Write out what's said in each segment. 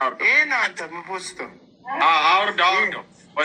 ይህን አንተ ምፖስተው አውርደው አውርደው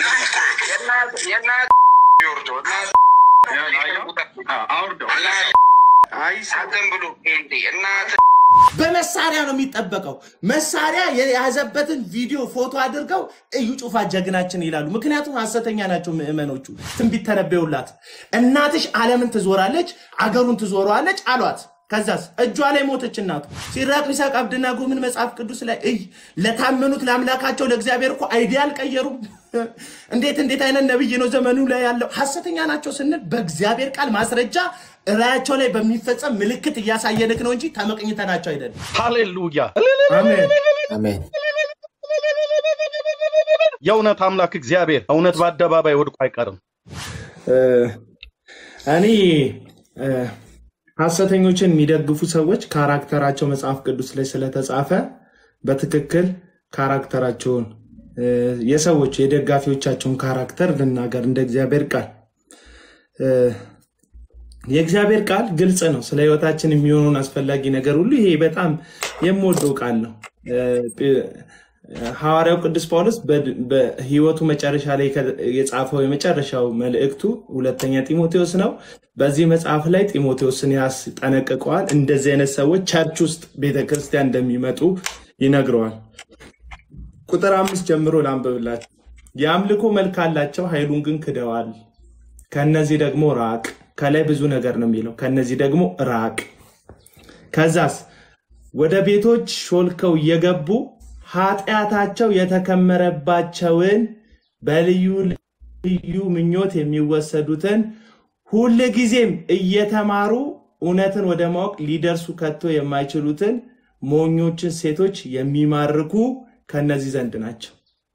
አውርደው አይሰጥም ብሎ እናት በመሳሪያ ነው የሚጠበቀው። መሳሪያ የያዘበትን ቪዲዮ ፎቶ አድርገው እዩ ጩፋ ጀግናችን ይላሉ። ምክንያቱም ሐሰተኛ ናቸው ምዕመኖቹ። ትንቢት ተነበዩላት። እናትሽ ዓለምን ትዞራለች፣ አገሩን ትዞረዋለች አሏት። ከዛስ እጇ ላይ ሞተች እናቱ። ሲራቅ ሚሳቅ አብደናጎ ምን መጽሐፍ ቅዱስ ላይ እይ ለታመኑት ለአምላካቸው ለእግዚአብሔር እኮ አይዲያ አልቀየሩም። እንዴት እንዴት አይነት ነብይ ነው ዘመኑ ላይ ያለው? ሐሰተኛ ናቸው ስንል በእግዚአብሔር ቃል ማስረጃ እላያቸው ላይ በሚፈጸም ምልክት እያሳየንክ ነው እንጂ ተመቅኝተናቸው አይደለም። ሃሌሉያ! አሜን። አሜን። የእውነት አምላክ እግዚአብሔር እውነት በአደባባይ ወድቆ አይቀርም። እኔ እ፣ ሐሰተኞችን የሚደግፉ ሰዎች ካራክተራቸው መጽሐፍ ቅዱስ ላይ ስለተጻፈ በትክክል ካራክተራቸውን እ፣ የሰዎች የደጋፊዎቻቸውን ካራክተር ልናገር እንደ እግዚአብሔር ቃል እ፣ የእግዚአብሔር ቃል ግልጽ ነው። ስለ ሕይወታችን የሚሆነውን አስፈላጊ ነገር ሁሉ ይሄ በጣም የምወደው ቃል ነው። እ፣ ጴ- ሐዋርያው ቅዱስ ጳውሎስ በድ- በሕይወቱ መጨረሻ ላይ ከ- የጻፈው የመጨረሻው መልእክቱ ሁለተኛ ጢሞቴዎስ ነው። በዚህ መጽሐፍ ላይ ጢሞቴዎስን ያስጠነቅቀዋል። እንደዚህ አይነት ሰዎች ቸርች ውስጥ ቤተክርስቲያን እንደሚመጡ ይነግረዋል። ቁጥር አምስት ጀምሮ ላንብብላችሁ። የአምልኮ መልክ አላቸው፣ ኃይሉን ግን ክደዋል። ከነዚህ ደግሞ ራቅ። ከላይ ብዙ ነገር ነው የሚለው። ከነዚህ ደግሞ ራቅ። ከዛስ ወደ ቤቶች ሾልከው እየገቡ ኃጢአታቸው የተከመረባቸውን በልዩ ልዩ ምኞት የሚወሰዱትን ሁል ጊዜም እየተማሩ እውነትን ወደ ማወቅ ሊደርሱ ከቶ የማይችሉትን ሞኞችን ሴቶች የሚማርኩ ከነዚህ ዘንድ ናቸው።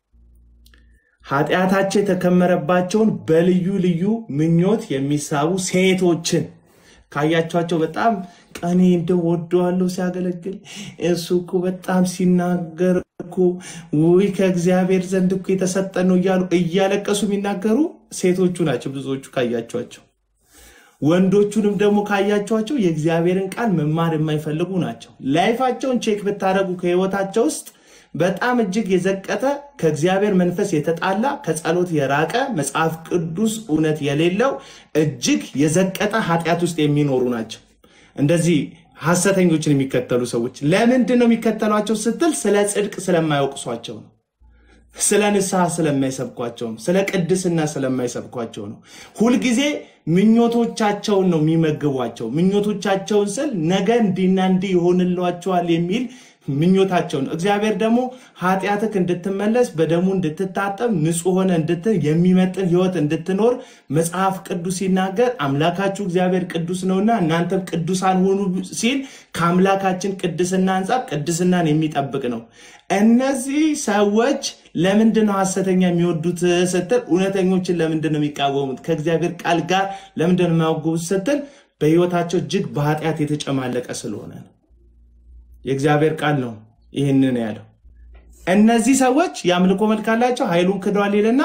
ኃጢአታቸው የተከመረባቸውን በልዩ ልዩ ምኞት የሚሳቡ ሴቶችን ካያቸኋቸው በጣም ቀኔ እንደው ወደዋለሁ ሲያገለግል እሱ እኮ በጣም ሲናገር እኮ ውይ ከእግዚአብሔር ዘንድ እኮ የተሰጠ ነው እያሉ እያለቀሱ የሚናገሩ ሴቶቹ ናቸው ብዙዎቹ ካያቸኋቸው። ወንዶቹንም ደግሞ ካያቸኋቸው የእግዚአብሔርን ቃል መማር የማይፈልጉ ናቸው። ላይፋቸውን ቼክ ብታደረጉ ከህይወታቸው ውስጥ በጣም እጅግ የዘቀጠ ከእግዚአብሔር መንፈስ የተጣላ ከጸሎት የራቀ መጽሐፍ ቅዱስ እውነት የሌለው እጅግ የዘቀጠ ኃጢአት ውስጥ የሚኖሩ ናቸው። እንደዚህ ሐሰተኞችን የሚከተሉ ሰዎች ለምንድን ነው የሚከተሏቸው ስትል ስለ ጽድቅ ስለማይወቅሷቸው ነው። ስለ ንስሐ ስለማይሰብኳቸው ነው። ስለ ቅድስና ስለማይሰብኳቸው ነው። ሁልጊዜ ምኞቶቻቸውን ነው የሚመግቧቸው። ምኞቶቻቸውን ስል ነገ እንዲና እንዲህ ይሆንላቸዋል የሚል ምኞታቸው ነው። እግዚአብሔር ደግሞ ኃጢአትክ እንድትመለስ በደሙ እንድትታጠብ ንጹሕ ሆነ እንድት የሚመጥን ህይወት እንድትኖር መጽሐፍ ቅዱስ ሲናገር አምላካችሁ እግዚአብሔር ቅዱስ ነውና እናንተም ቅዱሳን ሆኑ ሲል ከአምላካችን ቅድስና አንጻር ቅድስናን የሚጠብቅ ነው። እነዚህ ሰዎች ለምንድን ነው ሐሰተኛ የሚወዱት ስትል፣ እውነተኞችን ለምንድን ነው የሚቃወሙት? ከእግዚአብሔር ቃል ጋር ለምንድን ነው የማያወጉት ስትል፣ በህይወታቸው እጅግ በኃጢአት የተጨማለቀ ስለሆነ ነው። የእግዚአብሔር ቃል ነው ይህንን ያለው። እነዚህ ሰዎች የአምልኮ መልክ አላቸው፣ ኃይሉን ክደዋል ይልና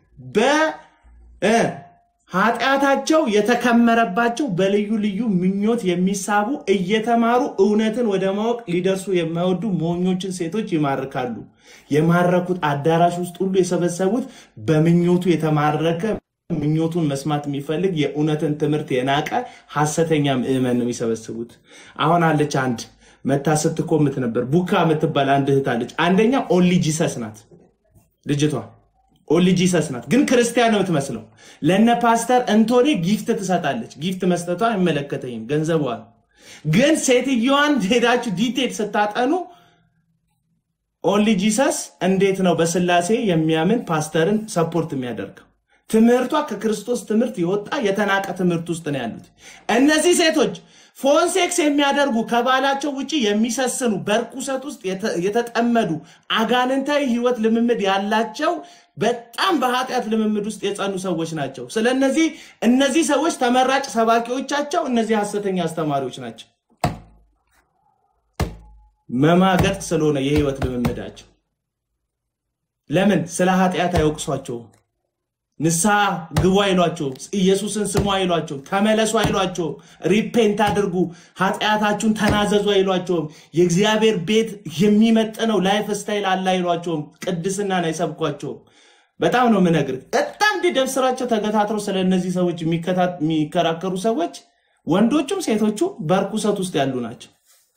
በኃጢአታቸው የተከመረባቸው በልዩ ልዩ ምኞት የሚሳቡ እየተማሩ እውነትን ወደ ማወቅ ሊደርሱ የማይወዱ ሞኞችን ሴቶች ይማርካሉ። የማረኩት አዳራሽ ውስጥ ሁሉ የሰበሰቡት በምኞቱ የተማረከ ምኞቱን መስማት የሚፈልግ የእውነትን ትምህርት የናቀ ሐሰተኛ ምዕመን ነው የሚሰበስቡት። አሁን አለች አንድ መታ ስትኮምት ነበር። ቡካ የምትባል አንድ እህት አለች። አንደኛ ኦንሊ ጂሰስ ናት ልጅቷ፣ ኦንሊ ጂሰስ ናት፣ ግን ክርስቲያን ነው የምትመስለው። ለነ ፓስተር እንቶኔ ጊፍት ትሰጣለች። ጊፍት መስጠቷ አይመለከተኝም፣ ገንዘቧ ነው። ግን ሴትዮዋን ሄዳችሁ ዲቴል ስታጠኑ ኦንሊ ጂሰስ እንዴት ነው በስላሴ የሚያምን ፓስተርን ሰፖርት የሚያደርገው? ትምህርቷ ከክርስቶስ ትምህርት የወጣ የተናቀ ትምህርት ውስጥ ነው ያሉት እነዚህ ሴቶች። ፎን ሴክስ የሚያደርጉ ከባላቸው ውጭ የሚሰስኑ በርኩሰት ውስጥ የተ- የተጠመዱ አጋንንታዊ ህይወት ልምምድ ያላቸው በጣም በኃጢአት ልምምድ ውስጥ የጸኑ ሰዎች ናቸው። ስለነዚህ እነዚህ ሰዎች ተመራጭ ሰባኪዎቻቸው እነዚህ ሐሰተኛ አስተማሪዎች ናቸው። መማገጥ ስለሆነ የህይወት ልምምዳቸው ለምን ስለ ኃጢአት አይወቅሷቸውም? ንስሐ ግቡ አይሏቸውም። ኢየሱስን ስሙ አይሏቸውም። ተመለሱ አይሏቸውም። ሪፔንት አድርጉ፣ ኃጢአታችሁን ተናዘዙ አይሏቸውም። የእግዚአብሔር ቤት የሚመጥነው ላይፍ ስታይል አለ አይሏቸውም። ቅድስናን አይሰብኳቸውም። በጣም ነው የምነግርህ። በጣም እንዲህ ደም ስራቸው ተገታትረው ስለ እነዚህ ሰዎች የሚከታ- የሚከራከሩ ሰዎች ወንዶቹም ሴቶቹ በርኩሰት ውስጥ ያሉ ናቸው።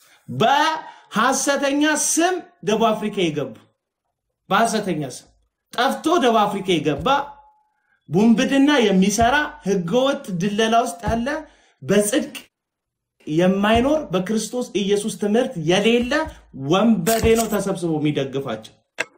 በሐሰተኛ ስም ደቡብ አፍሪካ የገቡ በሐሰተኛ ስም ጠፍቶ ደቡብ አፍሪካ የገባ ቡንብድና የሚሰራ ህገወጥ ድለላ ውስጥ ያለ በጽድቅ የማይኖር በክርስቶስ ኢየሱስ ትምህርት የሌለ ወንበዴ ነው ተሰብስቦ የሚደግፋቸው።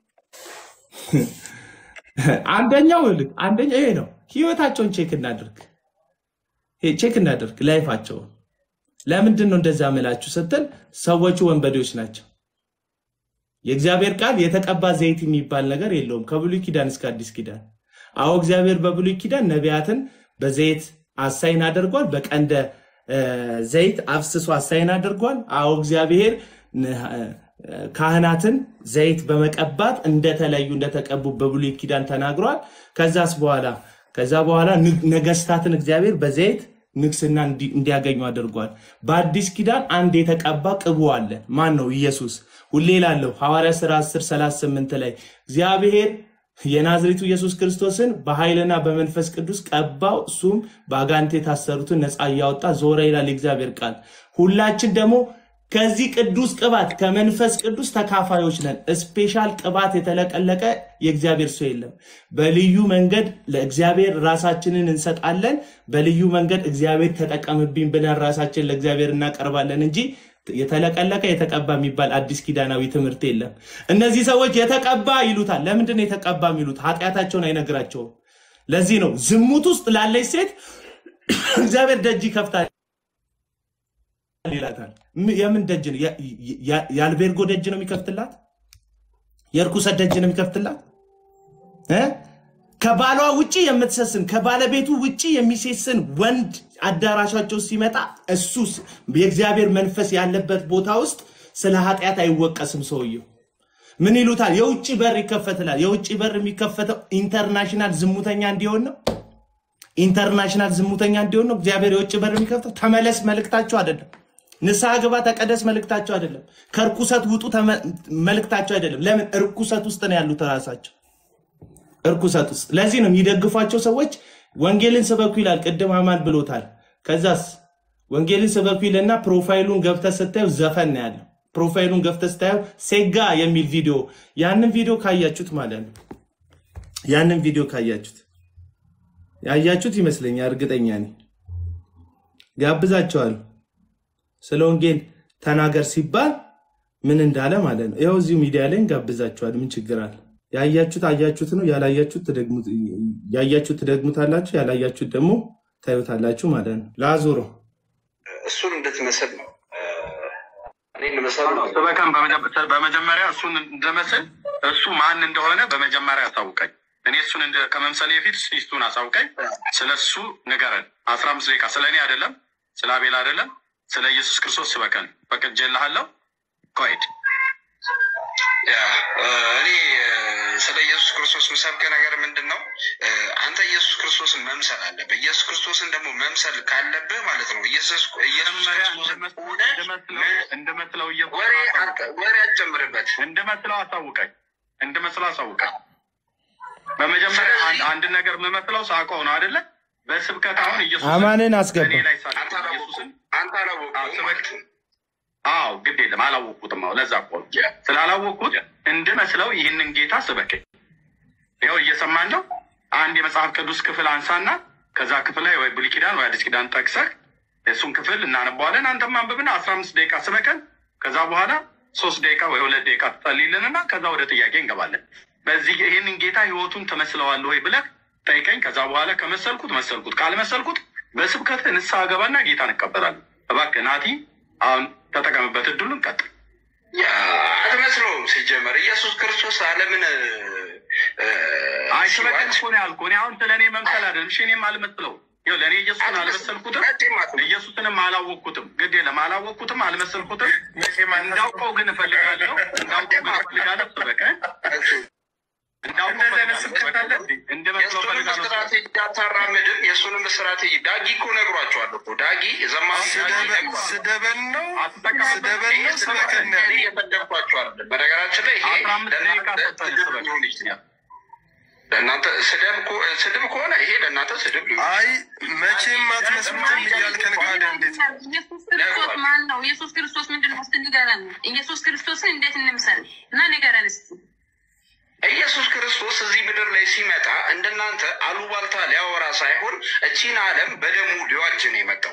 አንደኛው ልክ አንደኛው ይሄ ነው። ህይወታቸውን ቼክ እናድርግ፣ ይሄ ቼክ እናድርግ ላይፋቸውን። ለምንድን ነው እንደዛ ምላችሁ ስትል ሰዎቹ ወንበዴዎች ናቸው። የእግዚአብሔር ቃል የተቀባ ዘይት የሚባል ነገር የለውም ከብሉይ ኪዳን እስከ አዲስ ኪዳን። አዎ እግዚአብሔር በብሉይ ኪዳን ነቢያትን በዘይት አሳይን አድርጓል። በቀንደ እ፣ ዘይት አፍስሶ አሳይን አድርጓል። አዎ እግዚአብሔር ን- እ፣ ካህናትን ዘይት በመቀባት እንደተለዩ እንደተቀቡ በብሉይ ኪዳን ተናግሯል። ከዛስ በኋላ ከዛ በኋላ ንግ- ነገስታትን እግዚአብሔር በዘይት ንግስና እንዲ- እንዲያገኙ አድርጓል። በአዲስ ኪዳን አንድ የተቀባ ቅቡ አለ። ማን ነው? ኢየሱስ። ሁሌ ላለሁ ሐዋርያ ሥራ 10 38 ላይ እግዚአብሔር የናዝሬቱ ኢየሱስ ክርስቶስን በኃይልና በመንፈስ ቅዱስ ቀባው፣ እሱም በአጋንንት የታሰሩትን ነፃ እያወጣ ዞረ ይላል የእግዚአብሔር ቃል። ሁላችን ደግሞ ከዚህ ቅዱስ ቅባት ከመንፈስ ቅዱስ ተካፋዮች ነን። ስፔሻል ቅባት የተለቀለቀ የእግዚአብሔር ሰው የለም። በልዩ መንገድ ለእግዚአብሔር ራሳችንን እንሰጣለን። በልዩ መንገድ እግዚአብሔር ተጠቀምብኝ ብለን ራሳችን ለእግዚአብሔር እናቀርባለን እንጂ የተለቀለቀ የተቀባ የሚባል አዲስ ኪዳናዊ ትምህርት የለም። እነዚህ ሰዎች የተቀባ ይሉታል። ለምንድን ነው የተቀባ የሚሉት? ኃጢአታቸውን አይነግራቸውም። ለዚህ ነው ዝሙት ውስጥ ላለች ሴት እግዚአብሔር ደጅ ይከፍታል ይላታል። ም- የምን ደጅ ነው? ያ- ያ- የአልቤርጎ ደጅ ነው የሚከፍትላት? የእርኩሰት ደጅ ነው የሚከፍትላት? እ? ከባሏ ውጪ የምትሰስን ከባለቤቱ ውጪ የሚሴስን ወንድ አዳራሻቸው ሲመጣ እሱ ስ- የእግዚአብሔር መንፈስ ያለበት ቦታ ውስጥ ስለ ኃጢአት አይወቀስም ሰውየው። ምን ይሉታል? የውጭ በር ይከፈትላል። የውጭ በር የሚከፈተው ኢንተርናሽናል ዝሙተኛ እንዲሆን ነው። ኢንተርናሽናል ዝሙተኛ እንዲሆን ነው እግዚአብሔር የውጭ በር የሚከፍተው። ተመለስ መልእክታቸው አይደለም። ንስሐ ግባ ተቀደስ መልእክታቸው አይደለም። ከእርኩሰት ውጡ ተመ- መልእክታቸው አይደለም። ለምን እርኩሰት ውስጥ ነው ያሉት ራሳቸው እርኩሰት ውስጥ። ለዚህ ነው የሚደግፏቸው ሰዎች ወንጌልን ስበኩ ይላል። ቅድም አማን ብሎታል። ከዛስ ወንጌልን ስበኩ ይልና ፕሮፋይሉን ገብተህ ስታየው ዘፈን ነው ያለው። ፕሮፋይሉን ገብተህ ስታየው ሴጋ የሚል ቪዲዮ፣ ያንን ቪዲዮ ካያችሁት ማለት ነው ያንን ቪዲዮ ካያችሁት ያያችሁት ይመስለኛል፣ እርግጠኛ ነኝ። ጋብዛቸዋል ስለ ወንጌል ተናገር ሲባል ምን እንዳለ ማለት ነው። ይኸው እዚሁ ሚዲያ ላይ እንጋብዛችኋል። ምን ችግር አለ? ያያችሁት አያችሁት ነው። ያላያችሁት ትደግሙት ያያችሁት ትደግሙታላችሁ፣ ያላያችሁት ደግሞ ታዩታላችሁ ማለት ነው። ላዙሮ እሱን እንድትመስል ነው እ፣ እኔ እንመስል ነው ስበከን በመጀ- በመጀመሪያ እሱን እንደመስል እሱ ማን እንደሆነ በመጀመሪያ አሳውቀኝ። እኔ እሱን እንደ- ከመምሰሌ በፊት ሚስቱን አሳውቀኝ። ስለ እሱ ንገረን። አስራ አምስት ደቂቃ ስለ እኔ አይደለም፣ ስለ አቤል አይደለም፣ ስለ ኢየሱስ ክርስቶስ ስበከን። ፈቅጄልሃለሁ። ኮሄድ ያ እ፣ እኔ እ፣ ስለ ኢየሱስ ክርስቶስ ምሰብክ ነገር ምንድን ነው? እ፣ አንተ ኢየሱስ ክርስቶስን መምሰል አለብህ። ኢየሱስ ክርስቶስን ደግሞ መምሰል ካለብህ ማለት ነው ኢየሱስ ኢየሱስ መጀመሪያ ክርስቶስን እንደመስለው ሆነህ እንደመስለው እንደመስለው ኢየሱስን ወሬ አሳውቀኝ። አት- ወሬ አትጨምርበት። እንደመስለው አሳውቀኝ። እንደመስለው አሳውቀኝ። በመጀመሪያ አንድ አንድ ነገር የምመስለው ሳውቀው ነው አይደለ? በስብከት አሁን ኢየሱስን አማንን አስገባ። በእኔ ላይ ሳለ አንተ ኢየሱስን አላወቅሁም። አንተ አላወቅሁም ማለት ነው። አዎ ግድ የለም አላወቅኩትም። አዎ ለዛ እኮ ነው ስላላወቅኩት እንድመስለው ይህንን ጌታ ስበከኝ። ይኸው እየሰማን ነው። አንድ የመጽሐፍ ቅዱስ ክፍል አንሳና ከዛ ክፍል ላይ ወይ ብሉይ ኪዳን ወይ አዲስ ኪዳን ጠቅሰህ እሱን ክፍል እናነባዋለን። አንተም አንብብና አስራ አምስት ደቂቃ ስበከን። ከዛ በኋላ ሶስት ደቂቃ ወይ ሁለት ደቂቃ ትጸልይልንና ከዛ ወደ ጥያቄ እንገባለን። በዚህ ይህንን ጌታ ህይወቱን ትመስለዋለህ ወይ ብለህ ጠይቀኝ። ከዛ በኋላ ከመሰልኩት መሰልኩት፣ ካልመሰልኩት በስብከት ንስሐ ገባና ጌታን እቀበላለሁ። እባክህ ናቲ አሁን ተጠቀምበት፣ እድሉን ቀጥል። ያ አትመስለውም። ሲጀመር ኢየሱስ ክርስቶስ ዓለምን እ፣ እ፣ አይ ስበከን ሲዋጅ እኮ ነው ያልኩህ። እኔ አሁን ስለ እኔ መምሰል አይደለም። እሺ እኔም አልመስለውም። ይኸው ለእኔ ኢየሱስን አልመሰልኩትም፣ መቼም አትመስለውም። ኢየሱስንም አላወቅኩትም። ግድ የለም አላወቅኩትም፣ አልመሰልኩትም። እንዳውቀው ግን እፈልጋለሁ። እንዳውቀው ግን እፈልጋለሁ። ስበከን እንዳውቀው እፈልጋለሁ። ስበከን እንደመስለው የእሱንም እፈልጋለሁ። ምስክራት የእሱንም ስትራቴጂ ዳጊ እኮ ነግሯቸዋል እኮ ዳጊ ዘማሪ ዳጊ ነግሯል። ስደበን ነው አትጠቀምበት። ስደበን ነው ስበከን ነው እኔ እየሰደብኳቸው አይደለም። በነገራችን ላይ ይሄ አስራ አምስት ደቂቃ ለእናንተ ሰጠን ስድብ ስበክ። ሊሆን ይችላል። ለእናንተ ስድብ ከሆ- ስድብ ከሆነ ይሄ ለእናንተ ስድብ ሊሆን አይ መቼም አትመስሉትም እያልከን ካደ እንዴት ኢየሱስ ክርስቶስ ማን ነው? ኢየሱስ ክርስቶስ ምንድን ነው? እስኪ ንገረን። ኢየሱስ ክርስቶስን እንዴት እንምሰል እና ንገረን እስኪ። ኢየሱስ ክርስቶስ እዚህ ምድር ላይ ሲመጣ እንደናንተ አሉባልታ ሊያወራ ሳይሆን እቺን ዓለም በደሙ ሊዋጅ ነው የመጣው።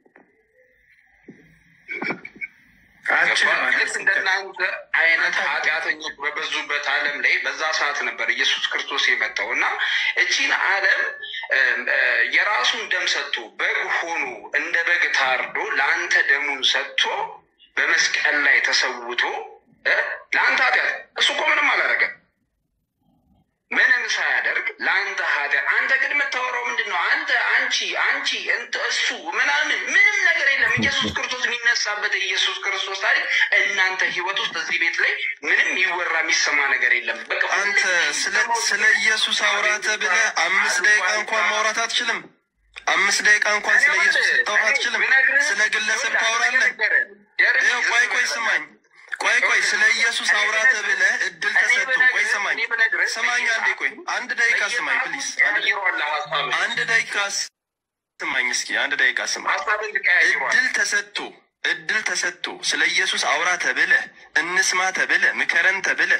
አችልም ልክ እንደናንተ አይነት ኃጢአተኞች በበዙበት ዓለም ላይ በዛ ሰዓት ነበር ኢየሱስ ክርስቶስ የመጣው እና እቺን ዓለም እም፣ እ፣ የራሱን ደም ሰጥቶ በግ ሆኖ እንደ በግ ታርዶ ለአንተ ደሙን ሰጥቶ በመስቀል ላይ ተሰውቶ እ፣ ለአንተ ኃጢአት እሱ እኮ ምንም አላደረገም። ምንም ሳያደርግ ለአንተ ኃጢአት አንተ ግን የምታወራው ምንድን ነው? አንተ አንቺ አንቺ እንተ እሱ ምናምን ምንም ነገር የለም። ኢየሱስ ክርስቶስ የሚነሳበት የኢየሱስ ክርስቶስ ታሪክ እናንተ ህይወት ውስጥ እዚህ ቤት ላይ ምንም ይወራ የሚሰማ ነገር የለም። በቃ አንተ ስለ ስለ ኢየሱስ አውራተ ብለህ አምስት ደቂቃ እንኳን ማውራት አትችልም። አምስት ደቂቃ እንኳን ስለ ኢየሱስ ልታወራ አትችልም። ስለ ግለሰብ ታወራለህ። ይኸው ቆይ ቆይ ስማኝ፣ ቆይ ቆይ ስለ ኢየሱስ አውራተ ብለህ እድል ተሰጥቶ ቆይ ስማኝ፣ ስማኝ አንዴ ቆይ አንድ ደቂቃ ስማኝ ፕሊዝ፣ አንድ አንድ ደቂቃ ስማኝ እስኪ አንድ ደቂቃ ስማኝ። ሀሳብን ትቀያይሯል። እድል ተሰጥቶ እድል ተሰጥቶ ስለ ኢየሱስ አውራ ተብለ እንስማ ተብለ ምከረን ተብለ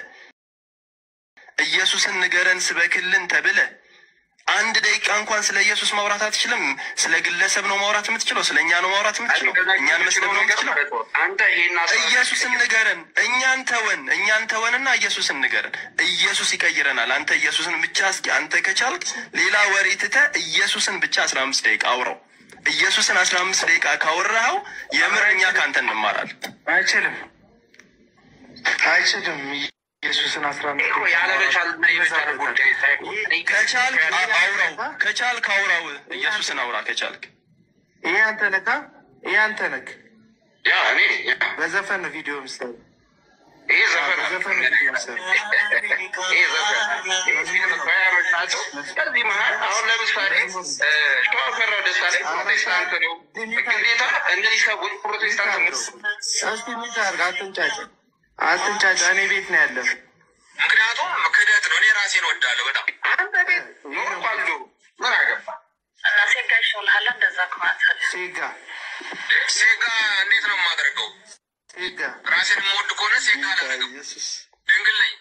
ኢየሱስን ንገረን ስበክልን ተብለ አንድ ደቂቃ እንኳን ስለ ኢየሱስ ማውራት አትችልም። ስለ ግለሰብ ነው ማውራት የምትችለው፣ ስለ እኛ ነው ማውራት የምትችለው፣ እኛን መስደብ ነው የምትችለው። አንተ ይሄን ሀሳብ ኢየሱስን ንገረን፣ እኛን ተወን፣ እኛን ተወንና ኢየሱስን ንገረን። ኢየሱስ ይቀይረናል። አንተ ኢየሱስን ብቻ እስኪ አንተ ከቻልክ ሌላ ወሬ ትተህ ኢየሱስን ብቻ አስራ አምስት ደቂቃ አውራው። ኢየሱስን አስራ አምስት ደቂቃ ካወራኸው የምር እኛ ከአንተ እንማራለን። አይችልም አይችልም። ኢየሱስን አስራ አምስት እኮ ያለመቻልና የመቻል ጉዳይ ሳይሆን ከቻልክ አ- አውራው፣ ከቻልክ አውራው፣ ኢየሱስን አውራ ከቻልክ። ይሄ አንተ ነካ ይሄ አንተ ነክ ያ እኔ ያ በዘፈን ነው ቪዲዮ ምስል ይሄ ዘፈን ነው። በዘፈን ነው ቪዲዮ ምስል ይሄ ዘፈን ነው። ይሄ ፊልም ባያመች ናቸው። ከዚህ መሀል አሁን ለምሳሌ እ፣ ሸዋፈራው ደሳሌ ፕሮቴስታንት ነው። ግዴታ እነዚህ ሰዎች ፕሮቴስታንት ነው። እስቲ ሚት አድርግ። አትንጫጫ አትንጫጫ። እኔ ቤት ነው ያለው። ምክንያቱም ክደት ነው። እኔ ራሴን ወዳለሁ በጣም አንተ ቤት ኖር ኳሉ ምን አገባ እና ሴጋ ይሻልሃል እንደዛ ከማለት ሴጋ ሴጋ እንዴት ነው የማደርገው? ሴጋ ራሴን የምወድ ከሆነ ሴጋ አላደርግም። ኢየሱስ ድንግል ነኝ።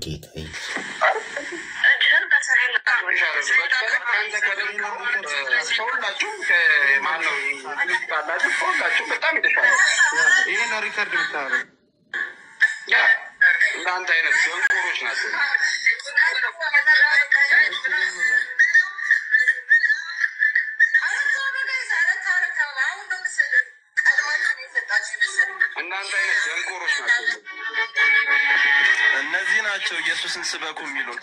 እጅህን በስሬ በጣም የተሻለ ይሄ ነው ሪከርድ የምታደርገው። እናንተ አይነት ደንቆሮች ናቸው። እናንተ አይነት ደንቆሮች ናቸው። እነዚህ ናቸው ኢየሱስን ስበኩ የሚሉት።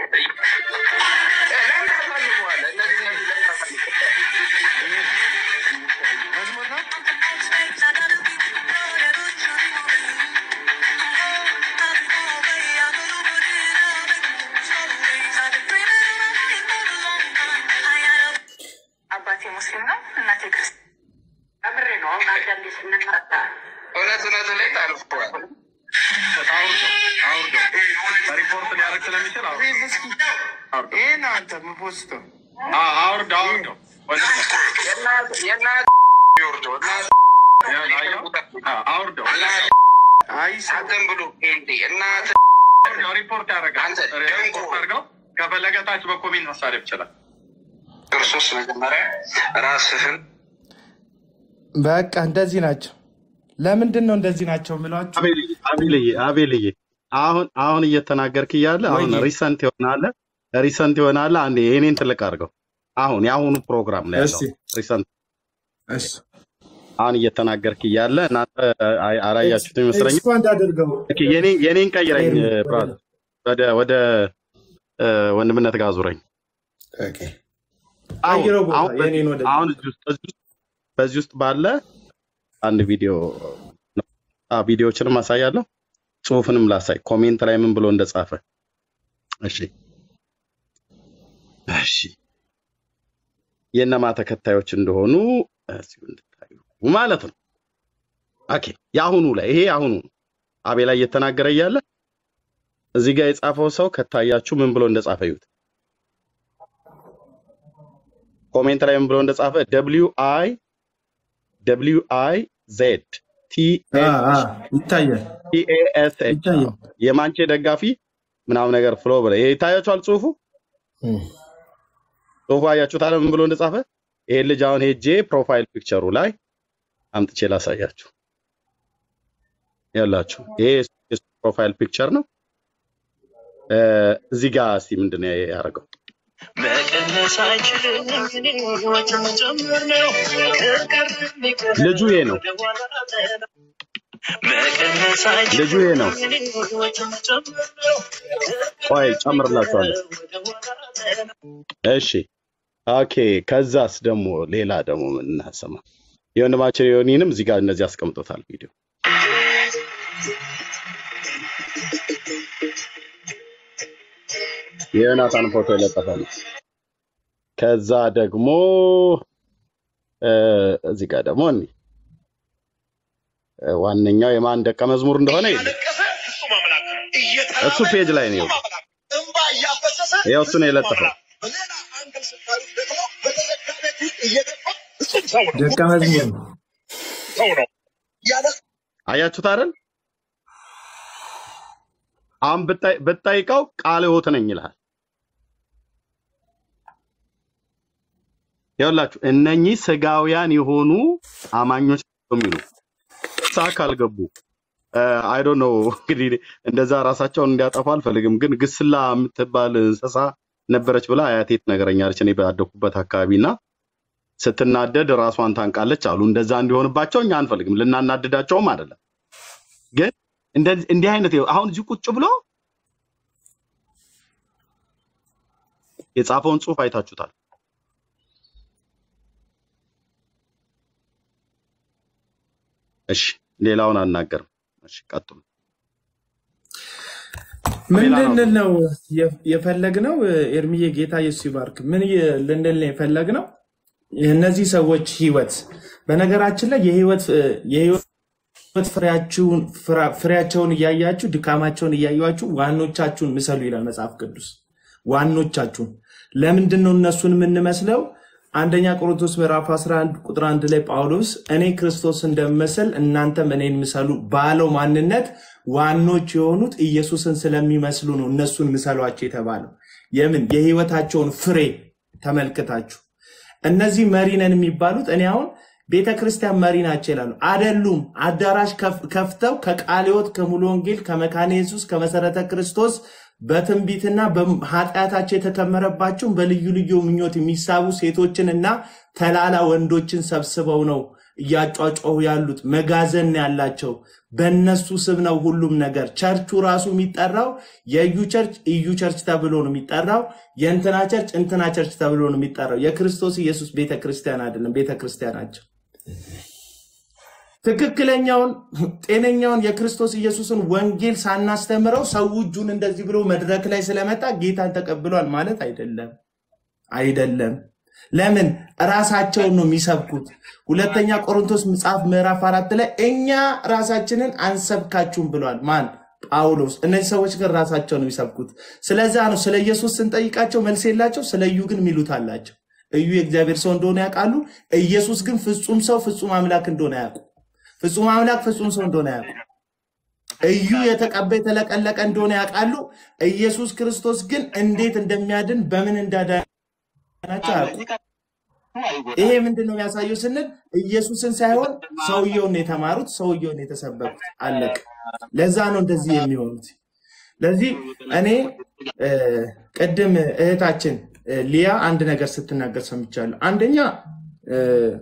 ለምን ታሳልፈዋለህ? እነዚህ እነዚህ ለምን ታሳልፈዋለህ? መዝሙር ነው አባቴ ሙስሊም ነው፣ እናቴ ክርስቲያን። አምሬ ነው አሁን አንዳንዴ ስንናጣ እውነት እውነት ላይ ታልፈዋል። አውርደው አውርደው ሪፖርት ሊያደርግ ስለሚችል አውርደው ይህ እስኪ ይሄ ነው አንተ የምፖስተው አ- አውርደው አውርደው ወንድም ነው። የእናት የእናት ይወርደው እናት ያን አየው? አ- አውርደው እናት አይ ሰው አንተን ብሎ ጴንጤ እናት አውርደው ሪፖርት ያደርጋል። አንተ ሪፖርት ደንቆሮ። አድርገው ከፈለገ ታች በኮሜንት መሳሪያ ይችላል። ክርስቶስ መጀመሪያ ራስህን በቃ እንደዚህ ናቸው። ለምንድን ነው እንደዚህ ናቸው የምላችሁ? አቤልዬ አቤልዬ አቤልዬ አሁን አሁን እየተናገርክ እያለ አሁን ወይዬ። ሪሰንት ይሆናለ ሪሰንት ይሆናለ። አንዴ የኔን ትልቅ አድርገው። አሁን የአሁኑ ፕሮግራም ላይ ያለው እስቲ ሪሰንት እሺ አሁን እየተናገርክ እያለ እናንተ አይ- አላያችሁት ይመስለኛል። ኤክስፓንድ አድርገው ኦኬ፣ የኔ- የኔን ቀይረኝ ወደ- ብራዘር፣ ወደ ወደ እ፣ ወንድምነት ጋር ዙረኝ። ኦኬ። አሁን ቀይረው ቦታ አሁን የኔን ወደ አሁን እዚህ ውስጥ እዚህ ውስጥ በዚህ ውስጥ ባለ አንድ ቪዲዮ አ ቪዲዮዎችንም አሳያለሁ፣ ጽሁፍንም ላሳይ፣ ኮሜንት ላይ ምን ብሎ እንደጻፈ። እሺ እሺ የእነማ ተከታዮች እንደሆኑ እዚሁ እንድታዩ ማለት ነው። ኦኬ የአሁኑ ላይ ይሄ አሁኑ ነው። አቤ ላይ እየተናገረ እያለ እዚህ ጋር የጻፈው ሰው ከታያችሁ ምን ብሎ እንደጻፈ ይዩት። ኮሜንት ላይ ምን ብሎ እንደጻፈ ደብሊው አይ ደብሊው አይ ዜድ ቲ አ ኤች አ ይታያል ቲ ኤ ኤስ ኤች ይታያል። የማንቼ ደጋፊ ምናምን ነገር ፍሎ ብለ ይሄ ይታያችኋል። ጽሁፉ እም። ጽሁፉ አያችሁታል ምን ብሎ እንደጻፈ። ይሄ ልጅ አሁን ሄጄ ፕሮፋይል ፒክቸሩ ላይ አምጥቼ ላሳያችሁ። ያላችሁ ይሄ የሱ ፕሮፋይል ፒክቸር ነው። እ፣ እዚህ ጋር እስቲ ምንድን ነው ያደረገው? ልጁ ይሄ ነው። ልጁ ይሄ ነው። ቆይ ጨምርላችኋለሁ። እሺ ኦኬ። ከዛስ ደግሞ ሌላ ደግሞ ምን እናሰማ? የወንድማችን የሆኒንም እዚህ ጋር እነዚህ አስቀምጦታል ቪዲዮ። የዮናታን ፎቶ የለጠፈ ነው። ከዛ ደግሞ እ፣ እዚህ ጋር ደግሞ እኒ እ፣ ዋነኛው የማን ደቀ መዝሙር እንደሆነ የለም እሱ ፔጅ ላይ ነው። ይኸው እሱ ነው የለጠፈው። ደቀ መዝሙር ነው። አያችሁት አይደል? አሁን ብታይ- ብትጠይቀው ቃለ ሕይወት ነኝ ይልሃል። ይኸውላችሁ እነኚህ ስጋውያን የሆኑ አማኞች ናቸው የሚሉ ሳ ካልገቡ አይ ዶንት ኖ እንግዲህ እንደዛ ራሳቸውን እንዲያጠፉ አልፈልግም፣ ግን ግስላ የምትባል እንስሳ ነበረች ብላ አያቴ ትነግረኛለች። እኔ ባደኩበት አካባቢ እና ስትናደድ ራሷን ታንቃለች አሉ። እንደዛ እንዲሆንባቸው እኛ አንፈልግም፣ ልናናድዳቸውም አይደለም። ግን እንደዚህ- እንዲህ አይነት ይኸው አሁን እዚህ ቁጭ ብሎ የጻፈውን ጽሑፍ አይታችሁታል። እሺ ሌላውን አናገርም። እሺ ቀጥሉ። ሌላ ነው ምንድን ነው የፈለግነው? ኤርሚዬ ጌታ ኢየሱስ ይባርክ። ምን ይ- ልንል ነው የፈለግነው? የእነዚህ ሰዎች ህይወት በነገራችን ላይ የህይወት የህይወት ፍሬያችሁን ፍራ- ፍሬያቸውን እያያችሁ ድካማቸውን እያያችሁ ዋኖቻችሁን ምሰሉ ይላል መጽሐፍ ቅዱስ። ዋኖቻችሁን ለምንድን ነው እነሱን የምንመስለው? አንደኛ ቆሮንቶስ ምዕራፍ 11 ቁጥር 1 ላይ ጳውሎስ እኔ ክርስቶስ እንደምመስል እናንተም እኔን ምሰሉ ባለው ማንነት ዋኖች የሆኑት ኢየሱስን ስለሚመስሉ ነው እነሱን ምሰሏቸው የተባለው። የምን የህይወታቸውን ፍሬ ተመልክታችሁ እነዚህ መሪ ነን የሚባሉት እኔ አሁን ቤተ ክርስቲያን መሪ ናቸው ይላሉ። አደሉም። አዳራሽ ከፍ- ከፍተው ከቃለ ሕይወት ከሙሉ ወንጌል ከመካነ ኢየሱስ ከመሰረተ ክርስቶስ በትንቢትና በኃጢአታቸው የተከመረባቸውን በልዩ ልዩ ምኞት የሚሳቡ ሴቶችንና ተላላ ወንዶችን ሰብስበው ነው እያጫጫሁ ያሉት። መጋዘን ነው ያላቸው። በእነሱ ስም ነው ሁሉም ነገር። ቸርቹ ራሱ የሚጠራው የእዩ ቸርች እዩ ቸርች ተብሎ ነው የሚጠራው። የእንትና ቸርች እንትና ቸርች ተብሎ ነው የሚጠራው። የክርስቶስ ኢየሱስ ቤተ ክርስቲያን አይደለም፣ ቤተ ክርስቲያናቸው ትክክለኛውን ጤነኛውን የክርስቶስ ኢየሱስን ወንጌል ሳናስተምረው ሰው እጁን እንደዚህ ብሎ መድረክ ላይ ስለመጣ ጌታን ተቀብሏል ማለት አይደለም። አይደለም። ለምን ራሳቸውን ነው የሚሰብኩት። ሁለተኛ ቆሮንቶስ መጽሐፍ ምዕራፍ አራት ላይ እኛ ራሳችንን አንሰብካችሁም ብሏል። ማን? ጳውሎስ። እነዚህ ሰዎች ግን ራሳቸውን ነው የሚሰብኩት። ስለዛ ነው ስለ ኢየሱስ ስንጠይቃቸው መልስ የላቸው፣ ስለ እዩ ግን ሚሉት አላቸው። እዩ የእግዚአብሔር ሰው እንደሆነ ያውቃሉ። ኢየሱስ ግን ፍጹም ሰው ፍጹም አምላክ እንደሆነ ያውቁ። ፍጹም አምላክ ፍጹም ሰው እንደሆነ ያውቁ። እዩ የተቀባ የተለቀለቀ እንደሆነ ያውቃሉ። ኢየሱስ ክርስቶስ ግን እንዴት እንደሚያድን በምን እንዳዳናቸው ያውቁ። ይሄ ምንድን ነው የሚያሳየው ስንል ኢየሱስን ሳይሆን ሰውየውን ነው የተማሩት፣ ሰውየውን ነው የተሰበኩት። አለቅ። ለዛ ነው እንደዚህ የሚሆኑት። ለዚህ እኔ እ፣ ቅድም እህታችን እ፣ ሊያ አንድ ነገር ስትናገር ሰምቻለሁ። አንደኛ እ፣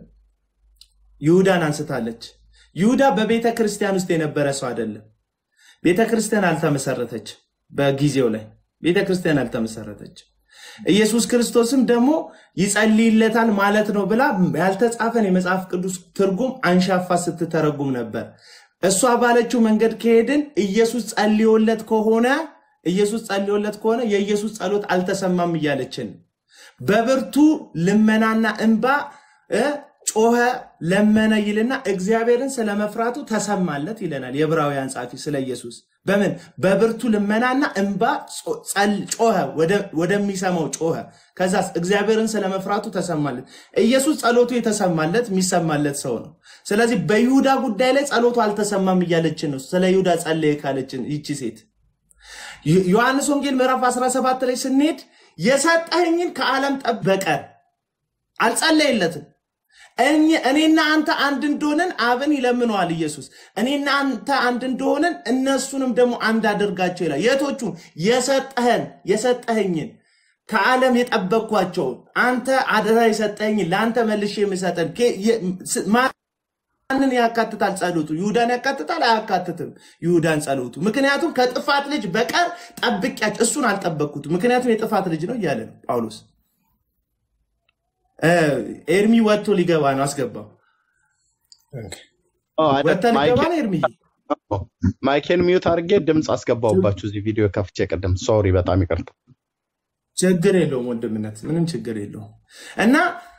ይሁዳን አንስታለች። ይሁዳ በቤተ ክርስቲያን ውስጥ የነበረ ሰው አይደለም። ቤተ ክርስቲያን አልተመሰረተች። በጊዜው ላይ ቤተ ክርስቲያን አልተመሰረተች። ኢየሱስ ክርስቶስም ደግሞ ይጸልይለታል ማለት ነው ብላ ያልተጻፈን የመጽሐፍ ቅዱስ ትርጉም አንሻፋ ስትተረጉም ነበር። እሷ ባለችው መንገድ ከሄድን ኢየሱስ ጸልዮለት ከሆነ ኢየሱስ ጸልዮለት ከሆነ የኢየሱስ ጸሎት አልተሰማም እያለችን በብርቱ ልመናና እንባ እ ጮኸ ለመነ ይልና እግዚአብሔርን ስለመፍራቱ ተሰማለት ይለናል የዕብራውያን ጻፊ ስለ ኢየሱስ በምን በብርቱ ልመናና እንባ ጾ- ጸል- ጮኸ ወደ- ወደሚሰማው ጮኸ ከዛስ እግዚአብሔርን ስለመፍራቱ ተሰማለት ኢየሱስ ጸሎቱ የተሰማለት የሚሰማለት ሰው ነው ስለዚህ በይሁዳ ጉዳይ ላይ ጸሎቱ አልተሰማም እያለችን ነው ስለ ይሁዳ ጸለየ ካለችን ይቺ ሴት ዮ- ዮሐንስ ወንጌል ምዕራፍ 17 ላይ ስንሄድ የሰጠኸኝን ከዓለም ጠብ በቀር አልጸለየለትም እኝ- እኔና አንተ አንድ እንደሆንን አብን ይለምነዋል ኢየሱስ እኔና አንተ አንድ እንደሆንን እነሱንም ደግሞ አንድ አድርጋቸው ይላል የቶቹ የሰጠህን የሰጠኸኝን ከዓለም የጠበቅኳቸውን አንተ አደራ የሰጠኸኝን ለአንተ መልሼ የምሰጠን ኬ- የ- ስ- ማንን ያካትታል ጸሎቱ ይሁዳን ያካትታል አያካትትም ይሁዳን ጸሎቱ ምክንያቱም ከጥፋት ልጅ በቀር ጠብቂያቸው እሱን አልጠበቅኩትም ምክንያቱም የጥፋት ልጅ ነው እያለ ነው ጳውሎስ እ፣ ኤርሚ ወጥቶ ሊገባ ነው አስገባው ኦ፣ አይደል? ወጥተህ ልገባ ማይኬ- ነው ኤርሚ ማይኬን ሚዩት አድርጌ ድምፅ አስገባሁባችሁ እዚህ ቪዲዮ ከፍቼ ቅድም። ሶሪ፣ በጣም ይቅርታ። ችግር የለውም ወንድምነት ምንም ችግር የለውም እና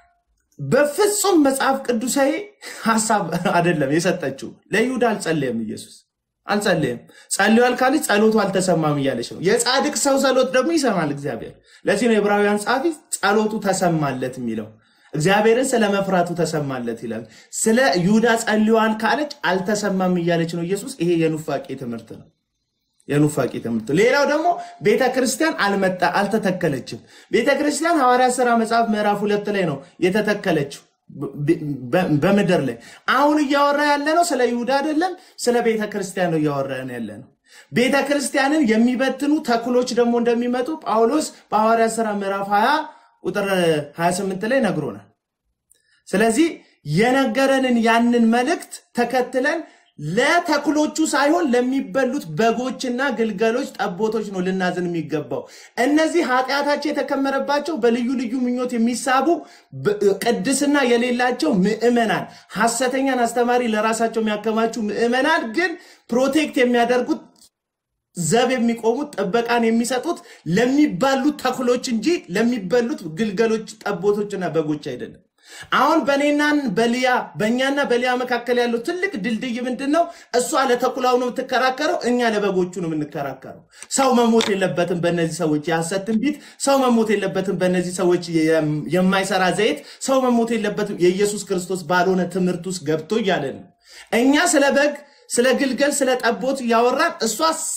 በፍጹም መጽሐፍ ቅዱሳዊ ሀሳብ አይደለም የሰጠችው ለይሁዳ አልጸለየም ኢየሱስ አልጸለየም ጸልዋል ካለች ጸሎቱ አልተሰማም እያለች ነው የጻድቅ ሰው ጸሎት ደግሞ ይሰማል እግዚአብሔር ለዚህ ነው የዕብራውያን ጸሐፊ ጸሎቱ ተሰማለት የሚለው እግዚአብሔርን ስለ መፍራቱ ተሰማለት ይላል ስለ ይሁዳ ጸልዋል ካለች አልተሰማም እያለች ነው ኢየሱስ ይሄ የኑፋቄ ትምህርት ነው የኑፋቄ ትምህርት ሌላው ደግሞ ቤተ ክርስቲያን አልመጣ አልተተከለችም ቤተ ክርስቲያን ሐዋርያ ሥራ መጽሐፍ ምዕራፍ ሁለት ላይ ነው የተተከለችው በ- በ- በምድር ላይ አሁን እያወራ ያለ ነው ስለ ይሁዳ አይደለም ስለ ቤተ ክርስቲያን ነው እያወራን ያለ ነው ቤተ ክርስቲያንን የሚበትኑ ተክሎች ደግሞ እንደሚመጡ ጳውሎስ በሐዋርያ ሥራ ምዕራፍ 20 ቁጥር 28 ላይ ነግሮናል ስለዚህ የነገረንን ያንን መልእክት ተከትለን ለተክሎቹ ሳይሆን ለሚበሉት በጎችና ግልገሎች ጠቦቶች ነው ልናዝን የሚገባው እነዚህ ኃጢአታቸው የተከመረባቸው በልዩ ልዩ ምኞት የሚሳቡ ብ- ቅድስና የሌላቸው ምዕመናን ሐሰተኛን አስተማሪ ለራሳቸው የሚያከማቹ ምዕመናን ግን ፕሮቴክት የሚያደርጉት ዘብ የሚቆሙት ጥበቃን የሚሰጡት ለሚባሉት ተክሎች እንጂ ለሚበሉት ግልገሎች ጠቦቶችና በጎች አይደለም አሁን በእኔና በሊያ በእኛና በሊያ መካከል ያለው ትልቅ ድልድይ ምንድን ነው እሷ ለተኩላው ነው የምትከራከረው እኛ ለበጎቹ ነው የምንከራከረው ሰው መሞት የለበትም በእነዚህ ሰዎች የሐሰት ትንቢት ሰው መሞት የለበትም በእነዚህ ሰዎች የም- የማይሰራ ዘይት ሰው መሞት የለበትም የኢየሱስ ክርስቶስ ባልሆነ ትምህርት ውስጥ ገብቶ እያለ ነው እኛ ስለ በግ ስለ ግልገል ስለ ጠቦት እያወራን እሷ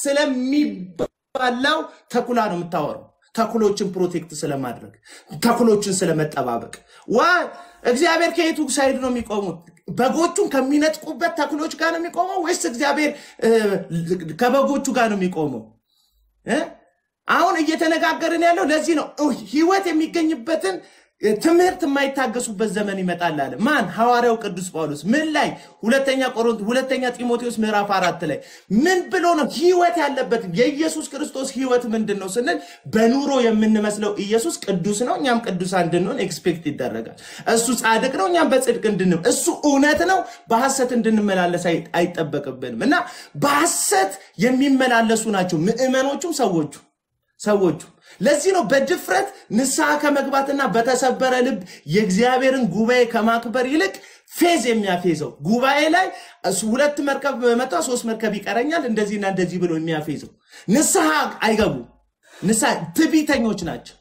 ስለሚባላው ተኩላ ነው የምታወራው ተኩሎችን ፕሮቴክት ስለማድረግ ተኩሎችን ስለመጠባበቅ ዋ እግዚአብሔር ከየቱ ሳይድ ነው የሚቆሙት በጎቹን ከሚነጥቁበት ተኩሎች ጋር ነው የሚቆመው ወይስ እግዚአብሔር እ፣ ከበጎቹ ጋር ነው የሚቆመው እ? አሁን እየተነጋገርን ያለው ለዚህ ነው እ፣ ህይወት የሚገኝበትን እ፣ ትምህርት የማይታገሱበት ዘመን ይመጣል አለ ማን ሐዋርያው ቅዱስ ጳውሎስ ምን ላይ ሁለተኛ ቆሮንት ሁለተኛ ጢሞቴዎስ ምዕራፍ አራት ላይ ምን ብሎ ነው ህይወት ያለበት የኢየሱስ ክርስቶስ ህይወት ምንድን ነው ስንል በኑሮ የምንመስለው ኢየሱስ ቅዱስ ነው እኛም ቅዱሳን እንድንሆን ኤክስፔክት ይደረጋል እሱ ጻድቅ ነው እኛም በጽድቅ እንድንም እሱ እውነት ነው በሐሰት እንድንመላለስ አይ- አይጠበቅብንም እና በሐሰት የሚመላለሱ ናቸው ምዕመኖቹም ሰዎቹ ሰዎቹ ለዚህ ነው በድፍረት ንስሐ ከመግባትና በተሰበረ ልብ የእግዚአብሔርን ጉባኤ ከማክበር ይልቅ ፌዝ የሚያፌዘው ጉባኤ ላይ እሱ ሁለት መርከብ በመጣ ሶስት መርከብ ይቀረኛል እንደዚህና እንደዚህ ብሎ የሚያፌዘው ንስሐ አይገቡ ንስሐ ትዕቢተኞች ናቸው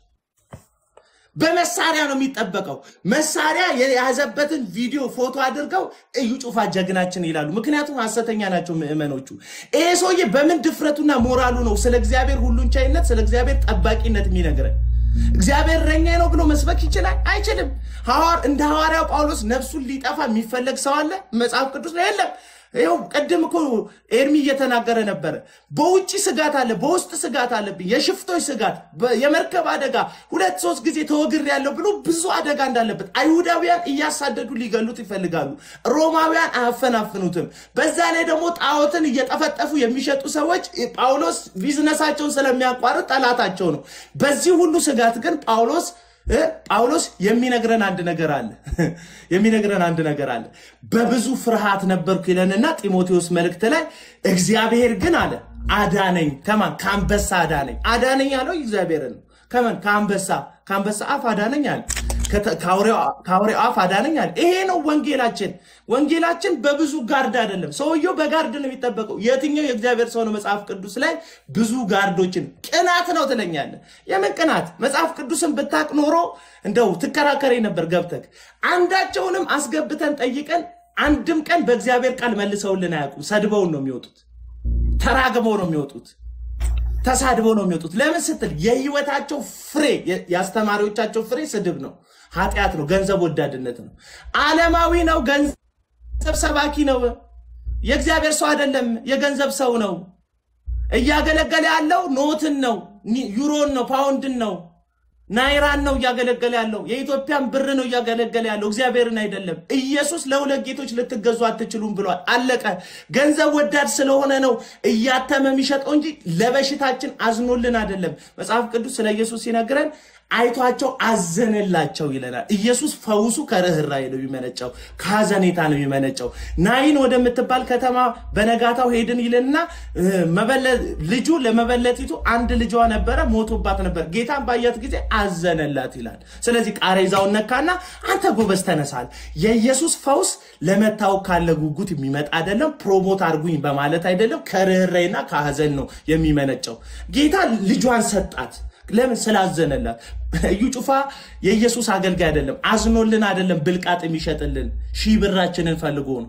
በመሳሪያ ነው የሚጠበቀው መሳሪያ የያዘበትን ቪዲዮ ፎቶ አድርገው እዩ ጩፋ ጀግናችን ይላሉ ምክንያቱም ሐሰተኛ ናቸው ምዕመኖቹ ይሄ ሰውዬ በምን ድፍረቱና ሞራሉ ነው ስለ እግዚአብሔር ሁሉን ቻይነት ስለ እግዚአብሔር ጠባቂነት የሚነግረን እግዚአብሔር እረኛዬ ነው ብሎ መስበክ ይችላል አይችልም ሐዋር እንደ ሐዋርያው ጳውሎስ ነፍሱን ሊጠፋ የሚፈለግ ሰው አለ መጽሐፍ ቅዱስ ላይ የለም ይኸው ቅድም እኮ ኤርሚ እየተናገረ ነበረ በውጭ ስጋት አለ በውስጥ ስጋት አለብኝ የሽፍቶች ስጋት በ- የመርከብ አደጋ ሁለት ሶስት ጊዜ ተወግር ያለው ብሎ ብዙ አደጋ እንዳለበት አይሁዳውያን እያሳደዱ ሊገሉት ይፈልጋሉ ሮማውያን አያፈናፍኑትም በዛ ላይ ደግሞ ጣዖትን እየጠፈጠፉ የሚሸጡ ሰዎች ጳውሎስ ቢዝነሳቸውን ስለሚያቋርጥ ጠላታቸው ነው በዚህ ሁሉ ስጋት ግን ጳውሎስ እ ጳውሎስ የሚነግረን አንድ ነገር አለ የሚነግረን አንድ ነገር አለ በብዙ ፍርሃት ነበርኩ ይለንና ጢሞቴዎስ መልእክት ላይ እግዚአብሔር ግን አለ አዳነኝ ከማን ከአንበሳ አዳነኝ አዳነኝ ያለው እግዚአብሔርን ነው ከምን ከአንበሳ ከአንበሳ አፍ አዳነኝ አለ። ከተ- ከአውሬው ከአውሬው አፍ አዳነኝ አለ። ይሄ ነው ወንጌላችን። ወንጌላችን በብዙ ጋርድ አይደለም። ሰውየው በጋርድ ነው የሚጠበቀው። የትኛው የእግዚአብሔር ሰው ነው መጽሐፍ ቅዱስ ላይ ብዙ ጋርዶችን ቅናት ነው ትለኛለህ? የምን ቅናት? መጽሐፍ ቅዱስን ብታቅ ኖሮ እንደው ትከራከሬ ነበር ገብተህ። አንዳቸውንም አስገብተን ጠይቀን አንድም ቀን በእግዚአብሔር ቃል መልሰውልን አያውቁም። ሰድበውን ነው የሚወጡት። ተራግበው ነው የሚወጡት። ተሳድበው ነው የሚወጡት። ለምን ስትል የህይወታቸው ፍሬ የ- የአስተማሪዎቻቸው ፍሬ ስድብ ነው፣ ኃጢአት ነው፣ ገንዘብ ወዳድነት ነው፣ ዓለማዊ ነው፣ ገንዘብ ሰባኪ ነው። የእግዚአብሔር ሰው አይደለም፣ የገንዘብ ሰው ነው። እያገለገለ ያለው ኖትን ነው፣ ኒ- ዩሮን ነው፣ ፓውንድን ነው፣ ናይራን ነው እያገለገለ ያለው። የኢትዮጵያን ብር ነው እያገለገለ ያለው፣ እግዚአብሔርን አይደለም። ኢየሱስ ለሁለት ጌቶች ልትገዙ አትችሉም ብሏል። አለቀ። ገንዘብ ወዳድ ስለሆነ ነው እያተመ የሚሸጠው እንጂ ለበሽታችን አዝኖልን አይደለም። መጽሐፍ ቅዱስ ስለ ኢየሱስ ሲነግረን አይቷቸው አዘነላቸው ይለናል። ኢየሱስ ፈውሱ ከርኅራኄ ነው የሚመነጨው፣ ከሐዘኔታ ነው የሚመነጨው። ናይን ወደምትባል ከተማ በነጋታው ሄድን ይልና እ፣ መበለ- ልጁ ለመበለቲቱ አንድ ልጇ ነበረ፣ ሞቶባት ነበር። ጌታን ባያት ጊዜ አዘነላት ይላል። ስለዚህ ቃሬዛውን ነካና አንተ ጎበዝ ተነሳል። የኢየሱስ ፈውስ ለመታወቅ ካለ ጉጉት የሚመጣ አይደለም፣ ፕሮሞት አድርጉኝ በማለት አይደለም፣ ከርኅራኄና ከሐዘን ነው የሚመነጨው። ጌታ ልጇን ሰጣት። ለምን ስላዘነላት። እዩ ጩፋ የኢየሱስ አገልጋይ አይደለም፣ አዝኖልን አይደለም ብልቃጥ የሚሸጥልን ሺህ ብራችንን ፈልጎ ነው።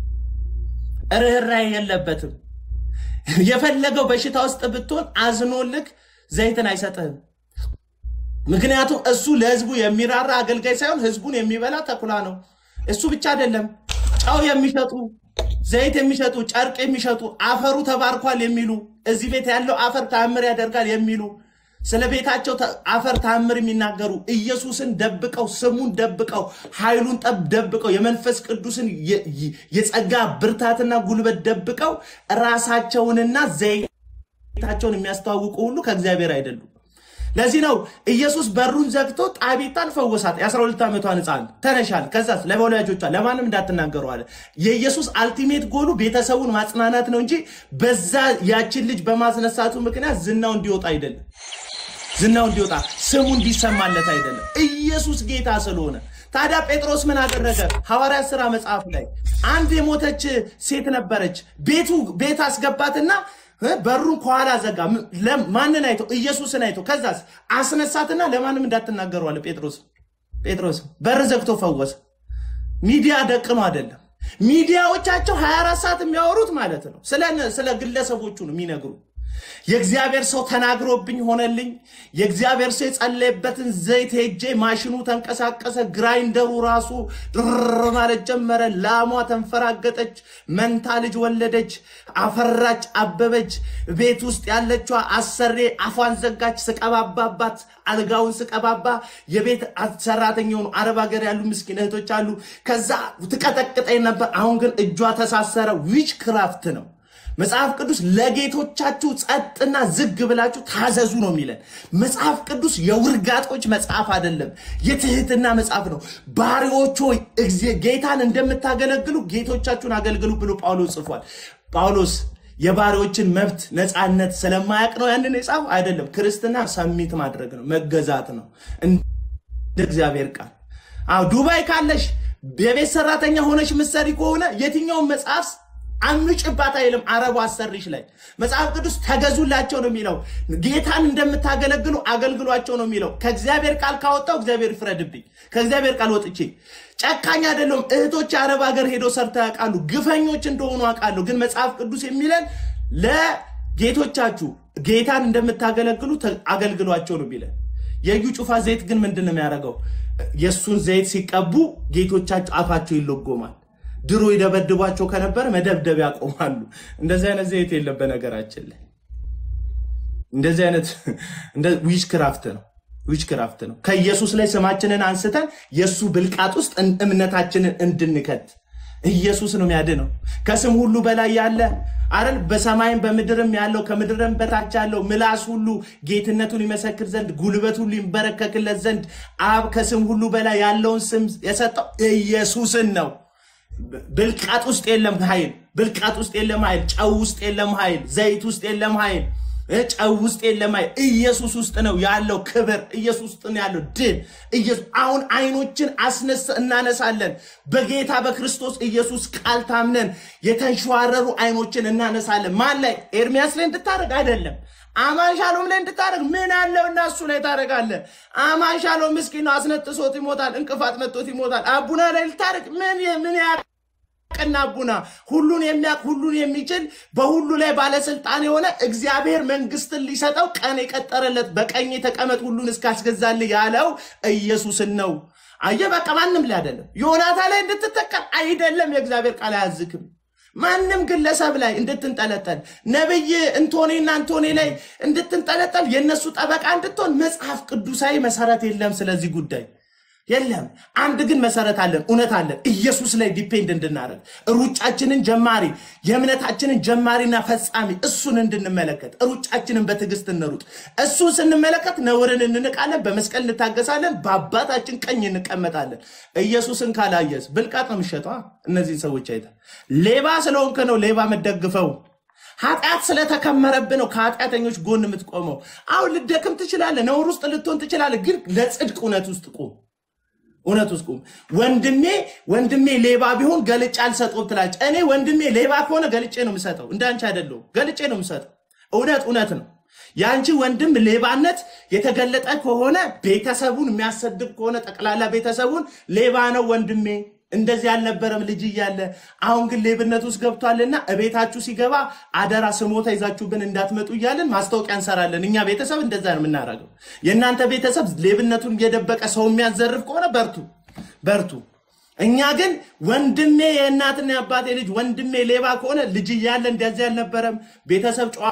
ርኅራኄ የለበትም። የፈለገው በሽታ ውስጥ ብትሆን አዝኖልክ ዘይትን አይሰጥህም። ምክንያቱም እሱ ለህዝቡ የሚራራ አገልጋይ ሳይሆን ህዝቡን የሚበላ ተኩላ ነው። እሱ ብቻ አይደለም፣ ጨው የሚሸጡ ዘይት የሚሸጡ ጨርቅ የሚሸጡ አፈሩ ተባርኳል የሚሉ እዚህ ቤት ያለው አፈር ተአምር ያደርጋል የሚሉ ስለ ቤታቸው ተ- አፈር ተአምር የሚናገሩ ኢየሱስን ደብቀው ስሙን ደብቀው ኃይሉን ጠብ ደብቀው የመንፈስ ቅዱስን የ- የ- የጸጋ ብርታትና ጉልበት ደብቀው ራሳቸውንና ዘይታቸውን የሚያስተዋውቁ ሁሉ ከእግዚአብሔር አይደሉም። ለዚህ ነው ኢየሱስ በሩን ዘግቶ ጣቢታን ፈወሳት። የ12 ዓመቷን ህፃን ተነሻል። ከዛስ ለወላጆቿ ለማንም እንዳትናገሩ አለ። የኢየሱስ አልቲሜት ጎሉ ቤተሰቡን ማጽናናት ነው እንጂ በዛ ያችን ልጅ በማስነሳቱ ምክንያት ዝናው እንዲወጣ አይደለም። ዝናው እንዲወጣ ስሙ እንዲሰማለት አይደለም። ኢየሱስ ጌታ ስለሆነ ታዲያ ጴጥሮስ ምን አደረገ? ሐዋርያት ሥራ መጽሐፍ ላይ አንድ የሞተች ሴት ነበረች። ቤቱ ቤት አስገባትና እ በሩን ከኋላ ዘጋ። ም- ለም- ማንን አይቶ? ኢየሱስን አይቶ። ከዛስ አስነሳትና ለማንም እንዳትናገሩ አለ ጴጥሮስ። ጴጥሮስ በር ዘግቶ ፈወሰ። ሚዲያ ደቅኖ አይደለም። ሚዲያዎቻቸው 24 ሰዓት የሚያወሩት ማለት ነው ስለ ስለ ግለሰቦቹ ነው የሚነግሩ የእግዚአብሔር ሰው ተናግሮብኝ ሆነልኝ። የእግዚአብሔር ሰው የጸለየበትን ዘይት ሄጄ ማሽኑ ተንቀሳቀሰ። ግራይንደሩ ራሱ ድር ማለት ጀመረ። ላሟ ተንፈራገጠች፣ መንታ ልጅ ወለደች፣ አፈራች፣ አበበች። ቤት ውስጥ ያለችዋ አሰሬ አፏን ዘጋች። ስቀባባባት አልጋውን ስቀባባ የቤት ሰራተኛ የሆኑ አረብ ሀገር ያሉ ምስኪን እህቶች አሉ። ከዛ ትቀጠቅጠኝ ነበር። አሁን ግን እጇ ተሳሰረ። ዊች ክራፍት ነው። መጽሐፍ ቅዱስ ለጌቶቻችሁ ጸጥና ዝግ ብላችሁ ታዘዙ ነው የሚለን። መጽሐፍ ቅዱስ የውርጋጦች መጽሐፍ አይደለም፣ የትህትና መጽሐፍ ነው። ባሪዎች ሆይ እግዚ- ጌታን እንደምታገለግሉ ጌቶቻችሁን አገልግሉ ብሎ ጳውሎስ ጽፏል። ጳውሎስ የባሪዎችን መብት ነፃነት ስለማያውቅ ነው ያንን የጻፈው አይደለም። ክርስትና ሰሚት ማድረግ ነው፣ መገዛት ነው እንደ እግዚአብሔር ቃል። አዎ ዱባይ ካለሽ የቤት ሰራተኛ ሆነሽ ምሰሪ ከሆነ የትኛውን መጽሐፍ አምጭባት አይልም። አረቡ አሰሪሽ ላይ መጽሐፍ ቅዱስ ተገዙላቸው ነው የሚለው። ጌታን እንደምታገለግሉ አገልግሏቸው ነው የሚለው። ከእግዚአብሔር ቃል ካወጣው እግዚአብሔር ይፍረድብኝ። ከእግዚአብሔር ቃል ወጥቼ ጨካኝ አይደለሁም። እህቶች አረብ ሀገር ሄዶ ሰርተው ያውቃሉ። ግፈኞች እንደሆኑ አውቃለሁ። ግን መጽሐፍ ቅዱስ የሚለን ለጌቶቻችሁ ጌታን እንደምታገለግሉ ተ- አገልግሏቸው ነው የሚለን። የእዩ ጩፋ ዘይት ግን ምንድን ነው የሚያደርገው? የእሱን ዘይት ሲቀቡ ጌቶቻቸው አፋቸው ይለጎማል። ድሮ ይደበድቧቸው ከነበረ መደብደብ ያቆማሉ። እንደዚህ አይነት ዘይት የለም በነገራችን ላይ እንደዚህ አይነት ዊች ክራፍት ነው ዊች ክራፍት ነው። ከኢየሱስ ላይ ስማችንን አንስተን የእሱ ብልቃጥ ውስጥ እን- እምነታችንን እንድንከት ኢየሱስ ነው የሚያድነው። ከስም ሁሉ በላይ ያለ አይደል? በሰማይም በምድርም ያለው ከምድርም በታች ያለው ምላስ ሁሉ ጌትነቱን ይመሰክር ዘንድ ጉልበት ሁሉ ይንበረከክለት ዘንድ አብ ከስም ሁሉ በላይ ያለውን ስም የሰጠው ኢየሱስን ነው። ብልቃጥ ውስጥ የለም ኃይል። ብልቃጥ ውስጥ የለም ኃይል። ጨው ውስጥ የለም ኃይል። ዘይት ውስጥ የለም ኃይል። እ ጨው ውስጥ የለም አይል ኢየሱስ ውስጥ ነው ያለው ክብር ኢየሱስ ውስጥ ነው ያለው ድል ኢየሱስ አሁን አይኖችን አስነስ እናነሳለን በጌታ በክርስቶስ ኢየሱስ ቃል ታምነን የተንሸዋረሩ አይኖችን እናነሳለን ማን ላይ ኤርሚያስ ላይ እንድታደርግ አይደለም አማን ሻሎም ላይ እንድታደርግ ምን አለው እና እሱ ላይ ታደርጋለህ አማን ሻሎም ምስኪን ነው አስነጥሶት ይሞታል እንቅፋት መጥቶት ይሞታል አቡና ላይ ልታደርግ ምን ምን ያ ቅና ቡና ሁሉን የሚያውቅ ሁሉን የሚችል በሁሉ ላይ ባለስልጣን የሆነ እግዚአብሔር መንግስትን ሊሰጠው ቀን የቀጠረለት በቀኝ ተቀመጥ ሁሉን እስካስገዛልህ ያለው ኢየሱስን ነው። አየህ፣ በቃ ማንም ላይ አይደለም። ዮናታ ላይ እንድትተከል አይደለም። የእግዚአብሔር ቃል አያዝክም። ማንም ግለሰብ ላይ እንድትንጠለጠል ነብይ እንቶኔና እንቶኔ ላይ እንድትንጠለጠል የእነሱ ጠበቃ እንድትሆን መጽሐፍ ቅዱሳዊ መሰረት የለም። ስለዚህ ጉዳይ የለም። አንድ ግን መሰረት አለን፣ እውነት አለን። ኢየሱስ ላይ ዲፔንድ እንድናደርግ ሩጫችንን ጀማሪ የእምነታችንን ጀማሪና ፈጻሚ እሱን እንድንመለከት ሩጫችንን በትዕግስት እንሩጥ። እሱን ስንመለከት ነውርን እንንቃለን፣ በመስቀል እንታገሳለን፣ በአባታችን ቀኝ እንቀመጣለን። ኢየሱስን ካላየስ ብልቃጥ ነው የሚሸጠው። እነዚህን ሰዎች አይተ ሌባ ስለሆንክ ነው ሌባ የምትደግፈው። ኃጢአት ስለተከመረብህ ነው ከኃጢአተኞች ጎን የምትቆመው። አሁን ልደክም ትችላለህ፣ ነውር ውስጥ ልትሆን ትችላለህ፣ ግን ለጽድቅ እውነት ውስጥ ቁም። እውነት ውስጥ ቁም። ወንድሜ ወንድሜ ሌባ ቢሆን ገልጬ አልሰጠውም ትላለች። እኔ ወንድሜ ሌባ ከሆነ ገልጬ ነው የምሰጠው፣ እንዳንቺ አይደለሁም። ገልጬ ነው የምሰጠው። እውነት እውነት ነው። የአንቺ ወንድም ሌባነት የተገለጠ ከሆነ ቤተሰቡን የሚያሰድብ ከሆነ ጠቅላላ ቤተሰቡን ሌባ ነው ወንድሜ እንደዚህ አልነበረም ልጅ እያለ አሁን ግን ሌብነት ውስጥ ገብቷልና እቤታችሁ ሲገባ አደራ ስሞታ ይዛችሁብን እንዳትመጡ እያለን ማስታወቂያ እንሰራለን። እኛ ቤተሰብ እንደዛ ነው የምናደርገው። የእናንተ ቤተሰብ ሌብነቱን እየደበቀ ሰው የሚያዘርፍ ከሆነ በርቱ በርቱ። እኛ ግን ወንድሜ የእናትና የአባቴ ልጅ ወንድሜ ሌባ ከሆነ ልጅ እያለ እንደዚህ አልነበረም ቤተሰብ ጨዋ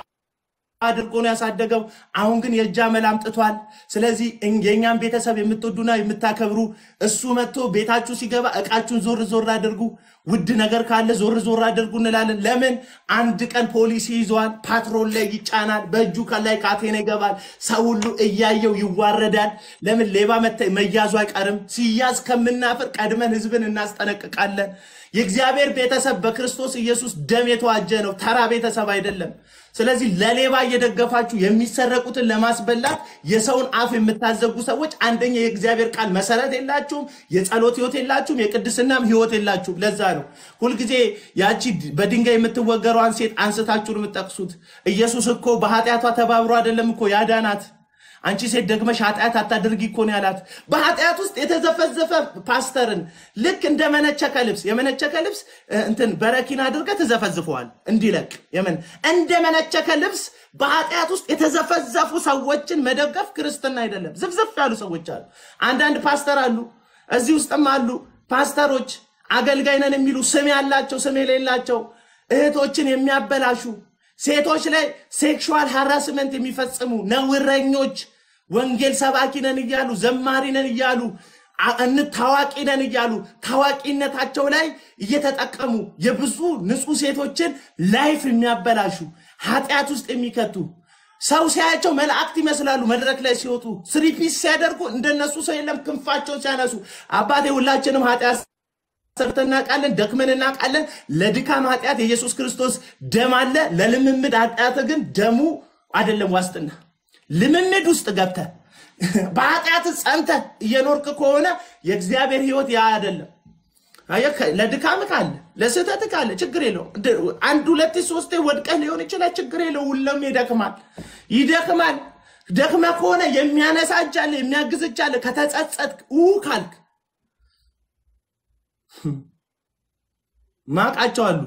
አድርጎ ነው ያሳደገው። አሁን ግን የእጅ አመል አምጥቷል። ስለዚህ እኝ- የእኛን ቤተሰብ የምትወዱና የምታከብሩ እሱ መጥቶ ቤታችሁ ሲገባ እቃችሁን ዞር ዞር አድርጉ፣ ውድ ነገር ካለ ዞር ዞር አድርጉ እንላለን። ለምን አንድ ቀን ፖሊስ ይዘዋል፣ ፓትሮል ላይ ይጫናል፣ በእጁ ላይ ካቴና ይገባል፣ ሰው ሁሉ እያየው ይዋረዳል። ለምን ሌባ መተ- መያዙ አይቀርም። ሲያዝ ከምናፍር ቀድመን ህዝብን እናስጠነቅቃለን። የእግዚአብሔር ቤተሰብ በክርስቶስ ኢየሱስ ደም የተዋጀ ነው፣ ተራ ቤተሰብ አይደለም። ስለዚህ ለሌባ እየደገፋችሁ የሚሰረቁትን ለማስበላት የሰውን አፍ የምታዘጉ ሰዎች አንደኛ የእግዚአብሔር ቃል መሰረት የላችሁም፣ የጸሎት ህይወት የላችሁም፣ የቅድስናም ህይወት የላችሁም። ለዛ ነው ሁልጊዜ ያቺ በድንጋይ የምትወገረዋን ሴት አንስታችሁ ነው የምትጠቅሱት። ኢየሱስ እኮ በኃጢአቷ ተባብሮ አይደለም እኮ ያዳናት። አንቺ ሴት ደግመሽ ኃጢአት አታድርጊ እኮ ነው ያላት። በኃጢአት ውስጥ የተዘፈዘፈ ፓስተርን ልክ እንደ መነቸከ ልብስ የመነቸከ ልብስ እ፣ እንትን በረኪና አድርገህ ትዘፈዝፈዋል እንዲለቅ የምን እንደ መነቸከ ልብስ በኃጢአት ውስጥ የተዘፈዘፉ ሰዎችን መደገፍ ክርስትና አይደለም። ዝፍዝፍ ያሉ ሰዎች አሉ። አንዳንድ ፓስተር አሉ፣ እዚህ ውስጥም አሉ ፓስተሮች አገልጋይ ነን የሚሉ ስም ያላቸው ስም የሌላቸው እህቶችን የሚያበላሹ ሴቶች ላይ ሴክሹዋል ሃራስመንት የሚፈጽሙ ነውረኞች ወንጌል ሰባኪ ነን እያሉ ዘማሪ ነን እያሉ አ- እን- ታዋቂ ነን እያሉ ታዋቂነታቸው ላይ እየተጠቀሙ የብዙ ንጹህ ሴቶችን ላይፍ የሚያበላሹ ኃጢአት ውስጥ የሚከቱ ሰው ሲያያቸው መላእክት ይመስላሉ። መድረክ ላይ ሲወጡ ስሪፒስ ሲያደርጉ እንደነሱ ሰው የለም። ክንፋቸውን ሲያነሱ አባቴ ሁላችንም ኃጢአት ሰርተን እናውቃለን፣ ደክመን እናውቃለን። ለድካም ኃጢአት የኢየሱስ ክርስቶስ ደም አለ። ለልምምድ ኃጢአት ግን ደሙ አይደለም ዋስትና። ልምምድ ውስጥ ገብተ በኃጢአት ጸንተ እየኖርክ ከሆነ የእግዚአብሔር ህይወት ያ አይደለም። አየህ፣ ከ- ለድካም ካለ ለስህተት ካለ ችግር የለው። አንድ ሁለት ሶስቴ ወድቀህ ሊሆን ይችላል። ችግር የለው። ሁሉም ይደክማል ይደክማል። ደክመ ከሆነ የሚያነሳ እጅ አለ፣ የሚያግዝ እጅ አለ። ከተጸጸት ኡ ካልክ ማቃቸው አሉ፣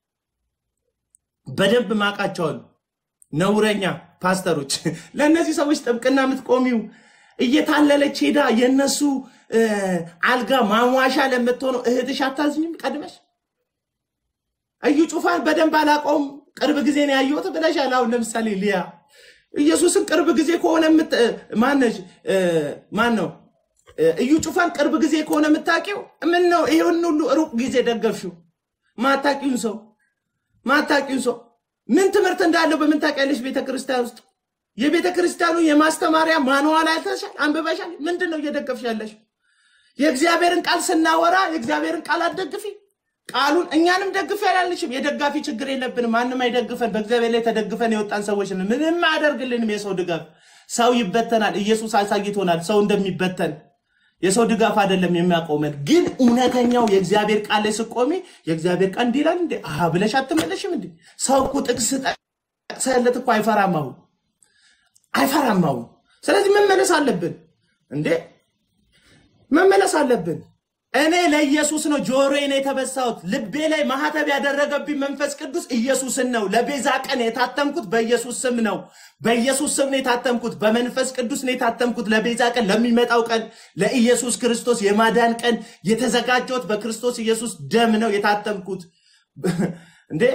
በደንብ ማቃቸው አሉ። ነውረኛ ፓስተሮች ለእነዚህ ሰዎች ጥብቅና የምትቆሚው እየታለለች ሄዳ የእነሱ እ፣ አልጋ ማሟሻ ለምትሆነው እህትሽ አታዝኝም? ቀድመሽ እዩ ጩፋን በደንብ አላውቀውም ቅርብ ጊዜ ነው ያየሁት ብለሻል። አሁን ለምሳሌ ሊያ ኢየሱስን ቅርብ ጊዜ ከሆነ የምት- እ፣ ማነሽ እ፣ ማን ነው እ፣ እዩ ጩፋን ቅርብ ጊዜ ከሆነ የምታውቂው ምን ነው? ይሄን ሁሉ ሩቅ ጊዜ ደገፍሽው። ማታቂውን ሰው ማታቂውን ሰው ምን ትምህርት እንዳለው በምን ታውቂያለሽ? ቤተ ክርስቲያን ውስጥ የቤተ ክርስቲያኑ የማስተማሪያ ማንዋል አይተሻል? አንብበሻል? ምንድን ነው እየደገፍሽ ያለሽ? የእግዚአብሔርን ቃል ስናወራ የእግዚአብሔርን ቃል አትደግፊ። ቃሉን እኛንም ደግፍ ያላልሽም። የደጋፊ ችግር የለብንም። ማንም አይደግፈን። በእግዚአብሔር ላይ ተደግፈን የወጣን ሰዎች ነን። ምንም አያደርግልንም የሰው ድጋፍ። ሰው ይበተናል። ኢየሱስ አሳይቶናል ሰው እንደሚበተን። የሰው ድጋፍ አይደለም የሚያቆመን። ግን እውነተኛው የእግዚአብሔር ቃል ላይ ስቆሚ የእግዚአብሔር ቃል እንዲህ ይላል እንዴ አሀ ብለሽ አትመለሽም እንዴ? ሰው እኮ ጥቅስ ጠቅሰለት እኮ አይፈራም አሁን አይፈራም አሁን። ስለዚህ መመለስ አለብን እንዴ መመለስ አለብን። እኔ ለኢየሱስ ነው ጆሮዬን የተበሳሁት። ልቤ ላይ ማህተብ ያደረገብኝ መንፈስ ቅዱስ ኢየሱስን ነው። ለቤዛ ቀን የታተምኩት በኢየሱስ ስም ነው። በኢየሱስ ስም ነው የታተምኩት። በመንፈስ ቅዱስ ነው የታተምኩት። ለቤዛ ቀን፣ ለሚመጣው ቀን፣ ለኢየሱስ ክርስቶስ የማዳን ቀን የተዘጋጀሁት በክርስቶስ ኢየሱስ ደም ነው የታተምኩት። እንዴ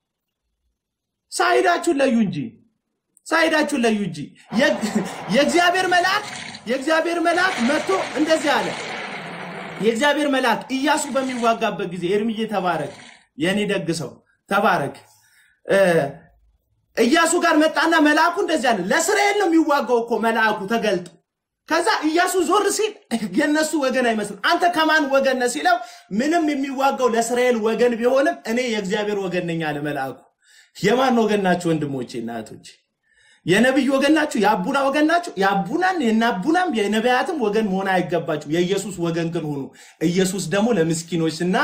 ሳይዳችሁን ለዩ እንጂ ሳይዳችሁን ለዩ እንጂ የእግዚአብሔር መልአክ የእግዚአብሔር መልአክ መጥቶ እንደዚህ አለ። የእግዚአብሔር መልአክ ኢያሱ በሚዋጋበት ጊዜ ኤርምዬ ተባረክ፣ የእኔ ደግ ሰው ተባረክ። ኢያሱ ጋር መጣና መልአኩ እንደዚህ አለ። ለእስራኤል ነው የሚዋጋው እኮ መልአኩ ተገልጦ። ከዛ ኢያሱ ዞር ሲል የነሱ ወገን አይመስልም። አንተ ከማን ወገን ነህ ሲለው ምንም የሚዋጋው ለእስራኤል ወገን ቢሆንም እኔ የእግዚአብሔር ወገን ነኝ አለ መልአኩ። የማን ወገን ናችሁ ወንድሞቼ እና እህቶቼ? የነቢይ ወገን ናችሁ? የአቡና ወገን ናችሁ? የአቡናም የናቡናም የነቢያትም ወገን መሆን አይገባችሁ። የኢየሱስ ወገን ግን ሁኑ። ኢየሱስ ደግሞ ለምስኪኖች እና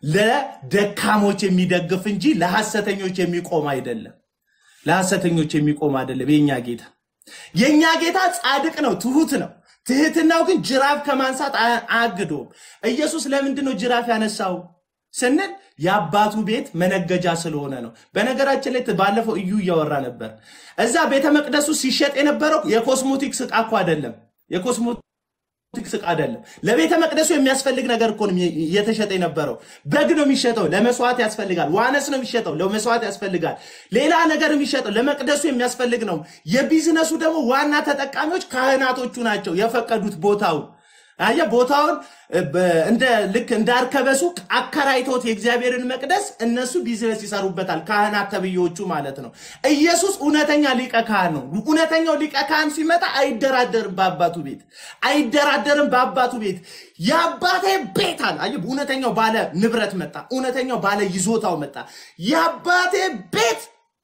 ለደካሞች የሚደግፍ እንጂ ለሐሰተኞች የሚቆም አይደለም። ለሐሰተኞች የሚቆም አይደለም። የኛ ጌታ የኛ ጌታ ጻድቅ ነው፣ ትሁት ነው። ትህትናው ግን ጅራፍ ከማንሳት አያግደውም። ኢየሱስ ለምንድን ነው ጅራፍ ያነሳው ስንል የአባቱ ቤት መነገጃ ስለሆነ ነው። በነገራችን ላይ ባለፈው እዩ እያወራ ነበር። እዛ ቤተ መቅደሱ ሲሸጥ የነበረው የኮስሞቲክስ ዕቃ እኮ አይደለም። የኮስሞቲክስ ዕቃ አይደለም። ለቤተ መቅደሱ የሚያስፈልግ ነገር እኮ ነው እየተሸጠ የነበረው። በግ ነው የሚሸጠው፣ ለመስዋዕት ያስፈልጋል። ዋነስ ነው የሚሸጠው፣ ለመስዋዕት ያስፈልጋል። ሌላ ነገር የሚሸጠው ለመቅደሱ የሚያስፈልግ ነው። የቢዝነሱ ደግሞ ዋና ተጠቃሚዎች ካህናቶቹ ናቸው የፈቀዱት ቦታውን አየ ቦታውን እንደ ልክ እንደ አርከበሱ አከራይቶት የእግዚአብሔርን መቅደስ እነሱ ቢዝነስ ይሰሩበታል፣ ካህናት ተብዬዎቹ ማለት ነው። ኢየሱስ እውነተኛ ሊቀ ካህን ነው። እውነተኛው ሊቀ ካህን ሲመጣ አይደራደርም በአባቱ ቤት አይደራደርም በአባቱ ቤት። የአባቴ ቤት አለ። አየ እውነተኛው ባለ ንብረት መጣ። እውነተኛው ባለ ይዞታው መጣ። የአባቴ ቤት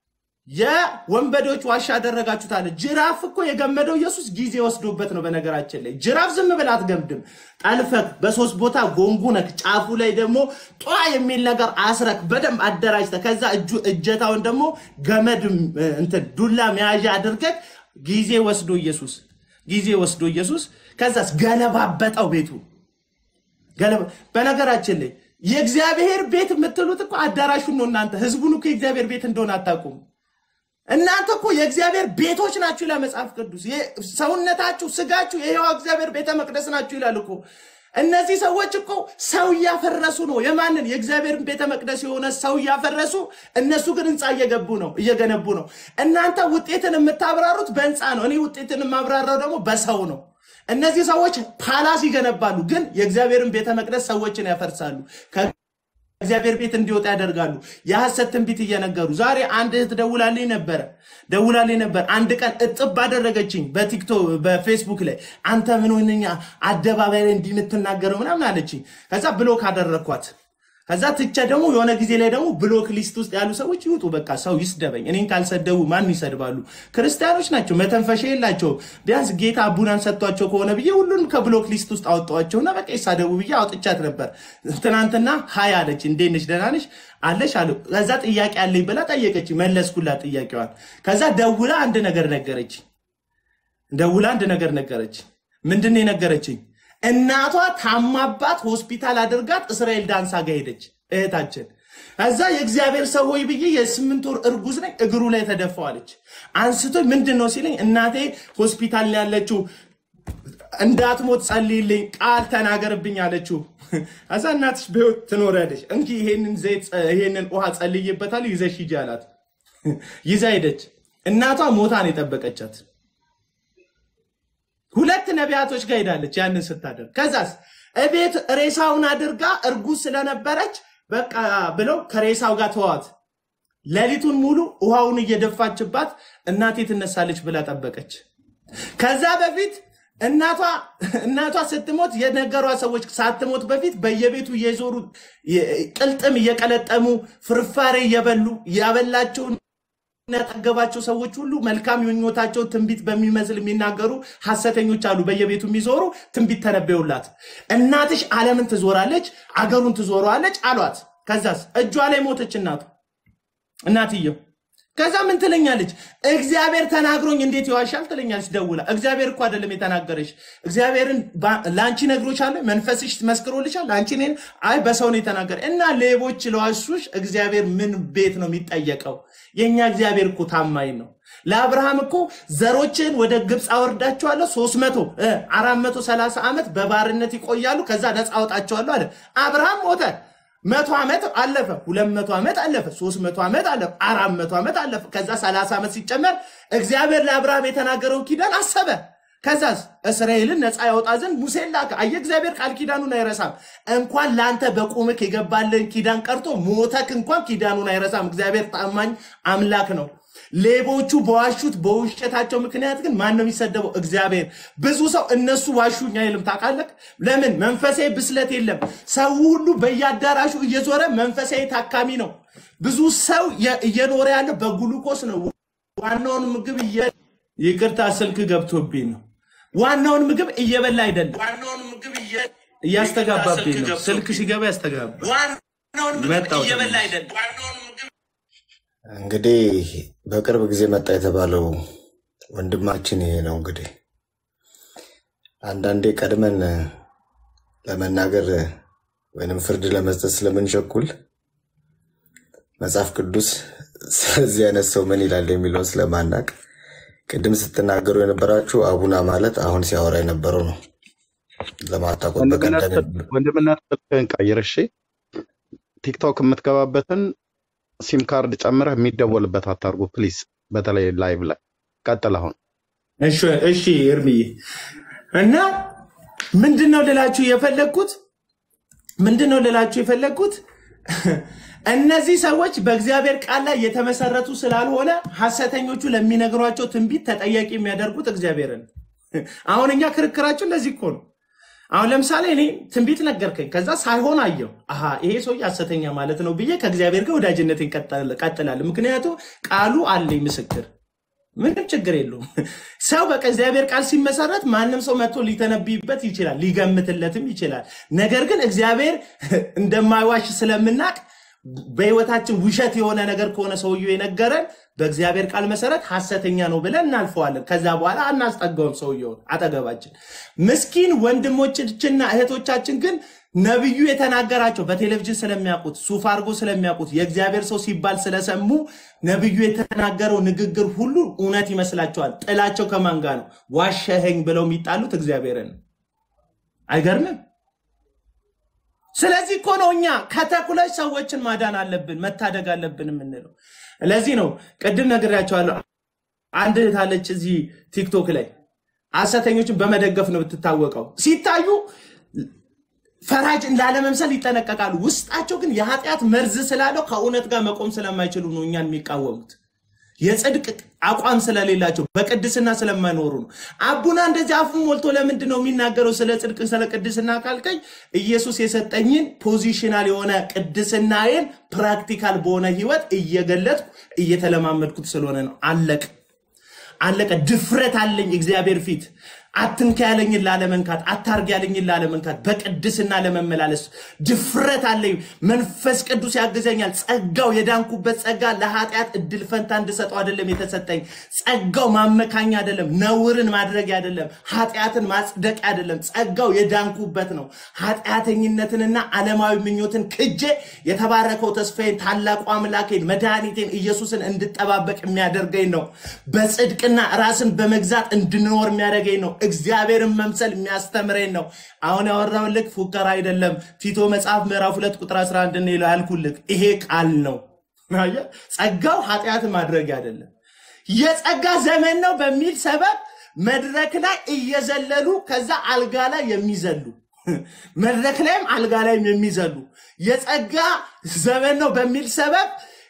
የወንበዴዎች ዋሻ አደረጋችሁት አለ። ጅራፍ እኮ የገመደው ኢየሱስ ጊዜ ወስዶበት ነው። በነገራችን ላይ ጅራፍ ዝም ብለህ አትገምድም። ጠልፈክ በሶስት ቦታ ጎንጉነክ ጫፉ ላይ ደግሞ ጧ የሚል ነገር አስረክ በደንብ አደራጅተህ ከዛ እጁ እጀታውን ደግሞ ገመድ እንትን ዱላ መያዣ አድርገህ ጊዜ ወስዶ ኢየሱስ ጊዜ ወስዶ ኢየሱስ ከዛስ ገለባበጠው ቤቱ ገለባ በነገራችን ላይ የእግዚአብሔር ቤት የምትሉት እኮ አዳራሹን ነው። እናንተ ህዝቡን እኮ የእግዚአብሔር ቤት እንደሆነ አታውቁም። እናንተ እኮ የእግዚአብሔር ቤቶች ናችሁ ይላል መጽሐፍ ቅዱስ። ሰውነታችሁ፣ ስጋችሁ የሕያው እግዚአብሔር ቤተ መቅደስ ናችሁ ይላል እኮ። እነዚህ ሰዎች እኮ ሰው እያፈረሱ ነው። የማንን የእግዚአብሔርን ቤተ መቅደስ የሆነ ሰው እያፈረሱ፣ እነሱ ግን ህንፃ እየገቡ ነው እየገነቡ ነው። እናንተ ውጤትን የምታብራሩት በህንፃ ነው። እኔ ውጤትን የማብራራው ደግሞ በሰው ነው። እነዚህ ሰዎች ፓላስ ይገነባሉ፣ ግን የእግዚአብሔርን ቤተ መቅደስ ሰዎችን ያፈርሳሉ። ከእግዚአብሔር ቤት እንዲወጣ ያደርጋሉ። የሐሰት ትንቢት እየነገሩ ዛሬ አንድ እህት ደውላልኝ ነበረ ደውላልኝ ነበር። አንድ ቀን እጥብ አደረገችኝ በቲክቶክ በፌስቡክ ላይ አንተ ምን ሆነኛ አደባባይ ላይ እንዲህ የምትናገረው ምናምን አለችኝ። ከዛ ብሎክ አደረግኳት። ከዛ ትቼ ደግሞ የሆነ ጊዜ ላይ ደግሞ ብሎክ ሊስት ውስጥ ያሉ ሰዎች ይውጡ፣ በቃ ሰው ይስደበኝ። እኔን ካልሰደቡ ማን ይሰድባሉ? ክርስቲያኖች ናቸው፣ መተንፈሻ የላቸውም። ቢያንስ ጌታ አቡናን ሰጥቷቸው ከሆነ ብዬ ሁሉንም ከብሎክ ሊስት ውስጥ አወጣኋቸውና በቃ ይሳደቡ ብዬ አውጥቻት ነበር። ትናንትና ሀይ አለች፣ እንዴት ነሽ ደህና ነሽ አለሽ አለ። ከዛ ጥያቄ አለኝ ብላ ጠየቀች፣ መለስኩላት ጥያቄዋን። ከዛ ደውላ አንድ ነገር ነገረች፣ ደውላ አንድ ነገር ነገረች። ምንድን ነው የነገረችኝ? እናቷ ታማባት ሆስፒታል አድርጋት እስራኤል ዳንሳ ጋር ሄደች እህታችን። እዛ የእግዚአብሔር ሰው ሆይ ብዬ የስምንት ወር እርጉዝ ነኝ እግሩ ላይ ተደፋዋለች። አንስቶ ምንድን ነው ሲለኝ እናቴ ሆስፒታል ነው ያለችው እንዳትሞት ጸልይልኝ፣ ቃል ተናገርብኝ አለችው። እዛ እናትሽ በሕይወት ትኖሪያለሽ፣ እንኪ ይሄንን ዘይት ይሄንን ውሃ ጸልይበታል ይዘሽ ሂጂ አላት። ይዛ ሄደች። እናቷ ሞታ ነው የጠበቀቻት። ሁለት ነቢያቶች ጋር ሄዳለች ያንን ስታደርግ። ከዛስ እቤት ሬሳውን አድርጋ እርጉዝ ስለነበረች በቃ ብለው ከሬሳው ጋር ተዋት። ሌሊቱን ሙሉ ውሃውን እየደፋችባት እናቴ ትነሳለች ብላ ጠበቀች። ከዛ በፊት እናቷ እናቷ ስትሞት የነገሯ ሰዎች ሳትሞት በፊት በየቤቱ እየዞሩ የ- ቅልጥም እየቀለጠሙ ፍርፋሬ እየበሉ ያበላቸውን ያጠገባቸው ሰዎች ሁሉ መልካም ምኞታቸው ትንቢት በሚመስል የሚናገሩ ሐሰተኞች አሉ። በየቤቱ የሚዞሩ ትንቢት ተነበዩላት። እናትሽ ዓለምን ትዞራለች፣ አገሩን ትዞረዋለች አሏት። ከዛስ እጇ ላይ ሞተች እናቱ እናትየው። ከዛ ምን ትለኛለች? እግዚአብሔር ተናግሮኝ እንዴት ይዋሻል ትለኛለች ደውላ። እግዚአብሔር እኮ አይደለም የተናገረች፣ እግዚአብሔርን ባ- ለአንቺ ነግሮሻል፣ መንፈስሽ መስክሮልሻል። አንቺ እኔን አይ በሰው ነው የተናገረ እና ሌቦች ለዋሹሽ እግዚአብሔር ምን ቤት ነው የሚጠየቀው? የእኛ እግዚአብሔር እኮ ታማኝ ነው። ለአብርሃም እኮ ዘሮችን ወደ ግብፅ አወርዳቸዋለሁ ሶስት መቶ አራት መቶ ሰላሳ ዓመት በባርነት ይቆያሉ፣ ከዛ ነፃ አወጣቸዋለሁ አለ። አብርሃም ሞተ። መቶ ዓመት አለፈ፣ ሁለት መቶ ዓመት አለፈ፣ ሶስት መቶ ዓመት አለፈ፣ አራት መቶ ዓመት አለፈ። ከዛ ሰላሳ ዓመት ሲጨመር እግዚአብሔር ለአብርሃም የተናገረው ኪዳን አሰበ። ከዛስ እስራኤልን ነፃ ያወጣ ዘንድ ሙሴን ላከ። አየህ እግዚአብሔር ቃል ኪዳኑን አይረሳም። እንኳን ለአንተ በቁምክ የገባልን ኪዳን ቀርቶ ሞተክ እንኳን ኪዳኑን አይረሳም። እግዚአብሔር ታማኝ አምላክ ነው። ሌቦቹ በዋሹት በውሸታቸው ምክንያት ግን ማን ነው የሚሰደበው? እግዚአብሔር። ብዙ ሰው እነሱ ዋሹኝ አይልም። ታውቃለህ ለምን? መንፈሳዊ ብስለት የለም። ሰው ሁሉ በየአዳራሹ እየዞረ መንፈሳዊ ታካሚ ነው። ብዙ ሰው የ- እየኖረ ያለው በጉሉኮስ ነው። ዋናውን ምግብ እየ ይቅርታ፣ ስልክ ገብቶብኝ ነው። ዋናውን ምግብ እየበላ አይደለም፣ ዋናውን ምግብ እየ- እያስተጋባብኝ ነው። ገብቶብኝ ስልክ ሲገባ ያስተጋባ ዋናውን ምግብ መጣሁ እየበላ ተመልሼ። አይደለም። ዋናውን ምግብ እንግዲህ በቅርብ ጊዜ መጣ የተባለው ወንድማችን ይሄ ነው። እንግዲህ አንዳንዴ ቀድመን ለመናገር ወይንም ፍርድ ለመስጠት ስለምንቸኩል መጽሐፍ ቅዱስ ስለዚህ አይነት ሰው ምን ይላል የሚለውን ስለማናቅ ቅድም ስትናገሩ የነበራችሁ አቡና ማለት አሁን ሲያወራ የነበረው ነው። ለማታቆት ወንድምነት በቀደም ወንድምነት ስልክህን ቀይር እሺ። ቲክቶክ የምትገባበትን ሲም ካርድ ጨምረህ የሚደወልበት አታርጉ ፕሊዝ። በተለይ ላይቭ ላይ ቀጥል። አሁን እሺ እሺ እርምዬ እና ምንድን ነው ልላችሁ የፈለግኩት ምንድን ነው ልላችሁ የፈለግኩት እነዚህ ሰዎች በእግዚአብሔር ቃል ላይ የተመሰረቱ ስላልሆነ ሐሰተኞቹ ለሚነግሯቸው ትንቢት ተጠያቂ የሚያደርጉት እግዚአብሔርን። አሁን እኛ ክርክራችን ለዚህ እኮ ነው። አሁን ለምሳሌ እኔ ትንቢት ነገርከኝ፣ ከዛ ሳይሆን አየው፣ አሃ ይሄ ሰውዬ ሐሰተኛ ማለት ነው ብዬ ከእግዚአብሔር ጋር ወዳጅነትን ቀጥላለሁ። ምክንያቱም ቃሉ አለኝ ምስክር ምንም ችግር የለውም። ሰው በቃ እግዚአብሔር ቃል ሲመሰረት ማንም ሰው መጥቶ ሊተነብይበት ይችላል፣ ሊገምትለትም ይችላል። ነገር ግን እግዚአብሔር እንደማይዋሽ ስለምናቅ በህይወታችን ውሸት የሆነ ነገር ከሆነ ሰውየው የነገረን በእግዚአብሔር ቃል መሰረት ሐሰተኛ ነው ብለን እናልፈዋለን። ከዛ በኋላ አናስጠጋውም ሰውየውን አጠገባችን። ምስኪን ወንድሞችና እህቶቻችን ግን ነቢዩ የተናገራቸው በቴሌቪዥን ስለሚያውቁት ሱፍ አድርጎ ስለሚያውቁት የእግዚአብሔር ሰው ሲባል ስለሰሙ ነቢዩ የተናገረው ንግግር ሁሉ እውነት ይመስላቸዋል። ጥላቸው ከማን ጋር ነው? ዋሸኸኝ ብለው የሚጣሉት እግዚአብሔርን ነው። አይገርምም? ስለዚህ እኮ ነው እኛ ከተኩለሽ ሰዎችን ማዳን አለብን መታደግ አለብን የምንለው። ለዚህ ነው ቅድም ነግሬያቸዋለሁ። አንድ እህት አለች እዚህ ቲክቶክ ላይ ሐሰተኞችን በመደገፍ ነው የምትታወቀው። ሲታዩ ፈራጅ ላለመምሰል ይጠነቀቃሉ። ውስጣቸው ግን የኃጢአት መርዝ ስላለው ከእውነት ጋር መቆም ስለማይችሉ ነው እኛን የሚቃወሙት። የጽድቅ አቋም ስለሌላቸው በቅድስና ስለማይኖሩ ነው። አቡና እንደዚህ አፉን ሞልቶ ለምንድን ነው የሚናገረው ስለ ጽድቅ ስለ ቅድስና ካልከኝ ኢየሱስ የሰጠኝን ፖዚሽናል የሆነ ቅድስናዬን ፕራክቲካል በሆነ ህይወት እየገለጥኩ እየተለማመድኩት ስለሆነ ነው። አለቅ አለቀ። ድፍረት አለኝ እግዚአብሔር ፊት አትንካ ያለኝን ላለመንካት፣ አታርግ ያለኝን ላለመንካት፣ በቅድስና ለመመላለስ ድፍረት አለኝ። መንፈስ ቅዱስ ያግዘኛል። ጸጋው የዳንኩበት ጸጋ ለኃጢአት እድል ፈንታ እንድሰጠው አይደለም የተሰጠኝ። ጸጋው ማመካኛ አይደለም፣ ነውርን ማድረግ አይደለም፣ ኃጢአትን ማጽደቅ አይደለም። ጸጋው የዳንኩበት ነው። ኃጢአተኝነትንና ዓለማዊ ምኞትን ክጄ የተባረከው ተስፋዬን ታላቁ አምላኬን መድኃኒቴን ኢየሱስን እንድጠባበቅ የሚያደርገኝ ነው። በጽድቅና ራስን በመግዛት እንድኖር የሚያደርገኝ ነው። እግዚአብሔርን መምሰል የሚያስተምረኝ ነው። አሁን ያወራሁልህ ፉከራ አይደለም። ቲቶ መጽሐፍ ምዕራፍ ሁለት ቁጥር 11 ነው ያልኩልህ ይሄ ቃል ነው። አየህ፣ ጸጋው ኃጢአት ማድረግ አይደለም። የጸጋ ዘመን ነው በሚል ሰበብ መድረክ ላይ እየዘለሉ ከዛ አልጋ ላይ የሚዘሉ መድረክ ላይም አልጋ ላይም የሚዘሉ የጸጋ ዘመን ነው በሚል ሰበብ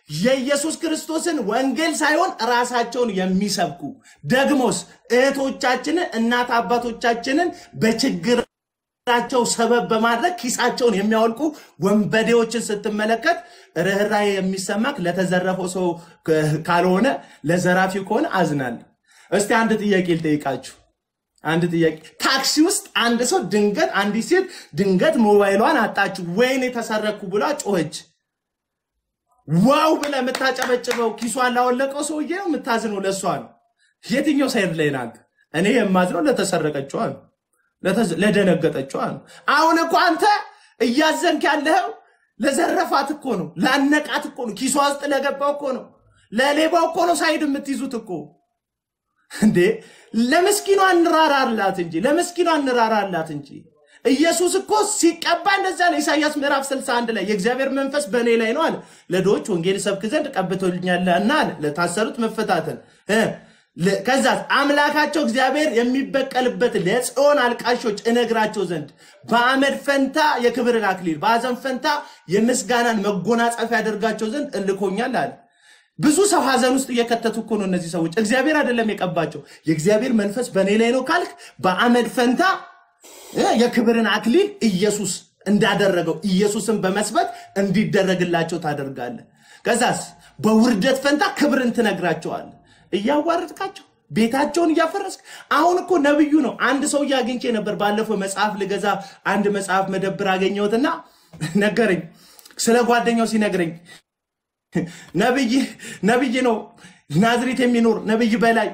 የኢየሱስ ክርስቶስን ወንጌል ሳይሆን ራሳቸውን የሚሰብኩ ደግሞስ እህቶቻችንን እናት አባቶቻችንን በችግራቸው ሰበብ በማድረግ ኪሳቸውን የሚያወልቁ ወንበዴዎችን ስትመለከት ርኅራኄ የሚሰማክ ለተዘረፈው ሰው ካልሆነ ለዘራፊው ከሆነ አዝናለሁ። እስቲ አንድ ጥያቄ ልጠይቃችሁ። አንድ ጥያቄ ታክሲ ውስጥ አንድ ሰው ድንገት አንዲት ሴት ድንገት ሞባይሏን አጣችሁ፣ ወይኔ ተሰረኩ ብላ ጮኸች። ዋው ብለ የምታጨበጭበው ኪሷን ላወለቀው ሰውዬ ነው የምታዝነው? ለእሷ ነው? የትኛው ሳይድ ላይ ናት? እኔ የማዝነው ለተሰረቀችዋ ነው፣ ለተዝ- ለደነገጠችዋ ነው። አሁን እኮ አንተ እያዘንክ ያለኸው ለዘረፋት እኮ ነው፣ ላነቃት እኮ ነው፣ ኪሷ ውስጥ ለገባው እኮ ነው፣ ለሌባው እኮ ነው ሳይድ የምትይዙት እኮ እንዴ ለምስኪኗ እንራራላት እንጂ ለምስኪኗ እንራራላት እንጂ ኢየሱስ እኮ ሲቀባ እንደዛ ነው። ኢሳይያስ ምዕራፍ 61 ላይ የእግዚአብሔር መንፈስ በእኔ ላይ ነው አለ። ለድሆች ወንጌል ሰብክ ዘንድ ቀብቶልኛልና አለ። ለታሰሩት መፈታትን እ ለ- ከዛ አምላካቸው እግዚአብሔር የሚበቀልበት ለጽዮን አልቃሾች እነግራቸው ዘንድ በአመድ ፈንታ የክብርን አክሊል በሐዘን ፈንታ የምስጋናን መጎናጸፊያ ያደርጋቸው ዘንድ እልኮኛል አለ። ብዙ ሰው ሀዘን ውስጥ እየከተቱ እኮ ነው እነዚህ ሰዎች። እግዚአብሔር አይደለም የቀባቸው። የእግዚአብሔር መንፈስ በእኔ ላይ ነው ካልክ በአመድ ፈንታ እ የክብርን አክሊል ኢየሱስ እንዳደረገው ኢየሱስን በመስበክ እንዲደረግላቸው ታደርጋለህ። ከዛስ በውርደት ፈንታ ክብርን ትነግራቸዋለህ። እያዋረድካቸው ቤታቸውን እያፈረስክ። አሁን እኮ ነብዩ ነው። አንድ ሰውዬ አግኝቼ ነበር ባለፈው መጽሐፍ ልገዛ አንድ መጽሐፍ መደብር አገኘሁትና ነገረኝ። ስለ ጓደኛው ሲነግረኝ ነብይ ነብይ ነው ናዝሬት የሚኖር ነብይ በላይ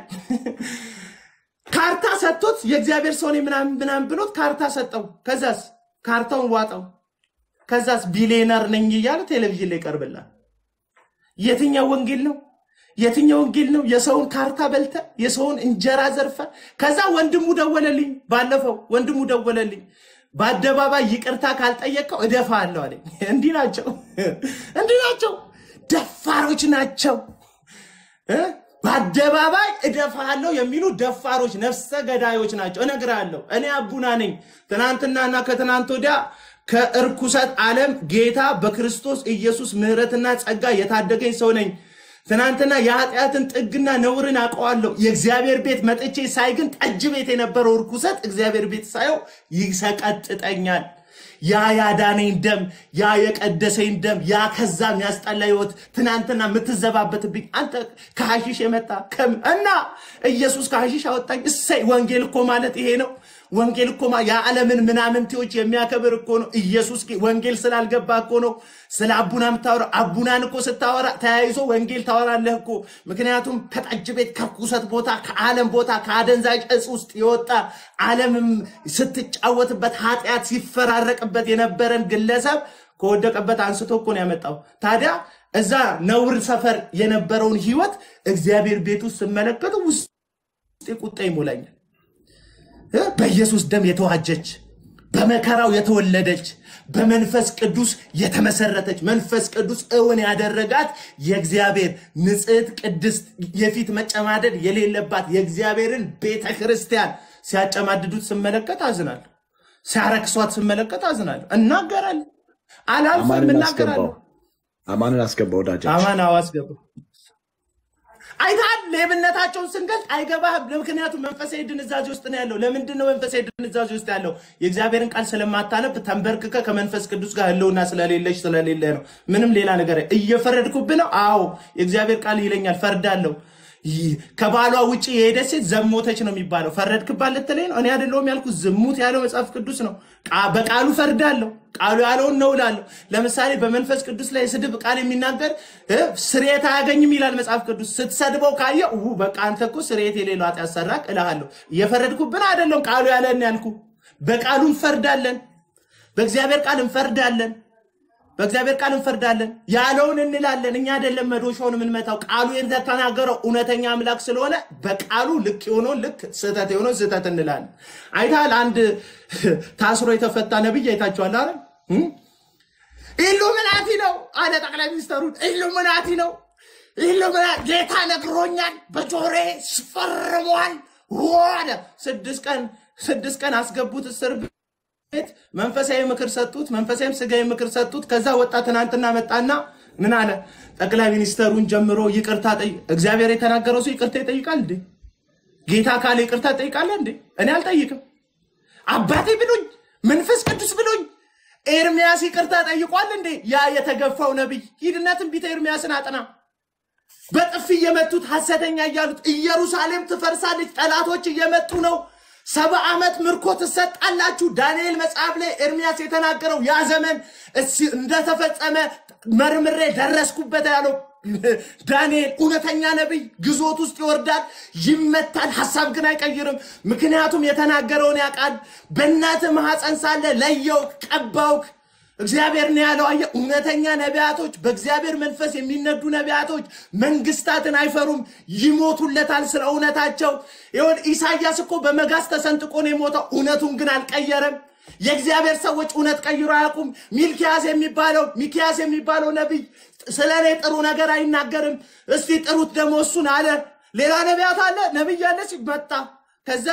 ካርታ ሰጥቶት የእግዚአብሔር ሰው ነኝ ምናምን ምናምን ብሎት ካርታ ሰጠው። ከዛስ ካርታውን ዋጠው። ከዛስ ቢሊየነር ነኝ እያለ ቴሌቪዥን ላይ ይቀርብላል። የትኛው ወንጌል ነው? የትኛው ወንጌል ነው? የሰውን ካርታ በልተ የሰውን እንጀራ ዘርፈ። ከዛ ወንድሙ ደወለልኝ፣ ባለፈው ወንድሙ ደወለልኝ። በአደባባይ ይቅርታ ካልጠየቀው እደፋለሁ አለኝ። እንዲህ ናቸው፣ እንዲህ ናቸው፣ ደፋሮች ናቸው። እ? በአደባባይ እደፋለሁ የሚሉ ደፋሮች ነፍሰ ገዳዮች ናቸው። እነግርሃለሁ፣ እኔ አቡና ነኝ። ትናንትናና ከትናንት ወዲያ ከእርኩሰት ዓለም ጌታ በክርስቶስ ኢየሱስ ምሕረትና ጸጋ የታደገኝ ሰው ነኝ። ትናንትና የኃጢአትን ጥግና ነውርን አውቀዋለሁ። የእግዚአብሔር ቤት መጥቼ ሳይ ግን ጠጅ ቤት የነበረው እርኩሰት እግዚአብሔር ቤት ሳየው ይሰቀጥጠኛል። ያ ያዳነኝ ደም፣ ያ የቀደሰኝ ደም፣ ያ ከዛ የሚያስጠላ ህይወት ትናንትና የምትዘባበትብኝ አንተ ከሐሺሽ የመጣ ከም እና ኢየሱስ ከሐሺሽ አወጣኝ። እሰይ! ወንጌል እኮ ማለት ይሄ ነው። ወንጌል እኮ ማ- የዓለምን ምናምንቴዎች የሚያከብር እኮ ነው። ኢየሱስ ጌ- ወንጌል ስላልገባ እኮ ነው ስለ አቡና የምታወራ። አቡናን እኮ ስታወራ ተያይዞ ወንጌል ታወራለህ እኮ። ምክንያቱም ከጠጅ ቤት ከርኩሰት ቦታ ከዓለም ቦታ ከአደንዛዥ እጽ ውስጥ የወጣ ዓለምም ስትጫወትበት ኃጢአት ሲፈራረቅበት የነበረን ግለሰብ ከወደቀበት አንስቶ እኮ ነው ያመጣው። ታዲያ እዛ ነውር ሰፈር የነበረውን ህይወት እግዚአብሔር ቤት ውስጥ ስመለከቱ ውስጥ ቁጣ ይሞላኛል። እ? በኢየሱስ ደም የተዋጀች በመከራው የተወለደች በመንፈስ ቅዱስ የተመሰረተች መንፈስ ቅዱስ እውን ያደረጋት የእግዚአብሔር ንጽሕት ቅድስት የፊት መጨማደድ የሌለባት የእግዚአብሔርን ቤተ ክርስቲያን ሲያጨማድዱት ስመለከት አዝናለሁ። ሲያረክሷት ስመለከት አዝናለሁ። እናገራለሁ፣ አላልፍም፣ አማንን እናገራለሁ። አስገባው። አማንን አስገባ ወዳጃችን። አማን አዋስገባ አይታል ሌብነታቸውን ስንገልጥ አይገባህም። ምክንያቱም መንፈሳዊ ድንዛዜ ውስጥ ነው ያለው። ለምንድን ነው መንፈሳዊ ድንዛዜ ውስጥ ያለው? የእግዚአብሔርን ቃል ስለማታነብ ተንበርክከ ከመንፈስ ቅዱስ ጋር ህልውና ስለሌለች ስለሌለ ነው። ምንም ሌላ ነገር እየፈረድኩብህ ነው። አዎ የእግዚአብሔር ቃል ይለኛል፣ ፈርዳለሁ። ይህ ከባሏ ውጭ የሄደች ሴት ዘሞተች ነው የሚባለው። ፈረድክባት ልትለኝ ነው? እኔ አይደለሁም ያልኩት፣ ዝሙት ያለው መጽሐፍ ቅዱስ ነው። ቃ- በቃሉ ፈርዳለሁ። ቃሉ ያለውን ነው እላለሁ። ለምሳሌ በመንፈስ ቅዱስ ላይ ስድብ ቃል የሚናገር እ፣ ስርየት አያገኝም ይላል መጽሐፍ ቅዱስ። ስትሰድበው ካየ ው በቃ አንተ እኮ ስርየት የሌለው ኃጢአት ሰራክ እልሃለሁ። እየፈረድኩብን አይደለም፣ ቃሉ ያለን ያልኩ። በቃሉ እንፈርዳለን፣ በእግዚአብሔር ቃል እንፈርዳለን። በእግዚአብሔር ቃል እንፈርዳለን፣ ያለውን እንላለን። እኛ አይደለም መዶሻውን የምንመታው። ቃሉ የተናገረው እውነተኛ አምላክ ስለሆነ በቃሉ ልክ የሆነውን ልክ፣ ስህተት የሆነውን ስህተት እንላለን። አይተሃል? አንድ ታስሮ የተፈታ ነብይ አይታችኋል አይደል? እም? ኢሉሚናቲ ነው አለ ጠቅላይ ሚኒስተሩን። ኢሉሚናቲ ነው ኢሉሚናቲ ጌታ ነግሮኛል፣ በጆሬ ስፈርሟል አለ። ስድስት ቀን ስድስት ቀን አስገቡት እስር ቤት መንፈሳዊ ምክር ሰጡት። መንፈሳዊም ስጋዊ ምክር ሰጡት። ከዛ ወጣ። ትናንትና መጣና ምን አለ? ጠቅላይ ሚኒስተሩን ጀምሮ ይቅርታ ጠይ እግዚአብሔር የተናገረው ሰው ይቅርታ ይጠይቃል እንዴ? ጌታ ካለ ይቅርታ ትጠይቃለህ እንዴ? እኔ አልጠይቅም። አባቴ ብሎኝ መንፈስ ቅዱስ ብሎኝ ኤርሚያስ ይቅርታ ጠይቋል እንዴ? ያ የተገፋው ነቢይ ሂድና ትንቢተ ኤርሚያስን አጥና። በጥፊ እየመቱት ሐሰተኛ እያሉት ኢየሩሳሌም ትፈርሳለች፣ ጠላቶች እየመጡ ነው፣ ሰባ ዓመት ምርኮ ትሰጣላችሁ። ዳንኤል መጽሐፍ ላይ ኤርሚያስ የተናገረው ያ ዘመን እስ- እንደተፈጸመ መርምሬ ደረስኩበት ያለው ዳንኤል እውነተኛ ነቢይ ግዞት ውስጥ ይወርዳል፣ ይመታል፣ ሐሳብ ግን አይቀይርም። ምክንያቱም የተናገረውን ያውቃል። በእናትህ ማኅፀን ሳለ ለየው፣ ቀባውክ እግዚአብሔር ነው ያለው። አየህ፣ እውነተኛ ነቢያቶች፣ በእግዚአብሔር መንፈስ የሚነዱ ነቢያቶች መንግስታትን አይፈሩም፣ ይሞቱለታል ስለ እውነታቸው። ይሁን ኢሳያስ እኮ በመጋዝ ተሰንጥቆ ነው የሞተው፣ እውነቱን ግን አልቀየረም። የእግዚአብሔር ሰዎች እውነት ቀይሮ አያውቁም። ሚልኪያስ የሚባለው ሚኪያስ የሚባለው ነቢይ ስለ እኔ ጥሩ ነገር አይናገርም። እስቲ ጥሩት ደግሞ እሱን አለ። ሌላ ነቢያት አለ ነቢይ ያለ ሲመጣ ከዛ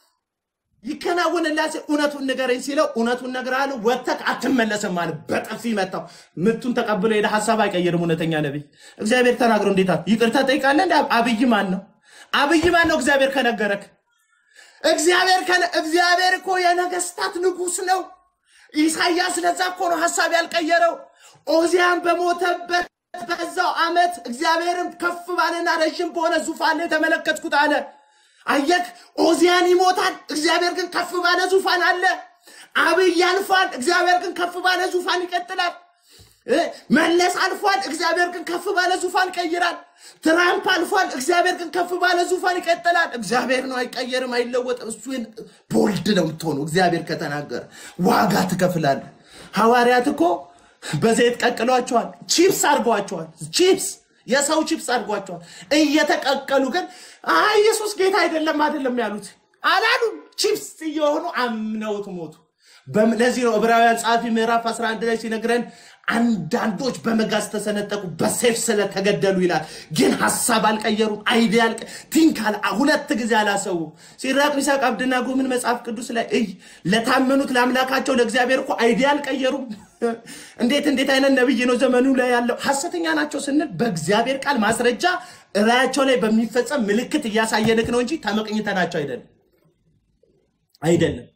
ይከናወንላት እውነቱን ንገረኝ ሲለው እውነቱን እነግርሃለሁ ወጥተህ አትመለስም አለ። በጥፊ መታው። ምቱን ተቀብሎ ሄደ። ሀሳብ አይቀይርም። እውነተኛ ነቢይ እግዚአብሔር ተናግሮ እንዴት አለ? ይቅርታ ጠይቃለህ እንደ አብይ ማን ነው? አብይ ማን ነው? እግዚአብሔር ከነገረክ እግዚአብሔር ከነ እግዚአብሔር እኮ የነገስታት ንጉስ ነው። ኢሳያስ ለዛ እኮ ነው ሀሳብ ያልቀየረው። ኦዚያን በሞተበት በዛው ዓመት እግዚአብሔርም ከፍ ባለና ረዥም በሆነ ዙፋን ላይ ተመለከትኩት አለ። አየክ፣ ኦዚያን ይሞታል፣ እግዚአብሔር ግን ከፍ ባለ ዙፋን አለ። አብይ ያልፋል፣ እግዚአብሔር ግን ከፍ ባለ ዙፋን ይቀጥላል። እ መለስ አልፏል፣ እግዚአብሔር ግን ከፍ ባለ ዙፋን ይቀይራል። ትራምፕ አልፏል፣ እግዚአብሔር ግን ከፍ ባለ ዙፋን ይቀጥላል። እግዚአብሔር ነው፣ አይቀየርም፣ አይለወጥም። እሱ ቦልድ ነው የምትሆነው። እግዚአብሔር ከተናገረ ዋጋ ትከፍላለህ። ሐዋርያት እኮ በዘይት ቀቅሏቸዋል፣ ቺፕስ አድርገዋቸዋል። ቺፕስ የሰው ቺፕስ አድርጓቸዋል። እየተቀቀሉ ግን አይ ኢየሱስ ጌታ አይደለም አይደለም ያሉት አላሉም። ቺፕስ እየሆኑ አምነውት ሞቱ። በም- ለዚህ ነው ዕብራውያን ጸሐፊ ምዕራፍ 11 ላይ ሲነግረን አንዳንዶች በመጋዝ ተሰነጠቁ፣ በሴፍ ስለተገደሉ ይላል። ግን ሀሳብ አልቀየሩም። አይዲያ አልቀ ቲንክ አለ ሁለት ጊዜ አላሰቡ። ሲራቅ ሚሳቅ አብደናጎ ምን መጽሐፍ ቅዱስ ላይ እይ ለታመኑት ለአምላካቸው ለእግዚአብሔር እኮ አይዲያ አልቀየሩም። እንዴት እንዴት አይነት ነብይ ነው ዘመኑ ላይ ያለው? ሐሰተኛ ናቸው ስንል በእግዚአብሔር ቃል ማስረጃ እራያቸው ላይ በሚፈጸም ምልክት እያሳየንክ ነው እንጂ ተመቅኝተናቸው አይደለም አይደለም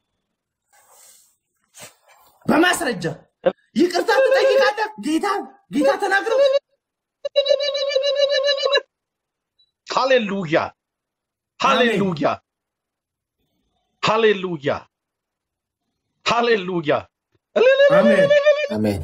በማስረጃ ይቅርታ ትጠይቃለህ። ጌታ ጌታ ተናግረው ሃሌሉያ ሃሌሉያ ሃሌሉያ ሃሌሉያ አሜን አሜን።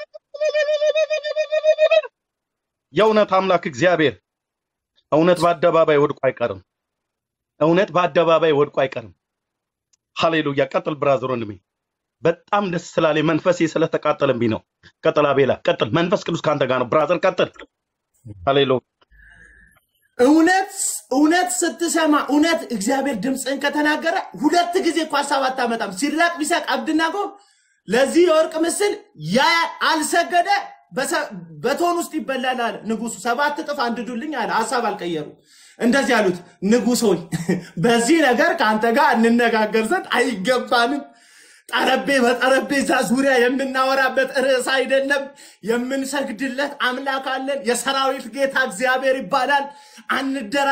የእውነት አምላክ እግዚአብሔር እውነት በአደባባይ ወድቆ አይቀርም። እውነት በአደባባይ ወድቆ አይቀርም። ሃሌሉያ። ቀጥል ብራዘር ወንድሜ። በጣም ደስ ስላለ መንፈሴ ስለተቃጠለብኝ ነው። ቀጥል አቤላ፣ ቀጥል። መንፈስ ቅዱስ ከአንተ ጋር ነው ብራዘር፣ ቀጥል። ሃሌሉያ። እውነት እውነት ስትሰማ እውነት እግዚአብሔር ድምፅህን ከተናገረ ሁለት ጊዜ እኮ ሀሳብ አታመጣም። ሲድራቅ ሚሳቅ አብድናጎ ለዚህ የወርቅ ምስል ያ አልሰገደ በሰ- በቶን ውስጥ ይበላል አለ ንጉሱ። ሰባት እጥፍ አንድዱልኝ አለ። ሀሳብ አልቀየሩ። እንደዚህ አሉት፣ ንጉሥ ሆይ በዚህ ነገር ከአንተ ጋር እንነጋገር ዘንድ አይገባንም። ጠረቤ በጠረጴዛ ዙሪያ የምናወራበት ርዕስ አይደለም። የምንሰግድለት አምላክ አለን። የሰራዊት ጌታ እግዚአብሔር ይባላል። አንደራ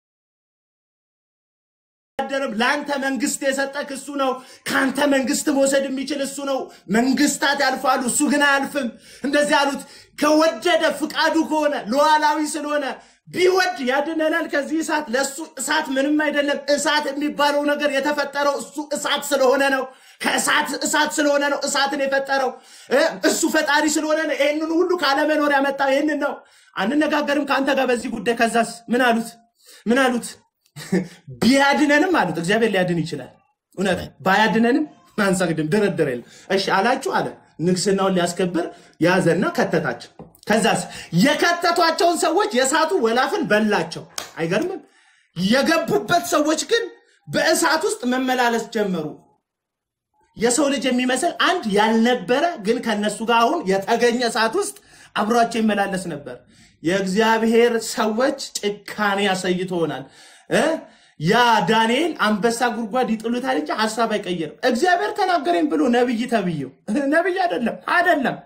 አይደለም ለአንተ መንግስት የሰጠክ እሱ ነው። ከአንተ መንግስት መውሰድ የሚችል እሱ ነው። መንግስታት ያልፋሉ፣ እሱ ግን አያልፍም። እንደዚህ አሉት። ከወደደ ፍቃዱ ከሆነ ሉዓላዊ ስለሆነ ቢወድ ያድነናል ከዚህ እሳት። ለእሱ እሳት ምንም አይደለም። እሳት የሚባለው ነገር የተፈጠረው እሱ እሳት ስለሆነ ነው። ከእሳት እሳት ስለሆነ ነው እሳትን የፈጠረው እ እሱ ፈጣሪ ስለሆነ ነው። ይህንን ሁሉ ካለመኖር ያመጣው ይህንን ነው። አንነጋገርም ከአንተ ጋር በዚህ ጉዳይ። ከዛስ ምን አሉት? ምን አሉት? ቢያድነንም አሉት። እግዚአብሔር ሊያድን ይችላል። እውነት ባያድነንም አንሰግድም፣ ድርድር የለም። እሺ አላችሁ አለ። ንግስናውን ሊያስከብር ያዘና ከተታቸው። ከዛስ የከተቷቸውን ሰዎች የእሳቱ ወላፍን በላቸው። አይገርምም? የገቡበት ሰዎች ግን በእሳት ውስጥ መመላለስ ጀመሩ። የሰው ልጅ የሚመስል አንድ ያልነበረ ግን ከነሱ ጋር አሁን የተገኘ እሳት ውስጥ አብሯቸው ይመላለስ ነበር። የእግዚአብሔር ሰዎች ጭካኔ አሳይቶናል። እ ያ ዳንኤል አንበሳ ጉድጓድ ይጥሉታል እንጂ ሀሳብ አይቀይርም። እግዚአብሔር ተናገረኝ ብሎ ነብይ ተብዬው ነብይ አይደለም አይደለም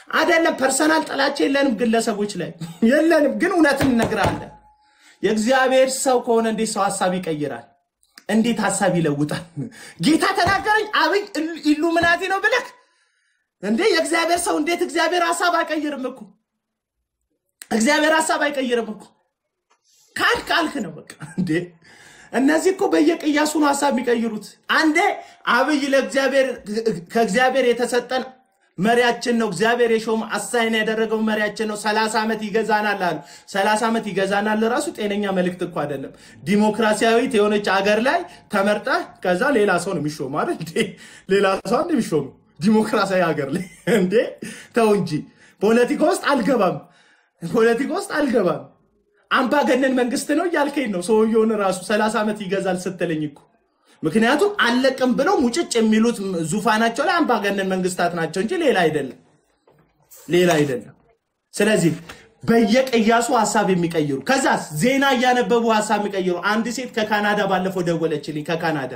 አይደለም ፐርሰናል ጥላቻ የለንም፣ ግለሰቦች ላይ የለንም። ግን እውነትን እነግርሃለን። የእግዚአብሔር ሰው ከሆነ እንዴት ሰው ሀሳብ ይቀይራል? እንዴት ሀሳብ ይለውጣል? ጌታ ተናገረኝ አብይ ኢሉሚናቲ ነው ብለህ እንዴ የእግዚአብሔር ሰው እንዴት እግዚአብሔር ሀሳብ አይቀይርም እኮ እግዚአብሔር ሀሳብ አይቀይርም እኮ ካልክ ካልክ ነው በቃ እንዴ እነዚህ እኮ በየቅያሱ ነው ሀሳብ የሚቀይሩት አንዴ አብይ ለእግዚአብሔር ከእግዚአብሔር የተሰጠን መሪያችን ነው እግዚአብሔር የሾም አሳይን ያደረገው መሪያችን ነው ሰላሳ ዓመት ይገዛናል አሉ ሰላሳ ዓመት ይገዛናል ራሱ ጤነኛ መልእክት እኮ አይደለም ዲሞክራሲያዊት የሆነች አገር ላይ ተመርጠ ከዛ ሌላ ሰው ነው የሚሾሙ አይደል እንዴ ሌላ ሰው አንድ የሚሾሙ ዲሞክራሲያዊ ሀገር ላይ እንዴ ተው እንጂ ፖለቲካ ውስጥ አልገባም ፖለቲካ ውስጥ አልገባም አምባገነን መንግስት ነው እያልከኝ ነው ሰውየውን ራሱ ሰላሳ ዓመት ይገዛል ስትለኝ እኮ ምክንያቱም አለቅም ብለው ሙጭጭ የሚሉት ዙፋናቸው ላይ አምባገነን መንግስታት ናቸው እንጂ ሌላ አይደለም ሌላ አይደለም ስለዚህ በየቅያሱ ሀሳብ የሚቀይሩ ከዛ ዜና እያነበቡ ሀሳብ የሚቀይሩ አንድ ሴት ከካናዳ ባለፈው ደወለችልኝ ከካናዳ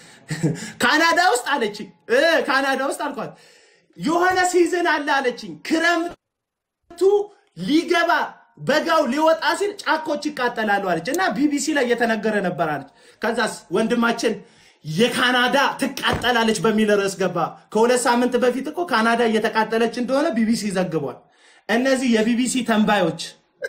ካናዳ ውስጥ አለችኝ እ ካናዳ ውስጥ አልኳት የሆነ ሲዝን አለ አለችኝ ክረምቱ ሊገባ በጋው ሊወጣ ሲል ጫኮች ይቃጠላሉ አለች እና ቢቢሲ ላይ እየተነገረ ነበር አለች ከዛስ ወንድማችን የካናዳ ትቃጠላለች በሚል ርዕስ ገባ ከሁለት ሳምንት በፊት እኮ ካናዳ እየተቃጠለች እንደሆነ ቢቢሲ ዘግቧል እነዚህ የቢቢሲ ተንባዮች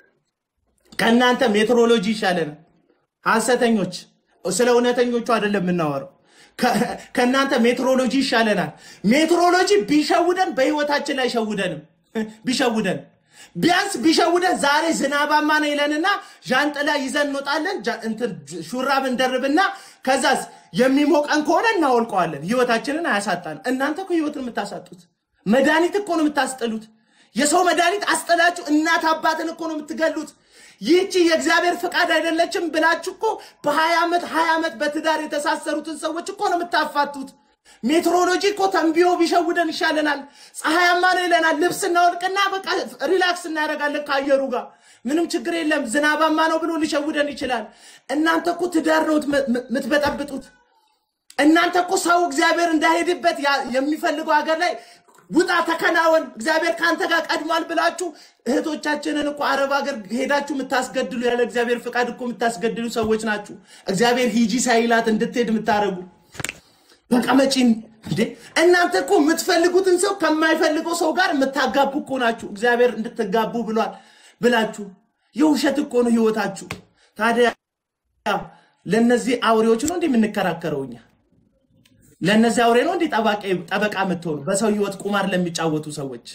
ከእናንተ ሜትሮሎጂ ይሻለን ሐሰተኞች ስለ እውነተኞቹ አይደለም የምናወረው ከእናንተ ሜትሮሎጂ ይሻለናል ሜትሮሎጂ ቢሸውደን በህይወታችን ላይ ሸውደንም ቢሸውደን ቢያንስ ቢሸውደን ዛሬ ዝናባማ ነው ይለንና ዣንጥላ ይዘን እንወጣለን ጃ- እንትን ሹራብ እንደርብና ከዛስ የሚሞቀን ከሆነ እናወልቀዋለን ህይወታችንን አያሳጣን እናንተ እኮ ህይወትን የምታሳጡት መድኃኒት እኮ ነው የምታስጥሉት የሰው መድኃኒት አስጥላችሁ እናት አባትን እኮ ነው የምትገሉት ይህቺ የእግዚአብሔር ፍቃድ አይደለችም ብላችሁ እኮ በሀያ ዓመት ሀያ ዓመት በትዳር የተሳሰሩትን ሰዎች እኮ ነው የምታፋቱት ሜትሮሎጂ እኮ ተንቢዮ ቢሸውደን ይሻለናል ፀሐያማ ነው ይለናል ልብስ እናወልቅና በቃ ሪላክስ እናደርጋለን ከአየሩ ጋር ምንም ችግር የለም ዝናባማ ነው ብሎ ሊሸውደን ይችላል እናንተ እኮ ትዳር ነው የምትበጠብጡት እናንተ እኮ ሰው እግዚአብሔር እንዳይሄድበት ያ- የሚፈልገው ሀገር ላይ ውጣ ተከናወን እግዚአብሔር ከአንተ ጋር ቀድሟል ብላችሁ እህቶቻችንን እኮ አረብ ሀገር ሄዳችሁ የምታስገድሉ ያለ እግዚአብሔር ፍቃድ እኮ የምታስገድሉ ሰዎች ናችሁ እግዚአብሔር ሂጂ ሳይላት እንድትሄድ የምታደርጉ በቀመጪን እንዴ እናንተ እኮ የምትፈልጉትን ሰው ከማይፈልገው ሰው ጋር የምታጋቡ እኮ ናችሁ እግዚአብሔር እንድትጋቡ ብሏል ብላችሁ የውሸት እኮ ነው ህይወታችሁ ታዲያ ለእነዚህ አውሬዎች ነው እንዲህ የምንከራከረው እኛ ለእነዚህ አውሬ ነው እንዲህ ጠባቂ- ጠበቃ የምትሆኑ በሰው ህይወት ቁማር ለሚጫወቱ ሰዎች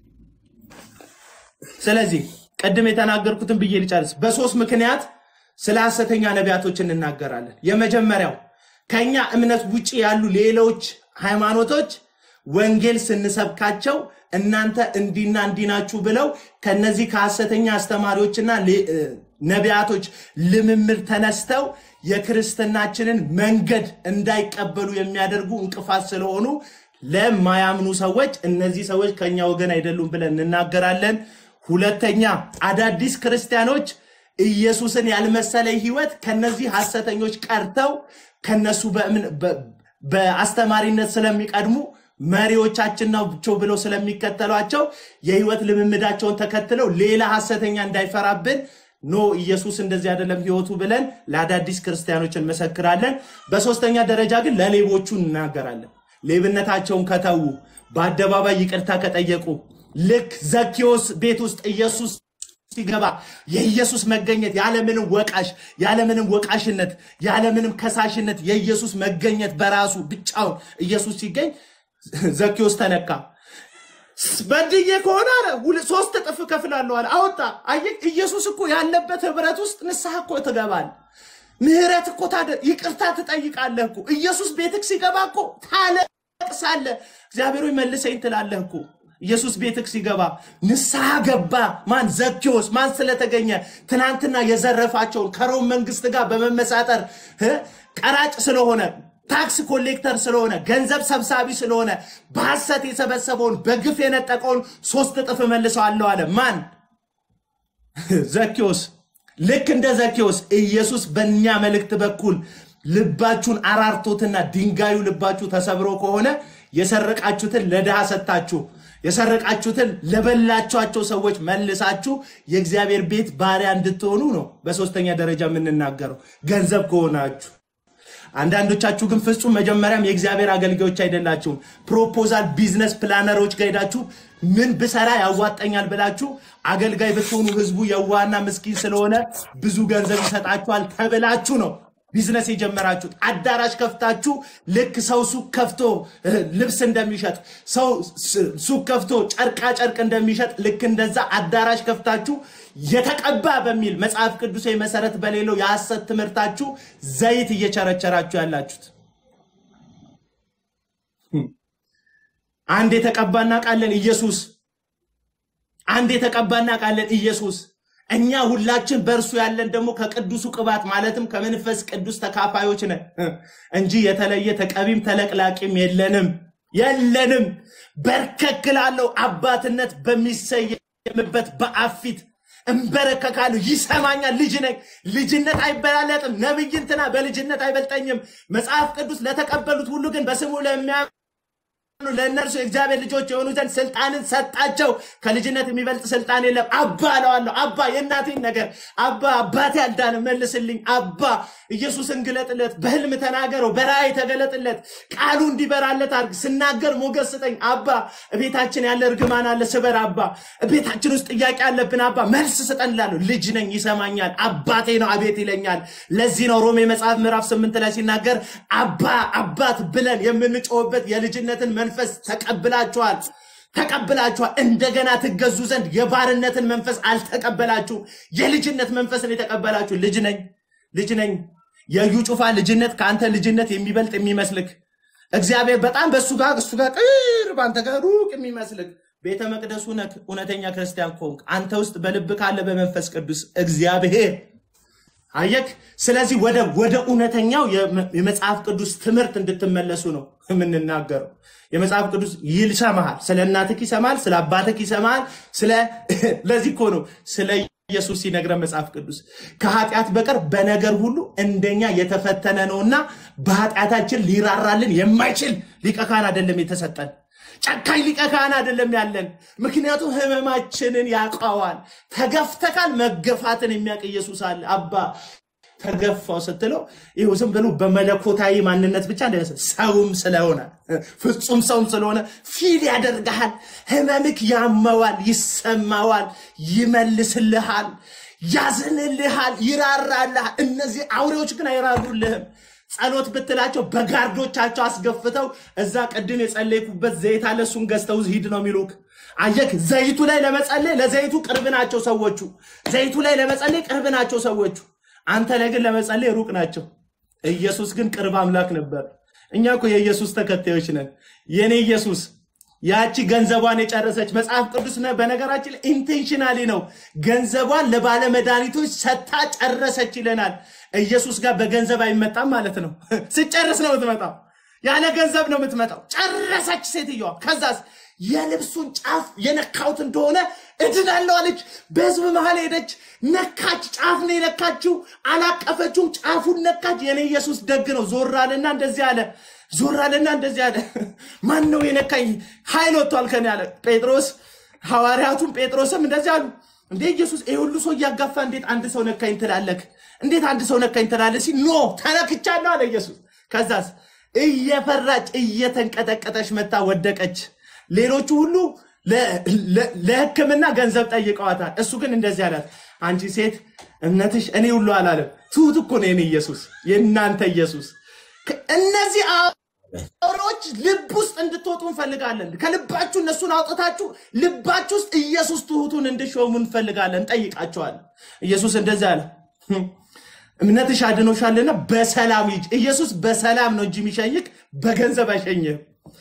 ስለዚህ ቅድም የተናገርኩትን ብዬ ልጨርስ በሶስት ምክንያት ስለ ሐሰተኛ ነቢያቶች እንናገራለን የመጀመሪያው ከኛ እምነት ውጭ ያሉ ሌሎች ሃይማኖቶች ወንጌል ስንሰብካቸው እናንተ እንዲና እንዲናችሁ ብለው ከነዚህ ከሐሰተኛ አስተማሪዎችና ሌ- እ፣ ነቢያቶች ልምምድ ተነስተው የክርስትናችንን መንገድ እንዳይቀበሉ የሚያደርጉ እንቅፋት ስለሆኑ ለማያምኑ ሰዎች እነዚህ ሰዎች ከኛ ወገን አይደሉም ብለን እንናገራለን ሁለተኛ አዳዲስ ክርስቲያኖች ኢየሱስን ያልመሰለ ህይወት ከነዚህ ሐሰተኞች ቀርተው ከነሱ በእምን- በ- በአስተማሪነት ስለሚቀድሙ መሪዎቻችን ናቸው ብለው ስለሚከተሏቸው የህይወት ልምምዳቸውን ተከትለው ሌላ ሐሰተኛ እንዳይፈራብን ኖ ኢየሱስ እንደዚህ አይደለም ህይወቱ ብለን ለአዳዲስ ክርስቲያኖች እንመሰክራለን በሶስተኛ ደረጃ ግን ለሌቦቹ እናገራለን ሌብነታቸውን ከተዉ በአደባባይ ይቅርታ ከጠየቁ ልክ ዘኪዎስ ቤት ውስጥ ኢየሱስ ሲገባ የኢየሱስ መገኘት ያለምንም ወቃሽ ያለምንም ወቃሽነት ያለምንም ከሳሽነት የኢየሱስ መገኘት በራሱ ብቻውን ኢየሱስ ሲገኝ ዘኪዎስ ተነካ በድዬ ከሆነ አለ ሁለ- ሶስት እጥፍ እከፍላለሁ አለ አወጣ አየህ ኢየሱስ እኮ ያለበት ህብረት ውስጥ ንስሐ እኮ ትገባል ምህረት እኮ ታደ ይቅርታ ትጠይቃለህ እኮ ኢየሱስ ቤትክ ሲገባ እኮ ታለቅሳለህ እግዚአብሔር ሆይ መልሰኝ ትላለህ እኮ ኢየሱስ ቤትክ ሲገባ ንስሐ ገባ ማን ዘኪዎስ ማን ስለተገኘ ትናንትና የዘረፋቸውን ከሮም መንግስት ጋር በመመሳጠር እ ቀራጭ ስለሆነ ታክስ ኮሌክተር ስለሆነ ገንዘብ ሰብሳቢ ስለሆነ በሐሰት የሰበሰበውን በግፍ የነጠቀውን ሶስት እጥፍ መልሰዋለሁ አለ ማን ዘኪዎስ ልክ እንደ ዘኪዎስ ኢየሱስ በእኛ መልእክት በኩል ልባችሁን አራርቶትና ድንጋዩ ልባችሁ ተሰብሮ ከሆነ የሰረቃችሁትን ለድሃ ሰጥታችሁ የሰረቃችሁትን ለበላችኋቸው ሰዎች መልሳችሁ የእግዚአብሔር ቤት ባሪያ እንድትሆኑ ነው በሶስተኛ ደረጃ የምንናገረው ገንዘብ ከሆናችሁ አንዳንዶቻችሁ ግን ፍጹም መጀመሪያም የእግዚአብሔር አገልጋዮች አይደላችሁም። ፕሮፖዛል ቢዝነስ ፕላነሮች ጋር ሄዳችሁ ምን ብሰራ ያዋጠኛል ብላችሁ አገልጋይ ብትሆኑ ህዝቡ የዋና ምስኪን ስለሆነ ብዙ ገንዘብ ይሰጣችኋል ተብላችሁ ነው ቢዝነስ የጀመራችሁት። አዳራሽ ከፍታችሁ ልክ ሰው ሱቅ ከፍቶ እ፣ ልብስ እንደሚሸጥ ሰው ስ- ሱቅ ከፍቶ ጨርቃ ጨርቅ እንደሚሸጥ ልክ እንደዛ አዳራሽ ከፍታችሁ የተቀባ በሚል መጽሐፍ ቅዱሳዊ መሰረት በሌለው የሐሰት ትምህርታችሁ ዘይት እየቸረቸራችሁ ያላችሁት። አንድ የተቀባና ቃለን ኢየሱስ አንድ የተቀባና ቃለን ኢየሱስ እኛ ሁላችን በእርሱ ያለን ደግሞ ከቅዱሱ ቅባት ማለትም ከመንፈስ ቅዱስ ተካፋዮች ነን እንጂ የተለየ ተቀቢም ተለቅላቂም የለንም የለንም። በርከክላለሁ አባትነት በሚሰየምበት በአብ ፊት እንበረከካለሁ። ይሰማኛል። ልጅ ነኝ። ልጅነት አይበላለጥም። ነቢይ እንትና በልጅነት አይበልጠኝም። መጽሐፍ ቅዱስ ለተቀበሉት ሁሉ ግን በስሙ ለሚያ ለእነርሱ የእግዚአብሔር ልጆች የሆኑ ዘንድ ስልጣንን ሰጣቸው። ከልጅነት የሚበልጥ ስልጣን የለም። አባ እለዋለሁ። አባ የእናቴን ነገር አባ አባቴ አልዳነ መልስልኝ። አባ ኢየሱስን ግለጥለት፣ በህልም ተናገረው፣ በራእይ ተገለጥለት፣ ቃሉ እንዲበራለት አድርግ። ስናገር ሞገስ ስጠኝ። አባ እቤታችን ያለ እርግማን አለ፣ ስበር። አባ ቤታችን ውስጥ ጥያቄ አለብን። አባ መልስ ስጠን እላለሁ። ልጅ ነኝ፣ ይሰማኛል። አባቴ ነው፣ አቤት ይለኛል። ለዚህ ነው ሮሜ መጽሐፍ ምዕራፍ ስምንት ላይ ሲናገር አባ አባት ብለን የምንጮህበት የልጅነትን መንፈስ ተቀብላችኋል ተቀብላችኋል። እንደገና ትገዙ ዘንድ የባርነትን መንፈስ አልተቀበላችሁም። የልጅነት መንፈስን የተቀበላችሁ ልጅ ነኝ ልጅ ነኝ። የዩ ጩፋ ልጅነት ከአንተ ልጅነት የሚበልጥ የሚመስልክ እግዚአብሔር በጣም በእሱ ጋር እሱ ጋር ቅርብ አንተ ጋር ሩቅ የሚመስልክ ቤተ መቅደሱ ነክ እውነተኛ ክርስቲያን ከሆንክ አንተ ውስጥ በልብ ካለ በመንፈስ ቅዱስ እግዚአብሔር አየክ። ስለዚህ ወደ ወደ እውነተኛው የመ- የመጽሐፍ ቅዱስ ትምህርት እንድትመለሱ ነው የምንናገረው። የመጽሐፍ ቅዱስ ይሰማሃል፣ ስለ እናትክ ይሰማል፣ ስለ አባትክ ይሰማል። ስለ ለዚህ እኮ ነው ስለ ኢየሱስ ሲነግረን መጽሐፍ ቅዱስ ከኃጢአት በቀር በነገር ሁሉ እንደኛ የተፈተነ ነውና በኃጢአታችን ሊራራልን የማይችል ሊቀ ካህን አይደለም የተሰጠን። ጨካኝ ሊቀ ካህን አይደለም ያለን። ምክንያቱም ህመማችንን ያውቀዋል። ተገፍተካል፣ መገፋትን የሚያውቅ ኢየሱስ አለ። አባ ተገፋው ስትለው ይኸው ዝም ብሎ በመለኮታዊ ማንነት ብቻ እንዳይመስል ሰውም ስለሆነ ፍጹም ሰውም ስለሆነ ፊል ያደርግሃል። ህመምክ ያመዋል፣ ይሰማዋል፣ ይመልስልሃል፣ ያዝንልሃል፣ ይራራልሃል። እነዚህ አውሬዎች ግን አይራሩልህም። ጸሎት ብትላቸው በጋርዶቻቸው አስገፍተው እዛ ቅድም የጸለይኩበት ዘይት አለ እሱን ገዝተው ሂድ ነው የሚሉክ። አየክ፣ ዘይቱ ላይ ለመጸለይ ለዘይቱ ቅርብ ናቸው ሰዎቹ። ዘይቱ ላይ ለመጸለይ ቅርብ ናቸው ሰዎቹ። አንተ ላይ ግን ለመጸለይ ሩቅ ናቸው። ኢየሱስ ግን ቅርብ አምላክ ነበር። እኛ እኮ የኢየሱስ ተከታዮች ነን። የኔ ኢየሱስ ያቺ ገንዘቧን የጨረሰች መጽሐፍ ቅዱስ ነ በነገራችን ኢንቴንሽናሊ ነው ገንዘቧን ለባለ መድኃኒቶች ሰታ ጨረሰች ይለናል። ኢየሱስ ጋር በገንዘብ አይመጣም ማለት ነው። ስጨርስ ነው የምትመጣው። ያለ ገንዘብ ነው የምትመጣው። ጨረሰች ሴትዮዋ። ከዛስ የልብሱን ጫፍ የነካሁት እንደሆነ እድናለሁ አለች። በህዝብ መሀል ሄደች፣ ነካች። ጫፍ ነው የነካችው፣ አላቀፈችውም። ጫፉን ነካች። የኔ ኢየሱስ ደግ ነው። ዞር አለና እንደዚህ አለ ዞር አለና እንደዚህ አለ። ማን ነው የነካኝ? ኃይል ወጥቷል ከኔ አለ ጴጥሮስ። ሐዋርያቱም ጴጥሮስም እንደዚህ አሉ። እንዴ ኢየሱስ ይህ ሁሉ ሰው እያጋፋ እንዴት አንድ ሰው ነካኝ ትላለክ? እንዴት አንድ ሰው ነካኝ ትላለህ? ሲል ኖ ተነክቻለሁ አለ ኢየሱስ። ከዛስ እየፈራች እየተንቀጠቀጠች መታ ወደቀች። ሌሎቹ ሁሉ ለ- ለ- ለሕክምና ገንዘብ ጠይቀዋታል። እሱ ግን እንደዚህ አላት፣ አንቺ ሴት እምነትሽ እኔ ሁሉ አላለም። ትሁት እኮ ነው የኔ ኢየሱስ፣ የእናንተ ኢየሱስ። ከ- እነዚህ አውሬዎች ልብ ውስጥ እንድትወጡ እንፈልጋለን። ከልባችሁ እነሱን አውጥታችሁ ልባችሁ ውስጥ ኢየሱስ ትሁቱን እንድሾሙ እንፈልጋለን፣ እንጠይቃቸዋለን። ኢየሱስ እንደዚህ አለ፣ እምነትሽ አድኖሻልና በሰላም ሂጂ። ኢየሱስ በሰላም ነው እንጂ የሚሸኝክ በገንዘብ አይሸኝህም።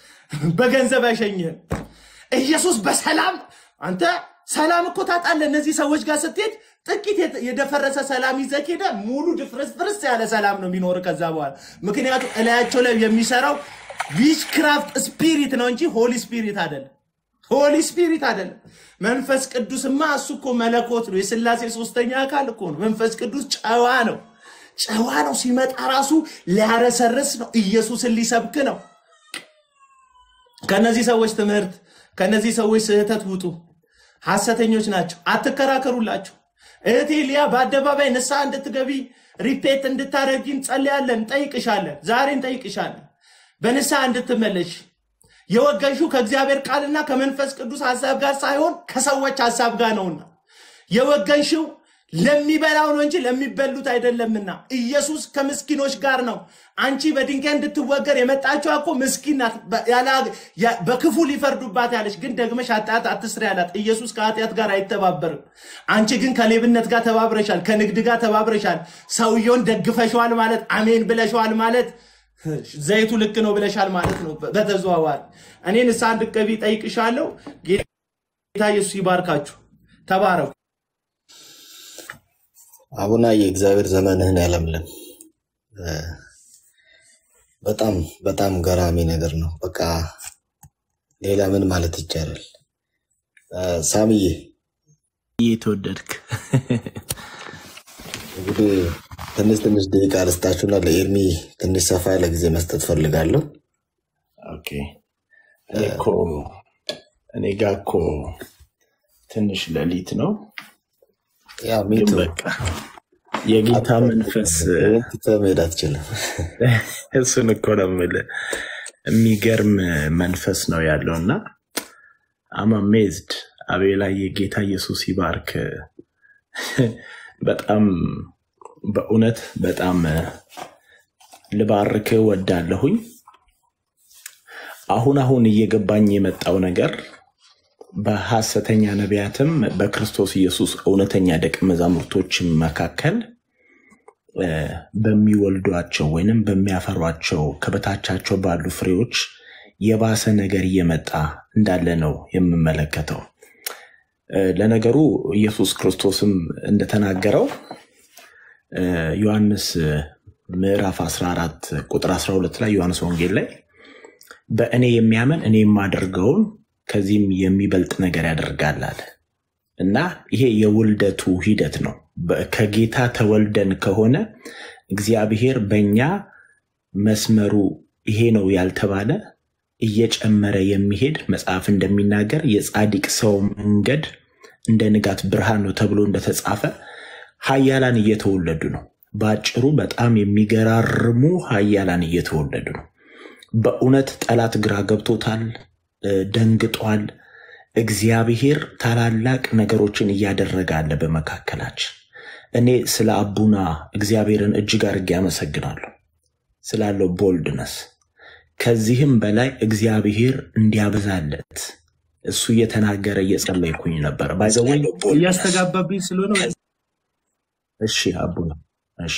በገንዘብ አይሸኝህም። ኢየሱስ በሰላም አንተ ሰላም እኮ ታጣለህ። እነዚህ ሰዎች ጋር ስትሄድ ጥቂት የተ- የደፈረሰ ሰላም ይዘህ ሄደህ ሙሉ ድፍርስፍርስ ያለ ሰላም ነው የሚኖር ከዛ በኋላ። ምክንያቱም እላያቸው ላይ የሚሰራው ዊችክራፍት ስፒሪት ነው እንጂ ሆሊ ስፒሪት አይደለም። ሆሊ ስፒሪት አይደለም። መንፈስ ቅዱስማ እሱ እኮ መለኮት ነው። የስላሴ ሶስተኛ አካል እኮ ነው። መንፈስ ቅዱስ ጨዋ ነው። ጨዋ ነው። ሲመጣ ራሱ ሊያረሰርስ ነው። ኢየሱስን ሊሰብክ ነው። ከነዚህ ሰዎች ትምህርት ከነዚህ ሰዎች ስህተት ውጡ። ሐሰተኞች ናቸው። አትከራከሩላቸው። እህቴ ሊያ በአደባባይ ንስሐ እንድትገቢ ሪፔት እንድታደርጊ እንጸልያለን፣ እንጠይቅሻለን። ዛሬ እንጠይቅሻለን በንስሐ እንድትመለሽ የወገንሽው ከእግዚአብሔር ቃልና ከመንፈስ ቅዱስ ሐሳብ ጋር ሳይሆን ከሰዎች ሐሳብ ጋር ነውና የወገንሽው ለሚበላው ነው እንጂ ለሚበሉት አይደለምና ኢየሱስ ከምስኪኖች ጋር ነው። አንቺ በድንጋይ እንድትወገር የመጣችው እኮ ምስኪን ናት። በ- ያለ- ያ- በክፉ ሊፈርዱባት ያለች ግን ደግመሽ ኃጢአት አትስሪ ያላት። ኢየሱስ ከኃጢአት ጋር አይተባበርም። አንቺ ግን ከሌብነት ጋር ተባብረሻል፣ ከንግድ ጋር ተባብረሻል። ሰውየውን ደግፈሸዋል ማለት አሜን ብለሸዋል ማለት ዘይቱ ልክ ነው ብለሻል ማለት ነው። በ- በተዘዋዋሪ እኔ ንስሐ እንድትገቢ ጠይቅሻለሁ። ጌታ ኢየሱስ ይባርካችሁ። ተባረኩ። አቡና የእግዚአብሔር ዘመንህን ያለምልን። እ፣ በጣም በጣም ገራሚ ነገር ነው። በቃ ሌላ ምን ማለት ይቻላል? እ፣ ሳምዬ የተወደድክ እንግዲህ ትንሽ ትንሽ ደቂቃ ልስጣችሁና ለኤርሚ ትንሽ ሰፋ ያለ ጊዜ መስጠት ፈልጋለሁ። ኦኬ። እኔ እኮ እኔ ጋ እኮ ትንሽ ሌሊት ነው፣ ያ ግን ሚቱ በቃ የጌታ መንፈስ ትተህ መሄድ አትችልም። እሱን እኮ ነው የምልህ። የሚገርም መንፈስ ነው ያለው እና አም አሜዝድ አቤላ የጌታ ኢየሱስ ይባርክ። በጣም በእውነት በጣም ልባርክ ወዳለሁኝ። አሁን አሁን እየገባኝ የመጣው ነገር በሐሰተኛ ነቢያትም በክርስቶስ ኢየሱስ እውነተኛ ደቀ መዛሙርቶችም መካከል እ፣ በሚወልዷቸው ወይንም በሚያፈሯቸው ከበታቻቸው ባሉ ፍሬዎች የባሰ ነገር እየመጣ እንዳለ ነው የምመለከተው። እ፣ ለነገሩ ኢየሱስ ክርስቶስም እንደተናገረው እ፣ ዮሐንስ ምዕራፍ 14 ቁጥር 12 ላይ ዮሐንስ ወንጌል ላይ በእኔ የሚያምን እኔ የማደርገውን ከዚህም የሚበልጥ ነገር ያደርጋል አለ እና ይሄ የውልደቱ ሂደት ነው። በ- ከጌታ ተወልደን ከሆነ እግዚአብሔር በእኛ መስመሩ ይሄ ነው ያልተባለ እየጨመረ የሚሄድ መጽሐፍ እንደሚናገር የጻድቅ ሰው መንገድ እንደ ንጋት ብርሃን ነው ተብሎ እንደተጻፈ ኃያላን እየተወለዱ ነው። በአጭሩ በጣም የሚገራርሙ ኃያላን እየተወለዱ ነው። በእውነት ጠላት ግራ ገብቶታል፣ እ፣ ደንግጧል። እግዚአብሔር ታላላቅ ነገሮችን እያደረገ አለ በመካከላችን። እኔ ስለ አቡና እግዚአብሔርን እጅግ አድርጌ አመሰግናለሁ ስላለው ቦልድነስ። ከዚህም በላይ እግዚአብሔር እንዲያበዛለት እሱ እየተናገረ እየጸለይኩኝ ነበር። ባይዘወይ እያስተጋባብኝ ስለሆነ እሺ አቡና እሺ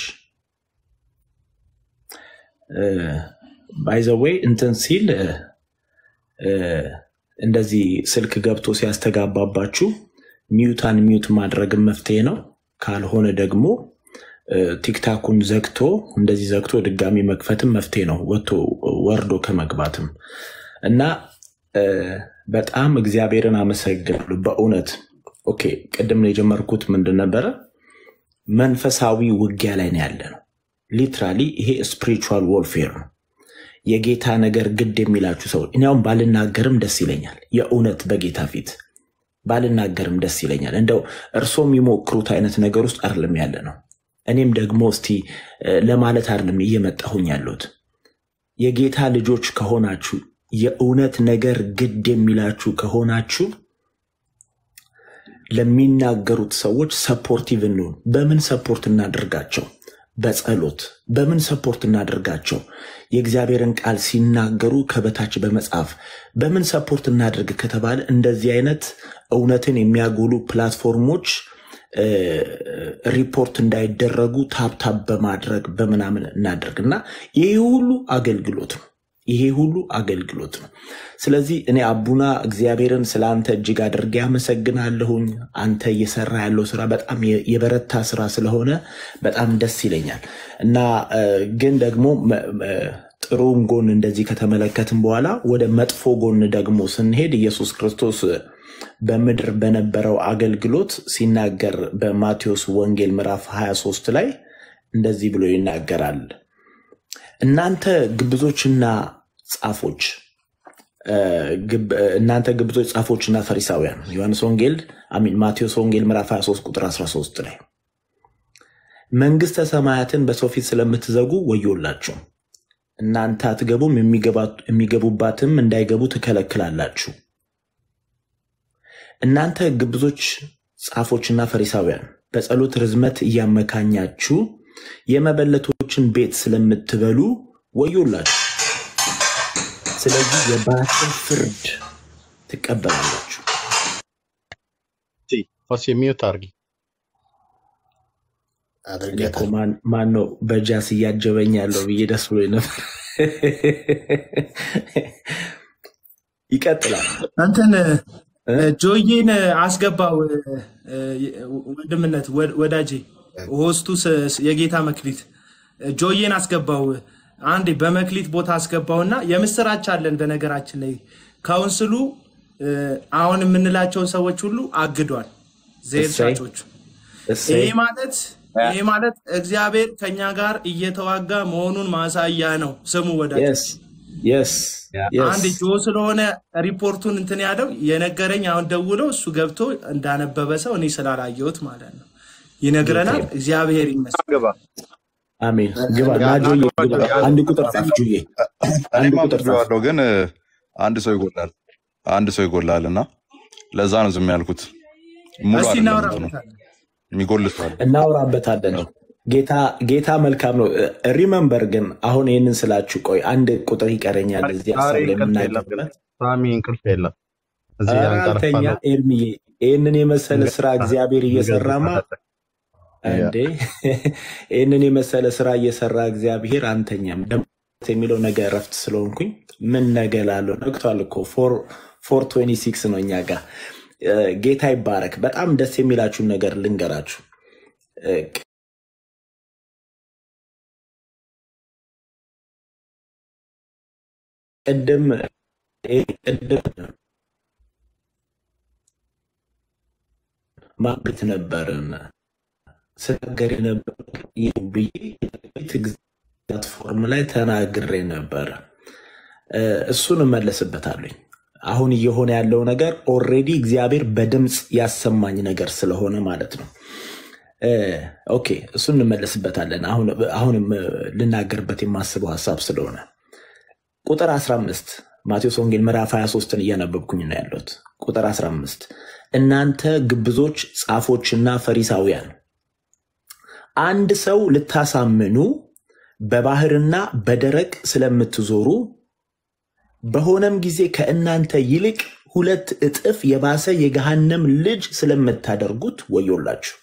ባይዘወይ እንትን ሲል እ፣ እ፣ እንደዚህ ስልክ ገብቶ ሲያስተጋባባችሁ ሚዩታን ሚዩት ማድረግም መፍትሄ ነው። ካልሆነ ደግሞ እ፣ ቲክታኩን ዘግቶ እንደዚህ ዘግቶ ድጋሚ መክፈትም መፍትሄ ነው፣ ወጥቶ ወርዶ ከመግባትም እና እ፣ በጣም እግዚአብሔርን አመሰግናለሁ በእውነት ኦኬ። ቅድም ነው የጀመርኩት ምንድን ነበረ? መንፈሳዊ ውጊያ ላይ ነው ያለ ነው። ሊትራሊ ይሄ ስፒሪቹዋል ወርፌር ነው። የጌታ ነገር ግድ የሚላችሁ ሰው እኒያውም ባልናገርም ደስ ይለኛል። የእውነት በጌታ ፊት ባልናገርም ደስ ይለኛል። እንደው እርሶ የሚሞክሩት አይነት ነገር ውስጥ አይደለም ያለ ነው። እኔም ደግሞ እስቲ እ፣ ለማለት አይደለም እየመጣሁኝ ያለሁት የጌታ ልጆች ከሆናችሁ የእውነት ነገር ግድ የሚላችሁ ከሆናችሁ ለሚናገሩት ሰዎች ሰፖርቲቭ እንሁን። በምን ሰፖርት እናደርጋቸው? በጸሎት በምን ሰፖርት እናደርጋቸው? የእግዚአብሔርን ቃል ሲናገሩ ከበታች በመጻፍ በምን ሰፖርት እናደርግ ከተባለ እንደዚህ አይነት እውነትን የሚያጎሉ ፕላትፎርሞች እ፣ ሪፖርት እንዳይደረጉ ታብታብ በማድረግ በምናምን እናደርግ እና ይሄ ሁሉ አገልግሎት ነው። ይሄ ሁሉ አገልግሎት ነው። ስለዚህ እኔ አቡና እግዚአብሔርን ስለ አንተ እጅግ አድርጌ አመሰግናለሁኝ። አንተ እየሰራ ያለው ስራ በጣም የ- የበረታ ስራ ስለሆነ በጣም ደስ ይለኛል እና እ፣ ግን ደግሞ መ- መ- ጥሩን ጎን እንደዚህ ከተመለከትን በኋላ ወደ መጥፎ ጎን ደግሞ ስንሄድ ኢየሱስ ክርስቶስ በምድር በነበረው አገልግሎት ሲናገር በማቴዎስ ወንጌል ምዕራፍ 23 ላይ እንደዚህ ብሎ ይናገራል። እናንተ ግብዞችና ጻፎች እ፣ ግብ- እናንተ ግብዞች ጻፎችና ፈሪሳውያን ዮሐንስ ወንጌል አሚን ማቴዎስ ወንጌል ምዕራፍ 23 ቁጥር 13 ላይ መንግስተ ሰማያትን በሰው ፊት ስለምትዘጉ ወዮላችሁ እናንተ አትገቡም የሚገባ- የሚገቡባትም እንዳይገቡ ትከለክላላችሁ እናንተ ግብዞች ጻፎችና ፈሪሳውያን በጸሎት ርዝመት እያመካኛችሁ የመበለቶችን ቤት ስለምትበሉ ወዮላችሁ ስለዚህ የባሰ ፍርድ ትቀበላላችሁ ፋስ የሚዩት አርጊ እኔ እኮ ማን- ማን ነው በጃስ እያጀበኝ ያለው ብዬ ደስ ብሎ ነበር ይቀጥላል አንተን ጆዬን አስገባው እ፣ ወንድምነት ወ- ወዳጄ ሆስቱ ስ- የጌታ መክሊት ጆዬን አስገባው አንዴ በመክሊት ቦታ አስገባውና የምስራች አለን በነገራችን ላይ ካውንስሉ እ፣ አሁን የምንላቸውን ሰዎች ሁሉ አግዷል ዘይር እሰይ ሻጮቹ እሰይ ይሄ ማለት ይሄ ማለት እግዚአብሔር ከኛ ጋር እየተዋጋ መሆኑን ማሳያ ነው ስሙ ወዳጆች የስ የስ የስ አንድ ጆ ስለሆነ ሪፖርቱን እንትን ያለው የነገረኝ አሁን ደውለው እሱ ገብቶ እንዳነበበ ሰው እኔ ስላላየሁት ማለት ነው ይነግረናል። እግዚአብሔር ይመስገን። አሜን ግባ ና ጆዬ ግባ አንድ ቁጥር ጻፍ ጆዬ አንድ እኔም ቁጥር ጻፍ አንብቤዋለሁ ግን አንድ ሰው ይጎላል አንድ ሰው ይጎላል እና ለዛ ነው ዝም ያልኩት ሙሉ እስቲ አይደለም እንትኑ እናወራበታለን። የሚጎል ሰው አለ እናወራበታለን ነው ጌታ ጌታ መልካም ነው ሪመምበር ግን አሁን ይህንን ስላችሁ ቆይ አንድ ቁጥር ይቀረኛል እዚህ ዛሬ ሀሳብ ላይ እንቅልፍ የለም የምናገርበት ሳሚ እንቅልፍ የለም እዚህ ኧረ አልተኛ አንቀርፋለሁ ኤርሚዬ ይህንን የመሰለ ስራ እግዚአብሔር እየሰራማ ያ እንዴ ይህንን የመሰለ ስራ እየሰራ እግዚአብሔር አንተኛም ደግሞ የሚለው ነገ እረፍት ስለሆንኩኝ ምን ነገ ላለው ነግቷል እኮ ፎር ትዌንቲ ሲክስ ነው እኛ ጋር እ፣ ጌታ ይባረክ በጣም ደስ የሚላችሁን ነገር ልንገራችሁ እ፣ ቅድም ቅድም ማቤት ነበርን ስናገር የነበር ብዬ ፕላትፎርም ላይ ተናግሬ ነበረ። እ፣ እሱን እመለስበታለኝ። አሁን እየሆነ ያለው ነገር ኦልሬዲ እግዚአብሔር በድምፅ ያሰማኝ ነገር ስለሆነ ማለት ነው። እ፣ ኦኬ እሱን እንመለስበታለን። አሁን አሁንም እ፣ ልናገርበት የማስበው ሀሳብ ስለሆነ ቁጥር 15 ማቴዎስ ወንጌል ምዕራፍ 23ን እያነበብኩኝ ነው ያለሁት። ቁጥር 15 እናንተ ግብዞች ጻፎችና ፈሪሳውያን አንድ ሰው ልታሳምኑ በባህርና በደረቅ ስለምትዞሩ በሆነም ጊዜ ከእናንተ ይልቅ ሁለት እጥፍ የባሰ የገሃነም ልጅ ስለምታደርጉት ወዮላችሁ።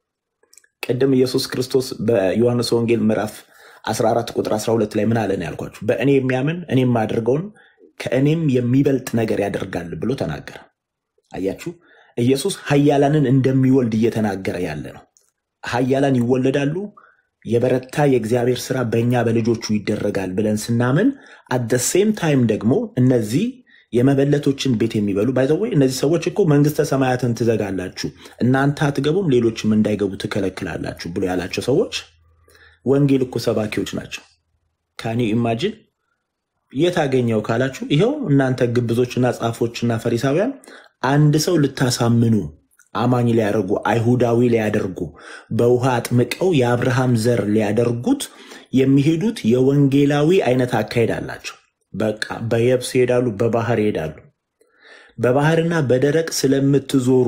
ቅድም ኢየሱስ ክርስቶስ በዮሐንስ ወንጌል ምዕራፍ 14 ቁጥር 12 ላይ ምን አለ ነው ያልኳችሁ? በእኔ የሚያምን እኔ የማደርገውን ከእኔም የሚበልጥ ነገር ያደርጋል ብሎ ተናገረ። አያችሁ፣ ኢየሱስ ኃያላንን እንደሚወልድ እየተናገረ ያለ ነው። ኃያላን ይወለዳሉ። የበረታ የእግዚአብሔር ስራ በእኛ በልጆቹ ይደረጋል ብለን ስናምን አደ ሴም ታይም ደግሞ እነዚህ የመበለቶችን ቤት የሚበሉ ባይዘወይ እነዚህ ሰዎች እኮ መንግስተ ሰማያትን ትዘጋላችሁ፣ እናንተ አትገቡም፣ ሌሎችም እንዳይገቡ ትከለክላላችሁ ብሎ ያላቸው ሰዎች ወንጌል እኮ ሰባኪዎች ናቸው። ካኒ ኢማጂን የት አገኘው ካላችሁ፣ ይኸው እናንተ ግብዞችና ጻፎችና ፈሪሳውያን አንድ ሰው ልታሳምኑ አማኝ ሊያደርጉ አይሁዳዊ ሊያደርጉ በውሃ አጥምቀው የአብርሃም ዘር ሊያደርጉት የሚሄዱት የወንጌላዊ አይነት አካሄድ አላቸው። በቃ በየብስ ይሄዳሉ፣ በባህር ይሄዳሉ። በባህርና በደረቅ ስለምትዞሩ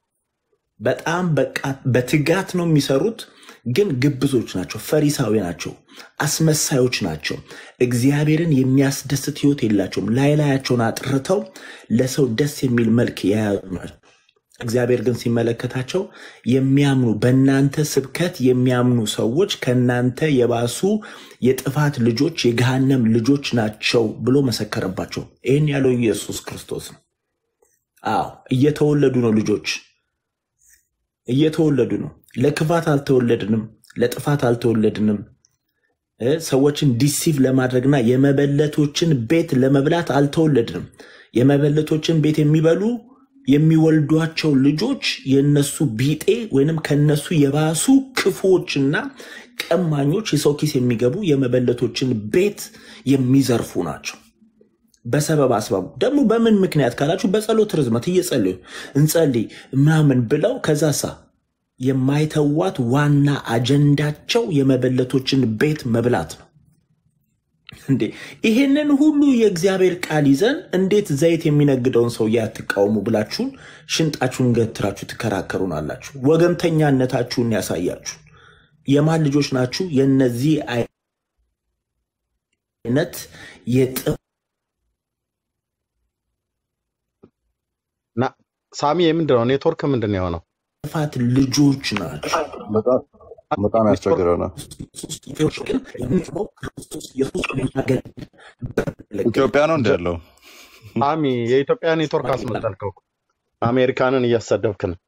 በጣም በቃ በትጋት ነው የሚሰሩት፣ ግን ግብዞች ናቸው፣ ፈሪሳዊ ናቸው፣ አስመሳዮች ናቸው። እግዚአብሔርን የሚያስደስት ህይወት የላቸውም። ላይ ላያቸውን አጥርተው ለሰው ደስ የሚል መልክ የያዙ ናቸው። እግዚአብሔር ግን ሲመለከታቸው የሚያምኑ በእናንተ ስብከት የሚያምኑ ሰዎች ከእናንተ የባሱ የጥፋት ልጆች የገሃነም ልጆች ናቸው ብሎ መሰከረባቸው። ይህን ያለው ኢየሱስ ክርስቶስ ነው። አዎ እየተወለዱ ነው ልጆች እየተወለዱ ነው። ለክፋት አልተወለድንም፣ ለጥፋት አልተወለድንም። እ ሰዎችን ዲሲቭ ለማድረግና የመበለቶችን ቤት ለመብላት አልተወለድንም። የመበለቶችን ቤት የሚበሉ የሚወልዷቸው ልጆች የነሱ ቢጤ ወይንም ከነሱ የባሱ ክፉዎችና ቀማኞች የሰው ኪስ የሚገቡ የመበለቶችን ቤት የሚዘርፉ ናቸው። በሰበብ አስባቡ ደግሞ በምን ምክንያት ካላችሁ በጸሎት ርዝመት እየጸለዩ እንጸልይ ምናምን ብለው ከዛሳ የማይተዋት ዋና አጀንዳቸው የመበለቶችን ቤት መብላት ነው። እንዴ ይሄንን ሁሉ የእግዚአብሔር ቃል ይዘን እንዴት ዘይት የሚነግደውን ሰውዬ አትቃወሙ ብላችሁን ሽንጣችሁን ገትራችሁ ትከራከሩን አላችሁ? ወገንተኛነታችሁን ያሳያችሁ። የማን ልጆች ናችሁ? የነዚህ አይነት እና ሳሚ የምንድን ነው ኔትወርክ ምንድን ነው የሆነው? የጥፋት ልጆች ናቸው። በጣም ያስቸግረናል። ኢትዮጵያ ነው እንዲ ያለው ሳሚ የኢትዮጵያ ኔትወርክ አስመጠልከው። አሜሪካንን እያሰደብክ ነው።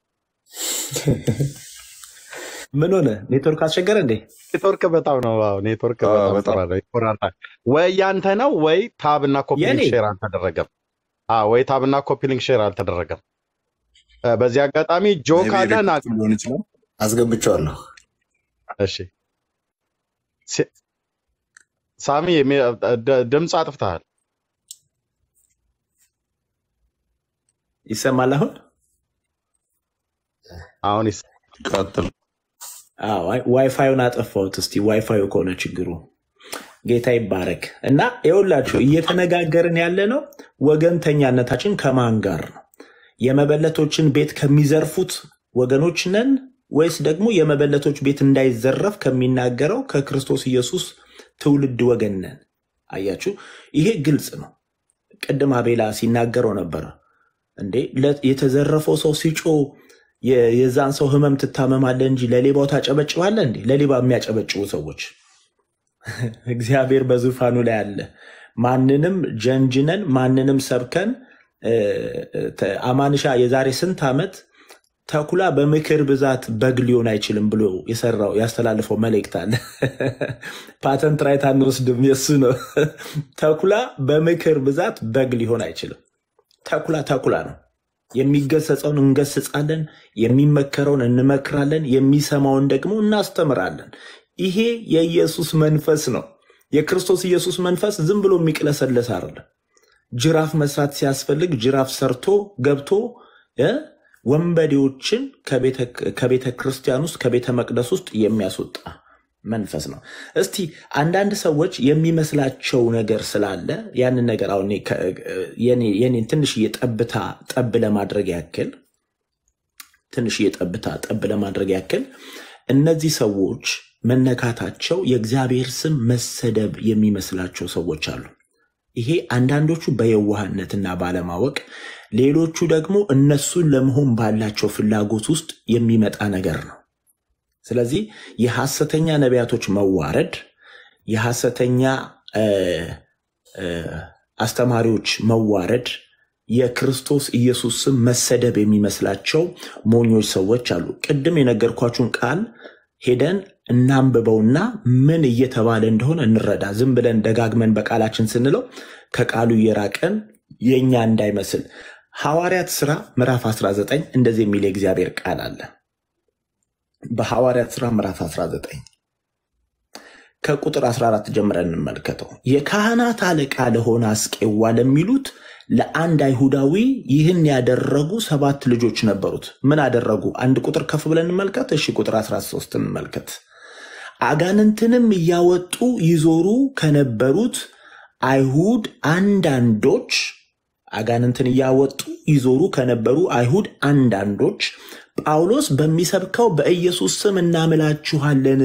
ምን ሆነ? ኔትወርክ አስቸገረ እንዴ? ኔትወርክ በጣም ነው። አዎ ኔትወርክ በጣም ጥሩ ነው። ይቆራርጣል። ወይ ያንተ ነው ወይ ታብ እና ኮፒሊንግ የኔ? ሼር አልተደረገም። አዎ ወይ ታብ እና ኮፒሊንግ ሼር አልተደረገም። እ፣ በዚህ አጋጣሚ ጆ ካለ ና ሊሆን ይችላል። አስገብቼዋለሁ። እሺ ሲ- ሳሚ የሚ- ድ- ድምፅ አጥፍተሃል። ይሰማል አሁን? አሁን ይስ- ቀጥል። አዎ፣ ዋይ- ዋይፋዩን አጠፋሁት። እስቲ ዋይፋዩ ከሆነ ችግሩ ጌታ ይባረክ። እና ይኸውላችሁ እየተነጋገርን ያለ ነው ወገንተኛነታችን ከማን ጋር ነው? የመበለቶችን ቤት ከሚዘርፉት ወገኖች ነን ወይስ ደግሞ የመበለቶች ቤት እንዳይዘረፍ ከሚናገረው ከክርስቶስ ኢየሱስ ትውልድ ወገን ነን? አያችሁ፣ ይሄ ግልጽ ነው። ቅድም አቤላ ሲናገረው ነበረ እንዴ ለ- የተዘረፈው ሰው ሲጮ የ- የዛን ሰው ህመም ትታመማለህ እንጂ ለሌባው ታጨበጭባለህ እንዴ? ለሌባ የሚያጨበጭቡ ሰዎች እግዚአብሔር በዙፋኑ ላይ አለ። ማንንም ጀንጅነን ማንንም ሰብከን እ፣ ተ- አማንሻ የዛሬ ስንት ዓመት ተኩላ በምክር ብዛት በግ ሊሆን አይችልም ብሎ የሰራው ያስተላልፈው መልእክት አለ። ፓተንት ራይት አንወስድም፣ የሱ ነው። ተኩላ በምክር ብዛት በግ ሊሆን አይችልም። ተኩላ ተኩላ ነው። የሚገሰጸውን እንገስጻለን፣ የሚመከረውን እንመክራለን፣ የሚሰማውን ደግሞ እናስተምራለን። ይሄ የኢየሱስ መንፈስ ነው። የክርስቶስ ኢየሱስ መንፈስ ዝም ብሎ የሚቅለሰለስ አይደለም። ጅራፍ መስራት ሲያስፈልግ ጅራፍ ሰርቶ ገብቶ እ ወንበዴዎችን ከቤተ ክርስቲያን ውስጥ ከቤተ መቅደስ ውስጥ የሚያስወጣ መንፈስ ነው። እስቲ አንዳንድ ሰዎች የሚመስላቸው ነገር ስላለ ያንን ነገር አሁን እኔ ከ- የኔ- የኔን ትንሽዬ ጠብታ ጠብ ለማድረግ ያክል ትንሽዬ ጠብታ ጠብ ለማድረግ ያክል እነዚህ ሰዎች መነካታቸው የእግዚአብሔር ስም መሰደብ የሚመስላቸው ሰዎች አሉ። ይሄ አንዳንዶቹ በየዋህነትና ባለማወቅ፣ ሌሎቹ ደግሞ እነሱን ለመሆን ባላቸው ፍላጎት ውስጥ የሚመጣ ነገር ነው። ስለዚህ የሐሰተኛ ነቢያቶች መዋረድ፣ የሐሰተኛ እ፣ እ፣ አስተማሪዎች መዋረድ፣ የክርስቶስ ኢየሱስ ስም መሰደብ የሚመስላቸው ሞኞች ሰዎች አሉ። ቅድም የነገርኳችሁን ቃል ሄደን እናንብበውና ምን እየተባለ እንደሆነ እንረዳ። ዝም ብለን ደጋግመን በቃላችን ስንለው ከቃሉ እየራቀን የእኛ እንዳይመስል። ሐዋርያት ሥራ ምዕራፍ 19 እንደዚህ የሚል የእግዚአብሔር ቃል አለ። በሐዋርያት ሥራ ምዕራፍ 19 ከቁጥር 14 ጀምረን እንመልከተው። የካህናት አለቃ ለሆነ አስቄዋ ለሚሉት ለአንድ አይሁዳዊ ይህን ያደረጉ ሰባት ልጆች ነበሩት። ምን አደረጉ? አንድ ቁጥር ከፍ ብለን እንመልከት። እሺ ቁጥር 13 እንመልከት። አጋንንትንም እያወጡ ይዞሩ ከነበሩት አይሁድ አንዳንዶች አጋንንትን እያወጡ ይዞሩ ከነበሩ አይሁድ አንዳንዶች ጳውሎስ በሚሰብከው በኢየሱስ ስም እናምላችኋለን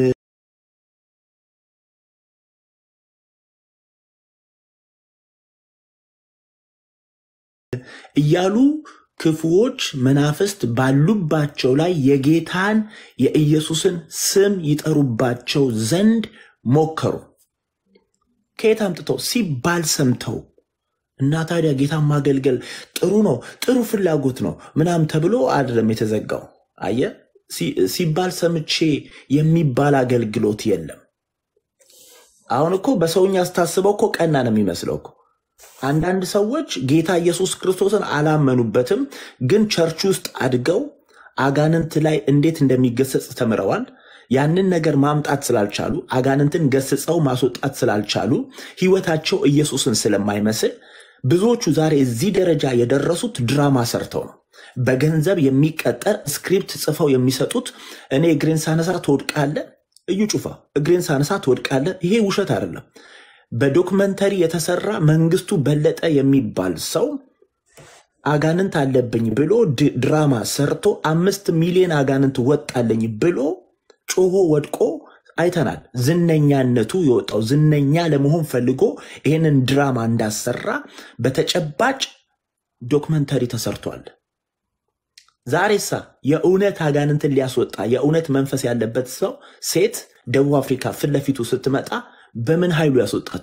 እያሉ ክፉዎች መናፍስት ባሉባቸው ላይ የጌታን የኢየሱስን ስም ይጠሩባቸው ዘንድ ሞከሩ። ከየት አምጥተው ሲባል ሰምተው እና ታዲያ ጌታን ማገልገል ጥሩ ነው፣ ጥሩ ፍላጎት ነው ምናምን ተብሎ አይደለም የተዘጋው። አየ ሲ- ሲባል ሰምቼ የሚባል አገልግሎት የለም። አሁን እኮ በሰውኛ ስታስበው እኮ ቀና ነው የሚመስለው እኮ አንዳንድ ሰዎች ጌታ ኢየሱስ ክርስቶስን አላመኑበትም፣ ግን ቸርች ውስጥ አድገው አጋንንት ላይ እንዴት እንደሚገሰጽ ተምረዋል። ያንን ነገር ማምጣት ስላልቻሉ አጋንንትን ገስጸው ማስወጣት ስላልቻሉ ሕይወታቸው ኢየሱስን ስለማይመስል ብዙዎቹ ዛሬ እዚህ ደረጃ የደረሱት ድራማ ሰርተው ነው። በገንዘብ የሚቀጠር ስክሪፕት ጽፈው የሚሰጡት እኔ እግሬን ሳነሳ ትወድቃለ፣ እዩ ጩፋ እግሬን ሳነሳ ትወድቃለ። ይሄ ውሸት አይደለም። በዶክመንተሪ የተሰራ መንግስቱ በለጠ የሚባል ሰው አጋንንት አለብኝ ብሎ ድ- ድራማ ሰርቶ አምስት ሚሊዮን አጋንንት ወጣለኝ ብሎ ጮሆ ወድቆ አይተናል። ዝነኛነቱ የወጣው ዝነኛ ለመሆን ፈልጎ ይህንን ድራማ እንዳሰራ በተጨባጭ ዶክመንተሪ ተሰርቷል። ዛሬሳ የእውነት አጋንንትን ሊያስወጣ የእውነት መንፈስ ያለበት ሰው ሴት ደቡብ አፍሪካ ፊት ለፊቱ ስትመጣ በምን ኃይሉ ያስወጣት?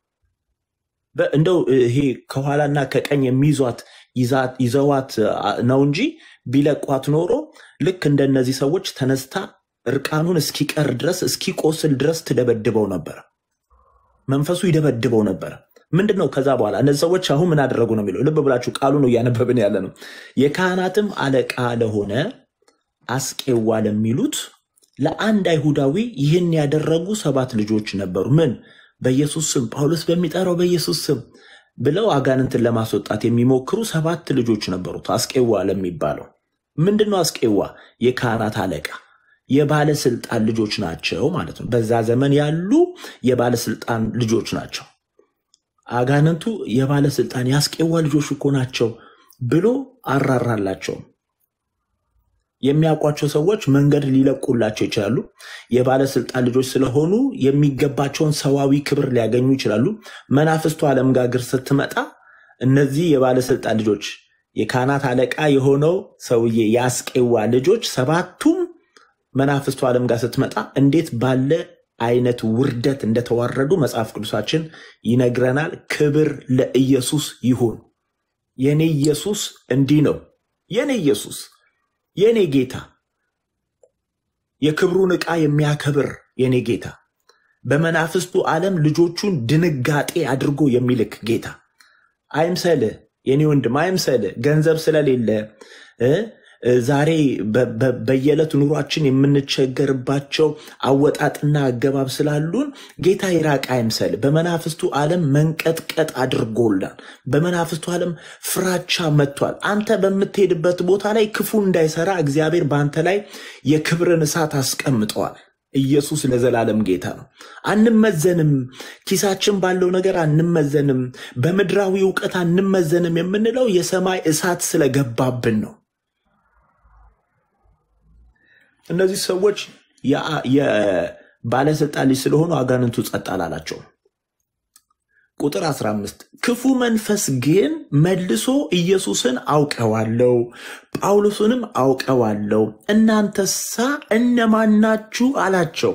በ- እንደው ይሄ ከኋላና ከቀኝ የሚይዟት ይዛ- ይዘዋት አ, ነው እንጂ ቢለቋት ኖሮ ልክ እንደነዚህ ሰዎች ተነስታ እርቃኑን እስኪቀር ድረስ እስኪቆስል ድረስ ትደበድበው ነበር። መንፈሱ ይደበድበው ነበር። ምንድን ነው ከዛ በኋላ እነዚህ ሰዎች አሁን ምን አደረጉ ነው የሚለው። ልብ ብላችሁ ቃሉ ነው እያነበብን ያለ ነው። የካህናትም አለቃ ለሆነ አስቄዋ ለሚሉት ለአንድ አይሁዳዊ ይህን ያደረጉ ሰባት ልጆች ነበሩ። ምን በኢየሱስ ስም ጳውሎስ በሚጠራው በኢየሱስ ስም ብለው አጋንንትን ለማስወጣት የሚሞክሩ ሰባት ልጆች ነበሩት። አስቄዋ ለሚባለው ምንድን ነው? አስቄዋ የካህናት አለቃ የባለስልጣን ልጆች ናቸው ማለት ነው። በዛ ዘመን ያሉ የባለስልጣን ልጆች ናቸው። አጋንንቱ የባለስልጣን የአስቄዋ ልጆች እኮ ናቸው ብሎ አራራላቸው። የሚያውቋቸው ሰዎች መንገድ ሊለቁላቸው ይችላሉ። የባለስልጣን ልጆች ስለሆኑ የሚገባቸውን ሰዋዊ ክብር ሊያገኙ ይችላሉ። መናፍስቱ ዓለም ጋር ግር ስትመጣ እነዚህ የባለስልጣን ልጆች የካህናት አለቃ የሆነው ሰውዬ የአስቄዋ ልጆች ሰባቱም መናፍስቱ ዓለም ጋር ስትመጣ እንዴት ባለ አይነት ውርደት እንደተዋረዱ መጽሐፍ ቅዱሳችን ይነግረናል። ክብር ለኢየሱስ ይሁን። የኔ ኢየሱስ እንዲህ ነው። የኔ ኢየሱስ የኔ ጌታ የክብሩን ዕቃ የሚያከብር የኔ ጌታ በመናፍስቱ ዓለም ልጆቹን ድንጋጤ አድርጎ የሚልክ ጌታ አይምሰልህ የኔ ወንድም አይምሰልህ። ገንዘብ ስለሌለ እ እ ዛሬ በ- በ- በየዕለት ኑሯችን የምንቸገርባቸው አወጣጥና አገባብ ስላሉን ጌታ ይራቅ አይምሰል። በመናፍስቱ ዓለም መንቀጥቀጥ አድርጎላል። በመናፍስቱ ዓለም ፍራቻ መጥቷል። አንተ በምትሄድበት ቦታ ላይ ክፉ እንዳይሰራ እግዚአብሔር በአንተ ላይ የክብርን እሳት አስቀምጠዋል። ኢየሱስ ለዘላለም ጌታ ነው። አንመዘንም። ኪሳችን ባለው ነገር አንመዘንም። በምድራዊ እውቀት አንመዘንም የምንለው የሰማይ እሳት ስለገባብን ነው። እነዚህ ሰዎች የአ- የባለስልጣን ልጅ ስለሆኑ አጋንንቱ ጸጥ አላላቸውም። ቁጥር 15 ክፉ መንፈስ ግን መልሶ ኢየሱስን አውቀዋለሁ፣ ጳውሎስንም አውቀዋለሁ፣ እናንተሳ እነማን ናችሁ አላቸው።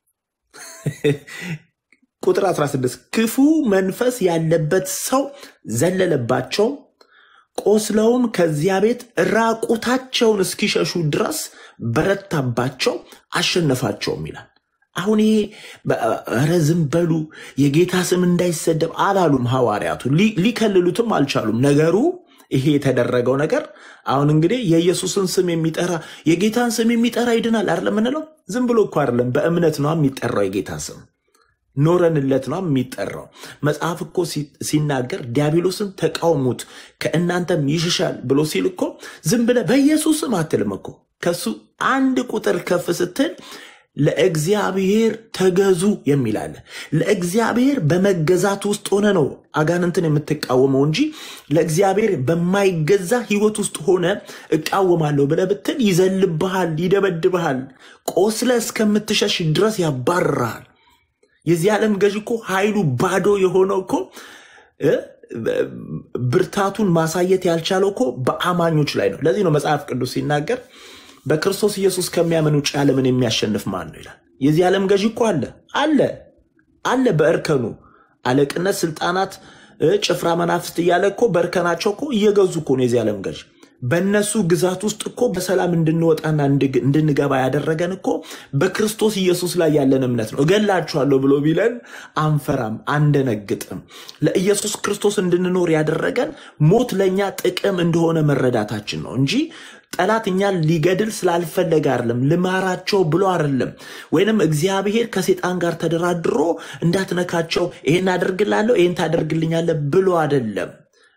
ቁጥር 16 ክፉ መንፈስ ያለበት ሰው ዘለለባቸው፣ ቆስለውም ከዚያ ቤት ራቁታቸውን እስኪሸሹ ድረስ በረታባቸው፣ አሸነፋቸውም ይላል። አሁን ይሄ በ- ኧረ ዝም በሉ የጌታ ስም እንዳይሰደብ አላሉም ሐዋርያቱ። ሊ- ሊከልሉትም አልቻሉም። ነገሩ ይሄ የተደረገው ነገር አሁን እንግዲህ የኢየሱስን ስም የሚጠራ የጌታን ስም የሚጠራ ይድናል አይደለም የምንለው። ዝም ብሎ እኮ አይደለም፣ በእምነት ነው የሚጠራው የጌታ ስም ኖረንለት ነው የሚጠራው። መጽሐፍ እኮ ሲ- ሲናገር ዲያብሎስን ተቃውሙት ከእናንተም ይሽሻል ብሎ ሲል እኮ ዝም ብለህ በኢየሱስ ስም አትልም እኮ ከሱ አንድ ቁጥር ከፍ ስትል ለእግዚአብሔር ተገዙ የሚል አለ። ለእግዚአብሔር በመገዛት ውስጥ ሆነ ነው አጋንንትን የምትቃወመው እንጂ ለእግዚአብሔር በማይገዛ ህይወት ውስጥ ሆነ እቃወማለሁ ብለህ ብትል ይዘልብሃል፣ ይደበድብሃል፣ ቆስለ እስከምትሸሽ ድረስ ያባርርሃል። የዚህ ዓለም ገዥ እኮ ኃይሉ ባዶ የሆነው እኮ እ፣ ብርታቱን ማሳየት ያልቻለው እኮ በአማኞች ላይ ነው። ለዚህ ነው መጽሐፍ ቅዱስ ሲናገር በክርስቶስ ኢየሱስ ከሚያምን ውጭ ዓለምን የሚያሸንፍ ማን ነው ይላል። የዚህ ዓለም ገዥ እኮ አለ አለ አለ በእርከኑ አለቅነት፣ ስልጣናት፣ እ፣ ጭፍራ መናፍስት እያለ እኮ በእርከናቸው እኮ እየገዙ እኮ ነው የዚህ ዓለም ገዥ። በእነሱ ግዛት ውስጥ እኮ በሰላም እንድንወጣና እንድግ- እንድንገባ ያደረገን እኮ በክርስቶስ ኢየሱስ ላይ ያለን እምነት ነው። እገላችኋለሁ ብሎ ቢለን አንፈራም፣ አንደነግጥም። ለኢየሱስ ክርስቶስ እንድንኖር ያደረገን ሞት ለእኛ ጥቅም እንደሆነ መረዳታችን ነው እንጂ ጠላት እኛን ሊገድል ስላልፈለገ አይደለም፣ ልማራቸው ብሎ አይደለም። ወይንም እግዚአብሔር ከሴጣን ጋር ተደራድሮ እንዳትነካቸው ይሄን አደርግላለሁ ይሄን ታደርግልኛለህ ብሎ አይደለም።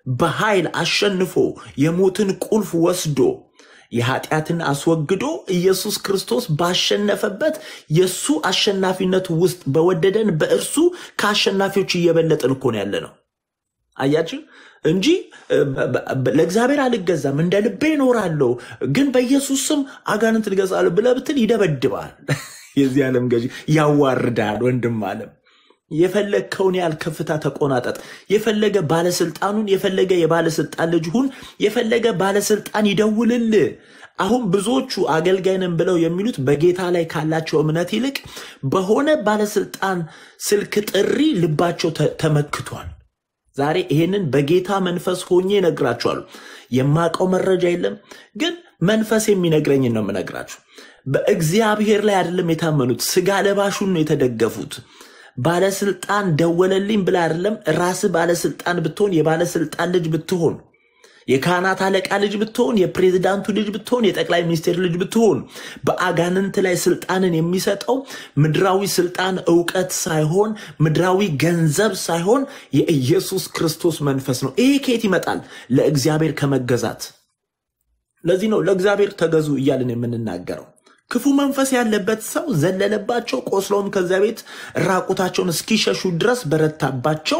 በኃይል አሸንፎ የሞትን ቁልፍ ወስዶ የኃጢአትን አስወግዶ ኢየሱስ ክርስቶስ ባሸነፈበት የእሱ አሸናፊነት ውስጥ በወደደን በእርሱ ከአሸናፊዎች እየበለጥን እኮ ነው ያለ ነው። አያችሁ እንጂ እ፣ በ- በ- ለእግዚአብሔር አልገዛም እንደ ልቤ እኖራለሁ፣ ግን በኢየሱስ ስም አጋንንት ልገዛለሁ ብለህ ብትል ይደበድባል። የዚህ ዓለም ገዢ ያዋርዳል። ወንድም ዓለም የፈለግከውን ያህል ከፍታ ተቆናጠጥ። የፈለገ ባለስልጣኑን የፈለገ የባለስልጣን ልጅ ሁን፣ የፈለገ ባለስልጣን ይደውልልህ። አሁን ብዙዎቹ አገልጋይ ነን ብለው የሚሉት በጌታ ላይ ካላቸው እምነት ይልቅ በሆነ ባለስልጣን ስልክ ጥሪ ልባቸው ተ- ተመክቷል። ዛሬ ይሄንን በጌታ መንፈስ ሆኜ እነግራችኋለሁ። የማውቀው መረጃ የለም፣ ግን መንፈስ የሚነግረኝን ነው የምነግራችሁ። በእግዚአብሔር ላይ አይደለም የታመኑት፣ ስጋ ለባሹን ነው የተደገፉት። ባለስልጣን ደወለልኝ ብላ አይደለም። ራስህ ባለስልጣን ብትሆን፣ የባለስልጣን ልጅ ብትሆን፣ የካህናት አለቃ ልጅ ብትሆን፣ የፕሬዝዳንቱ ልጅ ብትሆን፣ የጠቅላይ ሚኒስቴር ልጅ ብትሆን፣ በአጋንንት ላይ ስልጣንን የሚሰጠው ምድራዊ ስልጣን እውቀት ሳይሆን ምድራዊ ገንዘብ ሳይሆን የኢየሱስ ክርስቶስ መንፈስ ነው። ይሄ ከየት ይመጣል? ለእግዚአብሔር ከመገዛት። ለዚህ ነው ለእግዚአብሔር ተገዙ እያልን የምንናገረው። ክፉ መንፈስ ያለበት ሰው ዘለለባቸው፣ ቆስለውም ከዚያ ቤት ራቁታቸውን እስኪሸሹ ድረስ በረታባቸው፣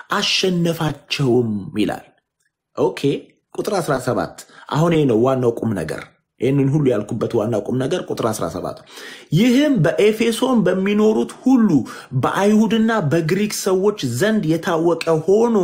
አሸነፋቸውም ይላል። ኦኬ ቁጥር 17 አሁን ይህ ነው ዋናው ቁም ነገር። ይህንን ሁሉ ያልኩበት ዋናው ቁም ነገር ቁጥር 17 ይህም በኤፌሶን በሚኖሩት ሁሉ በአይሁድና በግሪክ ሰዎች ዘንድ የታወቀ ሆኖ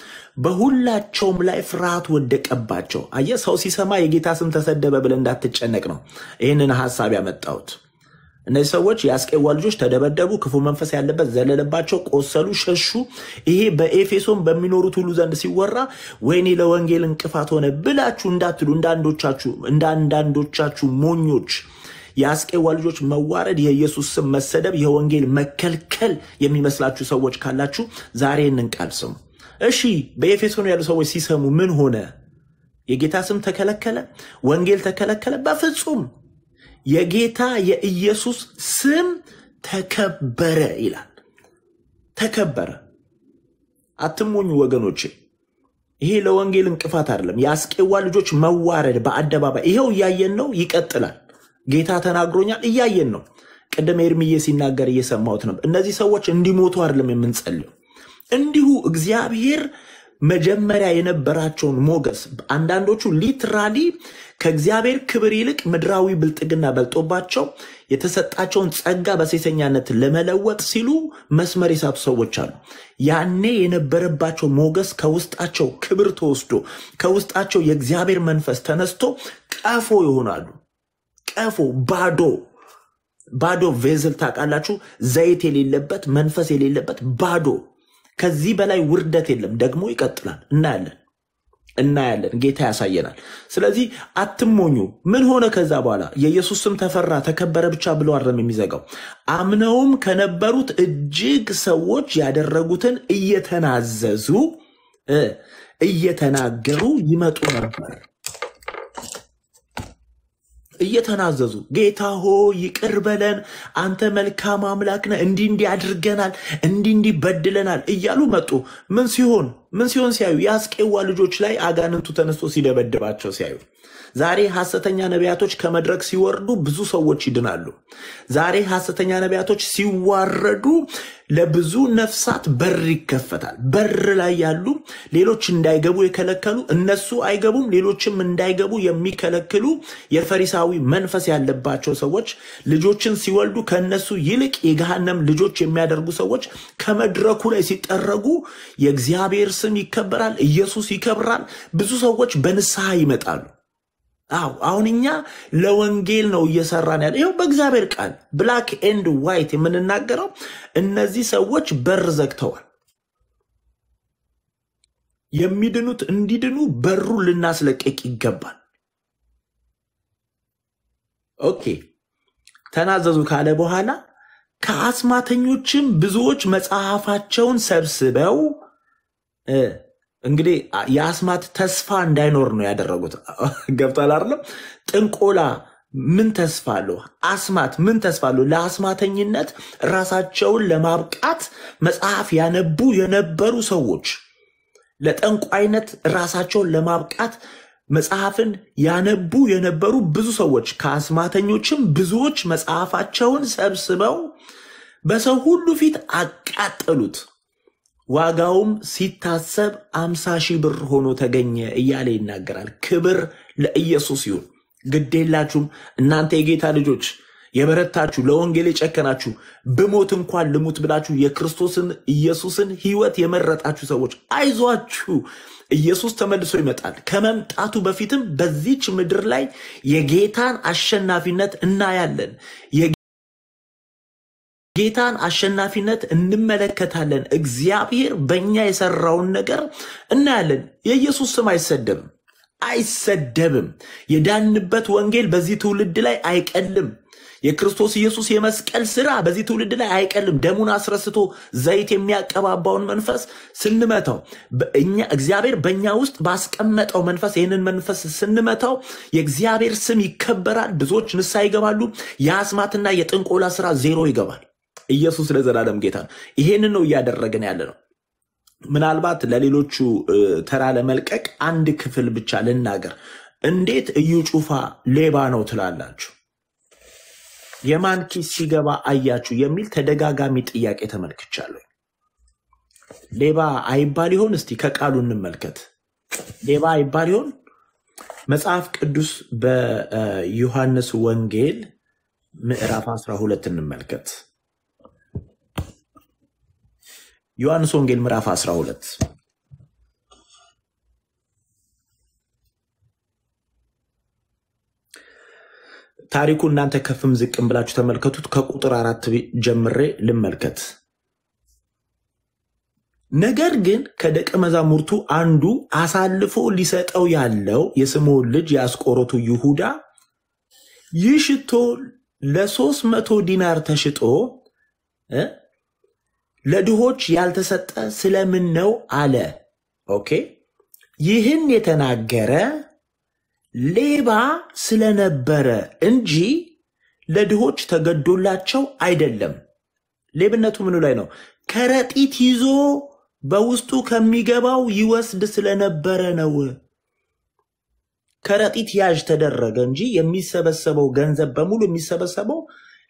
በሁላቸውም ላይ ፍርሃት ወደቀባቸው። አየህ፣ ሰው ሲሰማ የጌታ ስም ተሰደበ ብለህ እንዳትጨነቅ ነው ይህንን ሀሳብ ያመጣሁት። እነዚህ ሰዎች የአስቄዋ ልጆች ተደበደቡ፣ ክፉ መንፈስ ያለበት ዘለለባቸው፣ ቆሰሉ፣ ሸሹ። ይሄ በኤፌሶን በሚኖሩት ሁሉ ዘንድ ሲወራ ወይኔ ለወንጌል እንቅፋት ሆነ ብላችሁ እንዳትሉ እንደ አንዶቻችሁ እንደ አንዳንዶቻችሁ ሞኞች የአስቄዋ ልጆች መዋረድ፣ የኢየሱስ ስም መሰደብ፣ የወንጌል መከልከል የሚመስላችሁ ሰዎች ካላችሁ ዛሬ ይህንን ቃል ስሙ። እሺ በኤፌሶን ያሉ ሰዎች ሲሰሙ ምን ሆነ? የጌታ ስም ተከለከለ? ወንጌል ተከለከለ? በፍጹም የጌታ የኢየሱስ ስም ተከበረ ይላል። ተከበረ። አትሞኙ ወገኖቼ። ይሄ ለወንጌል እንቅፋት አይደለም። የአስቄዋ ልጆች መዋረድ በአደባባይ ይኸው እያየን ነው። ይቀጥላል። ጌታ ተናግሮኛል፣ እያየን ነው። ቅድም ኤርምዬ ሲናገር እየሰማሁት ነው። እነዚህ ሰዎች እንዲሞቱ አይደለም የምንጸልየው እንዲሁ እግዚአብሔር መጀመሪያ የነበራቸውን ሞገስ አንዳንዶቹ ሊትራሊ ከእግዚአብሔር ክብር ይልቅ ምድራዊ ብልጥግና በልጦባቸው የተሰጣቸውን ጸጋ በሴሰኛነት ለመለወጥ ሲሉ መስመር የሳቱ ሰዎች አሉ። ያኔ የነበረባቸው ሞገስ ከውስጣቸው ክብር ተወስዶ ከውስጣቸው የእግዚአብሔር መንፈስ ተነስቶ ቀፎ ይሆናሉ። ቀፎ ባዶ ባዶ ቬዝል ታውቃላችሁ፣ ዘይት የሌለበት መንፈስ የሌለበት ባዶ ከዚህ በላይ ውርደት የለም። ደግሞ ይቀጥላል። እናያለን እናያለን። ጌታ ያሳየናል። ስለዚህ አትሞኙ። ምን ሆነ ከዛ በኋላ? የኢየሱስ ስም ተፈራ ተከበረ ብቻ ብሎ አይደለም የሚዘጋው። አምነውም ከነበሩት እጅግ ሰዎች ያደረጉትን እየተናዘዙ እ እየተናገሩ ይመጡ ነበር። እየተናዘዙ ጌታ ሆ ይቅር በለን፣ አንተ መልካም አምላክ ነህ፣ እንዲህ እንዲህ አድርገናል፣ እንዲህ እንዲህ በድለናል እያሉ መጡ። ምን ሲሆን ምን ሲሆን ሲያዩ የአስቄዋ ልጆች ላይ አጋንንቱ ተነስቶ ሲደበድባቸው ሲያዩ ዛሬ ሐሰተኛ ነቢያቶች ከመድረክ ሲወርዱ ብዙ ሰዎች ይድናሉ። ዛሬ ሐሰተኛ ነቢያቶች ሲዋረዱ ለብዙ ነፍሳት በር ይከፈታል። በር ላይ ያሉ ሌሎች እንዳይገቡ የከለከሉ እነሱ አይገቡም፣ ሌሎችም እንዳይገቡ የሚከለክሉ የፈሪሳዊ መንፈስ ያለባቸው ሰዎች ልጆችን ሲወልዱ ከእነሱ ይልቅ የገሃነም ልጆች የሚያደርጉ ሰዎች ከመድረኩ ላይ ሲጠረጉ የእግዚአብሔር ስም ይከበራል፣ ኢየሱስ ይከብራል። ብዙ ሰዎች በንስሐ ይመጣሉ። አዎ አሁን እኛ ለወንጌል ነው እየሰራን ያለ። ይኸው በእግዚአብሔር ቃል ብላክ ኤንድ ዋይት የምንናገረው እነዚህ ሰዎች በር ዘግተዋል። የሚድኑት እንዲድኑ በሩን ልናስለቀቅ ይገባል። ኦኬ ተናዘዙ ካለ በኋላ ከአስማተኞችም ብዙዎች መጽሐፋቸውን ሰብስበው እ እንግዲህ የአስማት ተስፋ እንዳይኖር ነው ያደረጉት። ገብቷል አይደለም? ጥንቆላ ምን ተስፋ አለው? አስማት ምን ተስፋ አለው? ለአስማተኝነት ራሳቸውን ለማብቃት መጽሐፍ ያነቡ የነበሩ ሰዎች ለጠንቋይነት ራሳቸውን ለማብቃት መጽሐፍን ያነቡ የነበሩ ብዙ ሰዎች ከአስማተኞችም ብዙዎች መጽሐፋቸውን ሰብስበው በሰው ሁሉ ፊት አቃጠሉት። ዋጋውም ሲታሰብ አምሳ ሺህ ብር ሆኖ ተገኘ እያለ ይናገራል። ክብር ለኢየሱስ ይሁን። ግዴላችሁም እናንተ የጌታ ልጆች የበረታችሁ ለወንጌል የጨከናችሁ ብሞት እንኳን ልሙት ብላችሁ የክርስቶስን ኢየሱስን ሕይወት የመረጣችሁ ሰዎች አይዟችሁ፣ ኢየሱስ ተመልሶ ይመጣል። ከመምጣቱ በፊትም በዚች ምድር ላይ የጌታን አሸናፊነት እናያለን። የጌታን አሸናፊነት እንመለከታለን። እግዚአብሔር በእኛ የሰራውን ነገር እናያለን። የኢየሱስ ስም አይሰደብም አይሰደብም። የዳንበት ወንጌል በዚህ ትውልድ ላይ አይቀልም። የክርስቶስ ኢየሱስ የመስቀል ስራ በዚህ ትውልድ ላይ አይቀልም። ደሙን አስረስቶ ዘይት የሚያቀባባውን መንፈስ ስንመታው በእኛ እግዚአብሔር በእኛ ውስጥ ባስቀመጠው መንፈስ ይህንን መንፈስ ስንመታው የእግዚአብሔር ስም ይከበራል። ብዙዎች ንስሐ ይገባሉ። የአስማትና የጥንቆላ ስራ ዜሮ ይገባል። ኢየሱስ ለዘላለም ጌታ ነው። ይሄንን ነው እያደረግን ያለ ነው። ምናልባት ለሌሎቹ እ፣ ተራ ለመልቀቅ አንድ ክፍል ብቻ ልናገር። እንዴት እዩ ጩፋ ሌባ ነው ትላላችሁ? የማን ኪስ ሲገባ አያችሁ? የሚል ተደጋጋሚ ጥያቄ ተመልክቻለሁ። ሌባ አይባል ይሆን? እስቲ ከቃሉ እንመልከት። ሌባ አይባል ይሆን? መጽሐፍ ቅዱስ በዮሐንስ ወንጌል ምዕራፍ 12 እንመልከት። ዮሐንስ ወንጌል ምዕራፍ 12 ታሪኩ እናንተ ከፍም ዝቅም ብላችሁ ተመልከቱት። ከቁጥር አራት ጀምሬ ልመልከት። ነገር ግን ከደቀ መዛሙርቱ አንዱ አሳልፎ ሊሰጠው ያለው የስምዖን ልጅ የአስቆሮቱ ይሁዳ ይህ ሽቶ ለሶስት መቶ ዲናር ተሽጦ እ ለድሆች ያልተሰጠ ስለምን ነው አለ። ኦኬ ይህን የተናገረ ሌባ ስለነበረ እንጂ ለድሆች ተገዶላቸው አይደለም። ሌብነቱ ምኑ ላይ ነው? ከረጢት ይዞ በውስጡ ከሚገባው ይወስድ ስለነበረ ነው። ከረጢት ያዥ ተደረገ እንጂ የሚሰበሰበው ገንዘብ በሙሉ የሚሰበሰበው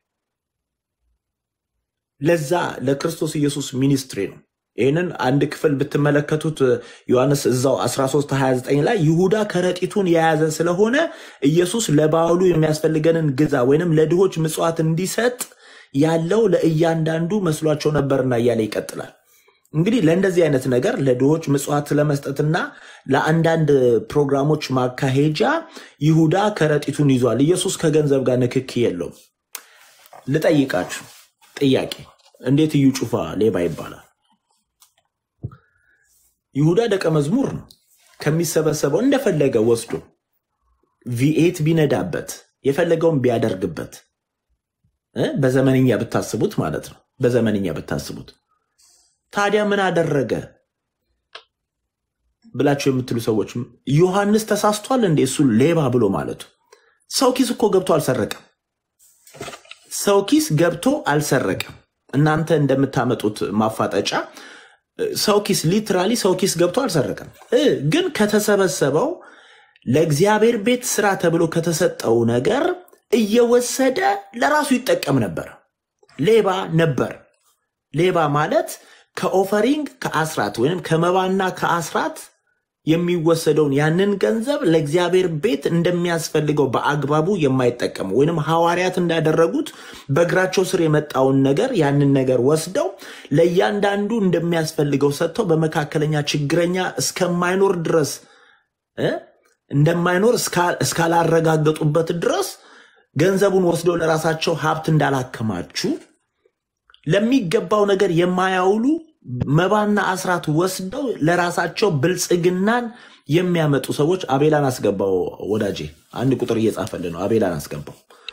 ለዛ ለክርስቶስ ኢየሱስ ሚኒስትሪ ነው። ይህንን አንድ ክፍል ብትመለከቱት ዮሐንስ እዛው 13 29 ላይ ይሁዳ ከረጢቱን የያዘ ስለሆነ ኢየሱስ ለበዓሉ የሚያስፈልገንን ግዛ ወይንም ለድሆች ምጽዋት እንዲሰጥ ያለው ለእያንዳንዱ መስሏቸው ነበርና እያለ ይቀጥላል። እንግዲህ ለእንደዚህ አይነት ነገር ለድሆች ምጽዋት ለመስጠትና ለአንዳንድ ፕሮግራሞች ማካሄጃ ይሁዳ ከረጢቱን ይዟል። ኢየሱስ ከገንዘብ ጋር ንክኪ የለውም። ልጠይቃችሁ ጥያቄ፣ እንዴት እዩ ጩፋ ሌባ ይባላል? ይሁዳ ደቀ መዝሙር ነው። ከሚሰበሰበው እንደፈለገ ወስዶ ቪኤት ቢነዳበት የፈለገውን ቢያደርግበት እ በዘመንኛ ብታስቡት ማለት ነው። በዘመንኛ ብታስቡት ታዲያ ምን አደረገ ብላችሁ የምትሉ ሰዎች ዮሐንስ ተሳስቷል እንዴ? እሱ ሌባ ብሎ ማለቱ ሰው ኪስ እኮ ገብቶ አልሰረቀም። ሰው ኪስ ገብቶ አልሰረቀም። እናንተ እንደምታመጡት ማፋጠጫ ሰው ኪስ ሊትራሊ ሰው ኪስ ገብቶ አልሰረቀም እ ግን ከተሰበሰበው ለእግዚአብሔር ቤት ስራ ተብሎ ከተሰጠው ነገር እየወሰደ ለራሱ ይጠቀም ነበር። ሌባ ነበር። ሌባ ማለት ከኦፈሪንግ ከአስራት ወይም ከመባና ከአስራት የሚወሰደውን ያንን ገንዘብ ለእግዚአብሔር ቤት እንደሚያስፈልገው በአግባቡ የማይጠቀሙ ወይንም ሐዋርያት እንዳደረጉት በእግራቸው ስር የመጣውን ነገር ያንን ነገር ወስደው ለእያንዳንዱ እንደሚያስፈልገው ሰጥተው በመካከለኛ ችግረኛ እስከማይኖር ድረስ እ እንደማይኖር እስካ- እስካላረጋገጡበት ድረስ ገንዘቡን ወስደው ለራሳቸው ሀብት እንዳላከማችሁ ለሚገባው ነገር የማያውሉ መባና አስራት ወስደው ለራሳቸው ብልጽግናን የሚያመጡ ሰዎች አቤላን አስገባው። ወዳጄ አንድ ቁጥር እየጻፈልህ ነው። አቤላን አስገባው።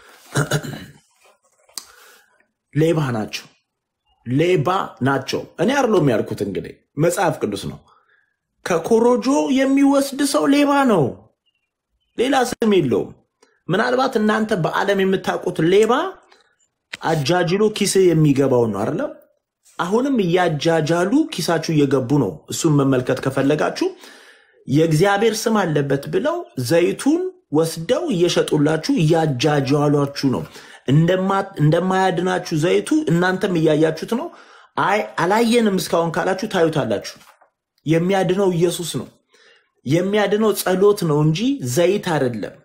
ሌባ ናቸው፣ ሌባ ናቸው። እኔ አይደለሁም ያልኩት፣ እንግዲህ መጽሐፍ ቅዱስ ነው። ከኮሮጆ የሚወስድ ሰው ሌባ ነው። ሌላ ስም የለውም። ምናልባት እናንተ በዓለም የምታውቁት ሌባ አጃጅሎ ኪስ የሚገባው ነው አይደለም? አሁንም እያጃጃሉ ኪሳችሁ እየገቡ ነው። እሱን መመልከት ከፈለጋችሁ የእግዚአብሔር ስም አለበት ብለው ዘይቱን ወስደው እየሸጡላችሁ እያጃጃሏችሁ ነው። እንደማ- እንደማያድናችሁ ዘይቱ እናንተም እያያችሁት ነው። አይ አላየንም እስካሁን ካላችሁ ታዩታላችሁ። የሚያድነው ኢየሱስ ነው። የሚያድነው ጸሎት ነው እንጂ ዘይት አይደለም።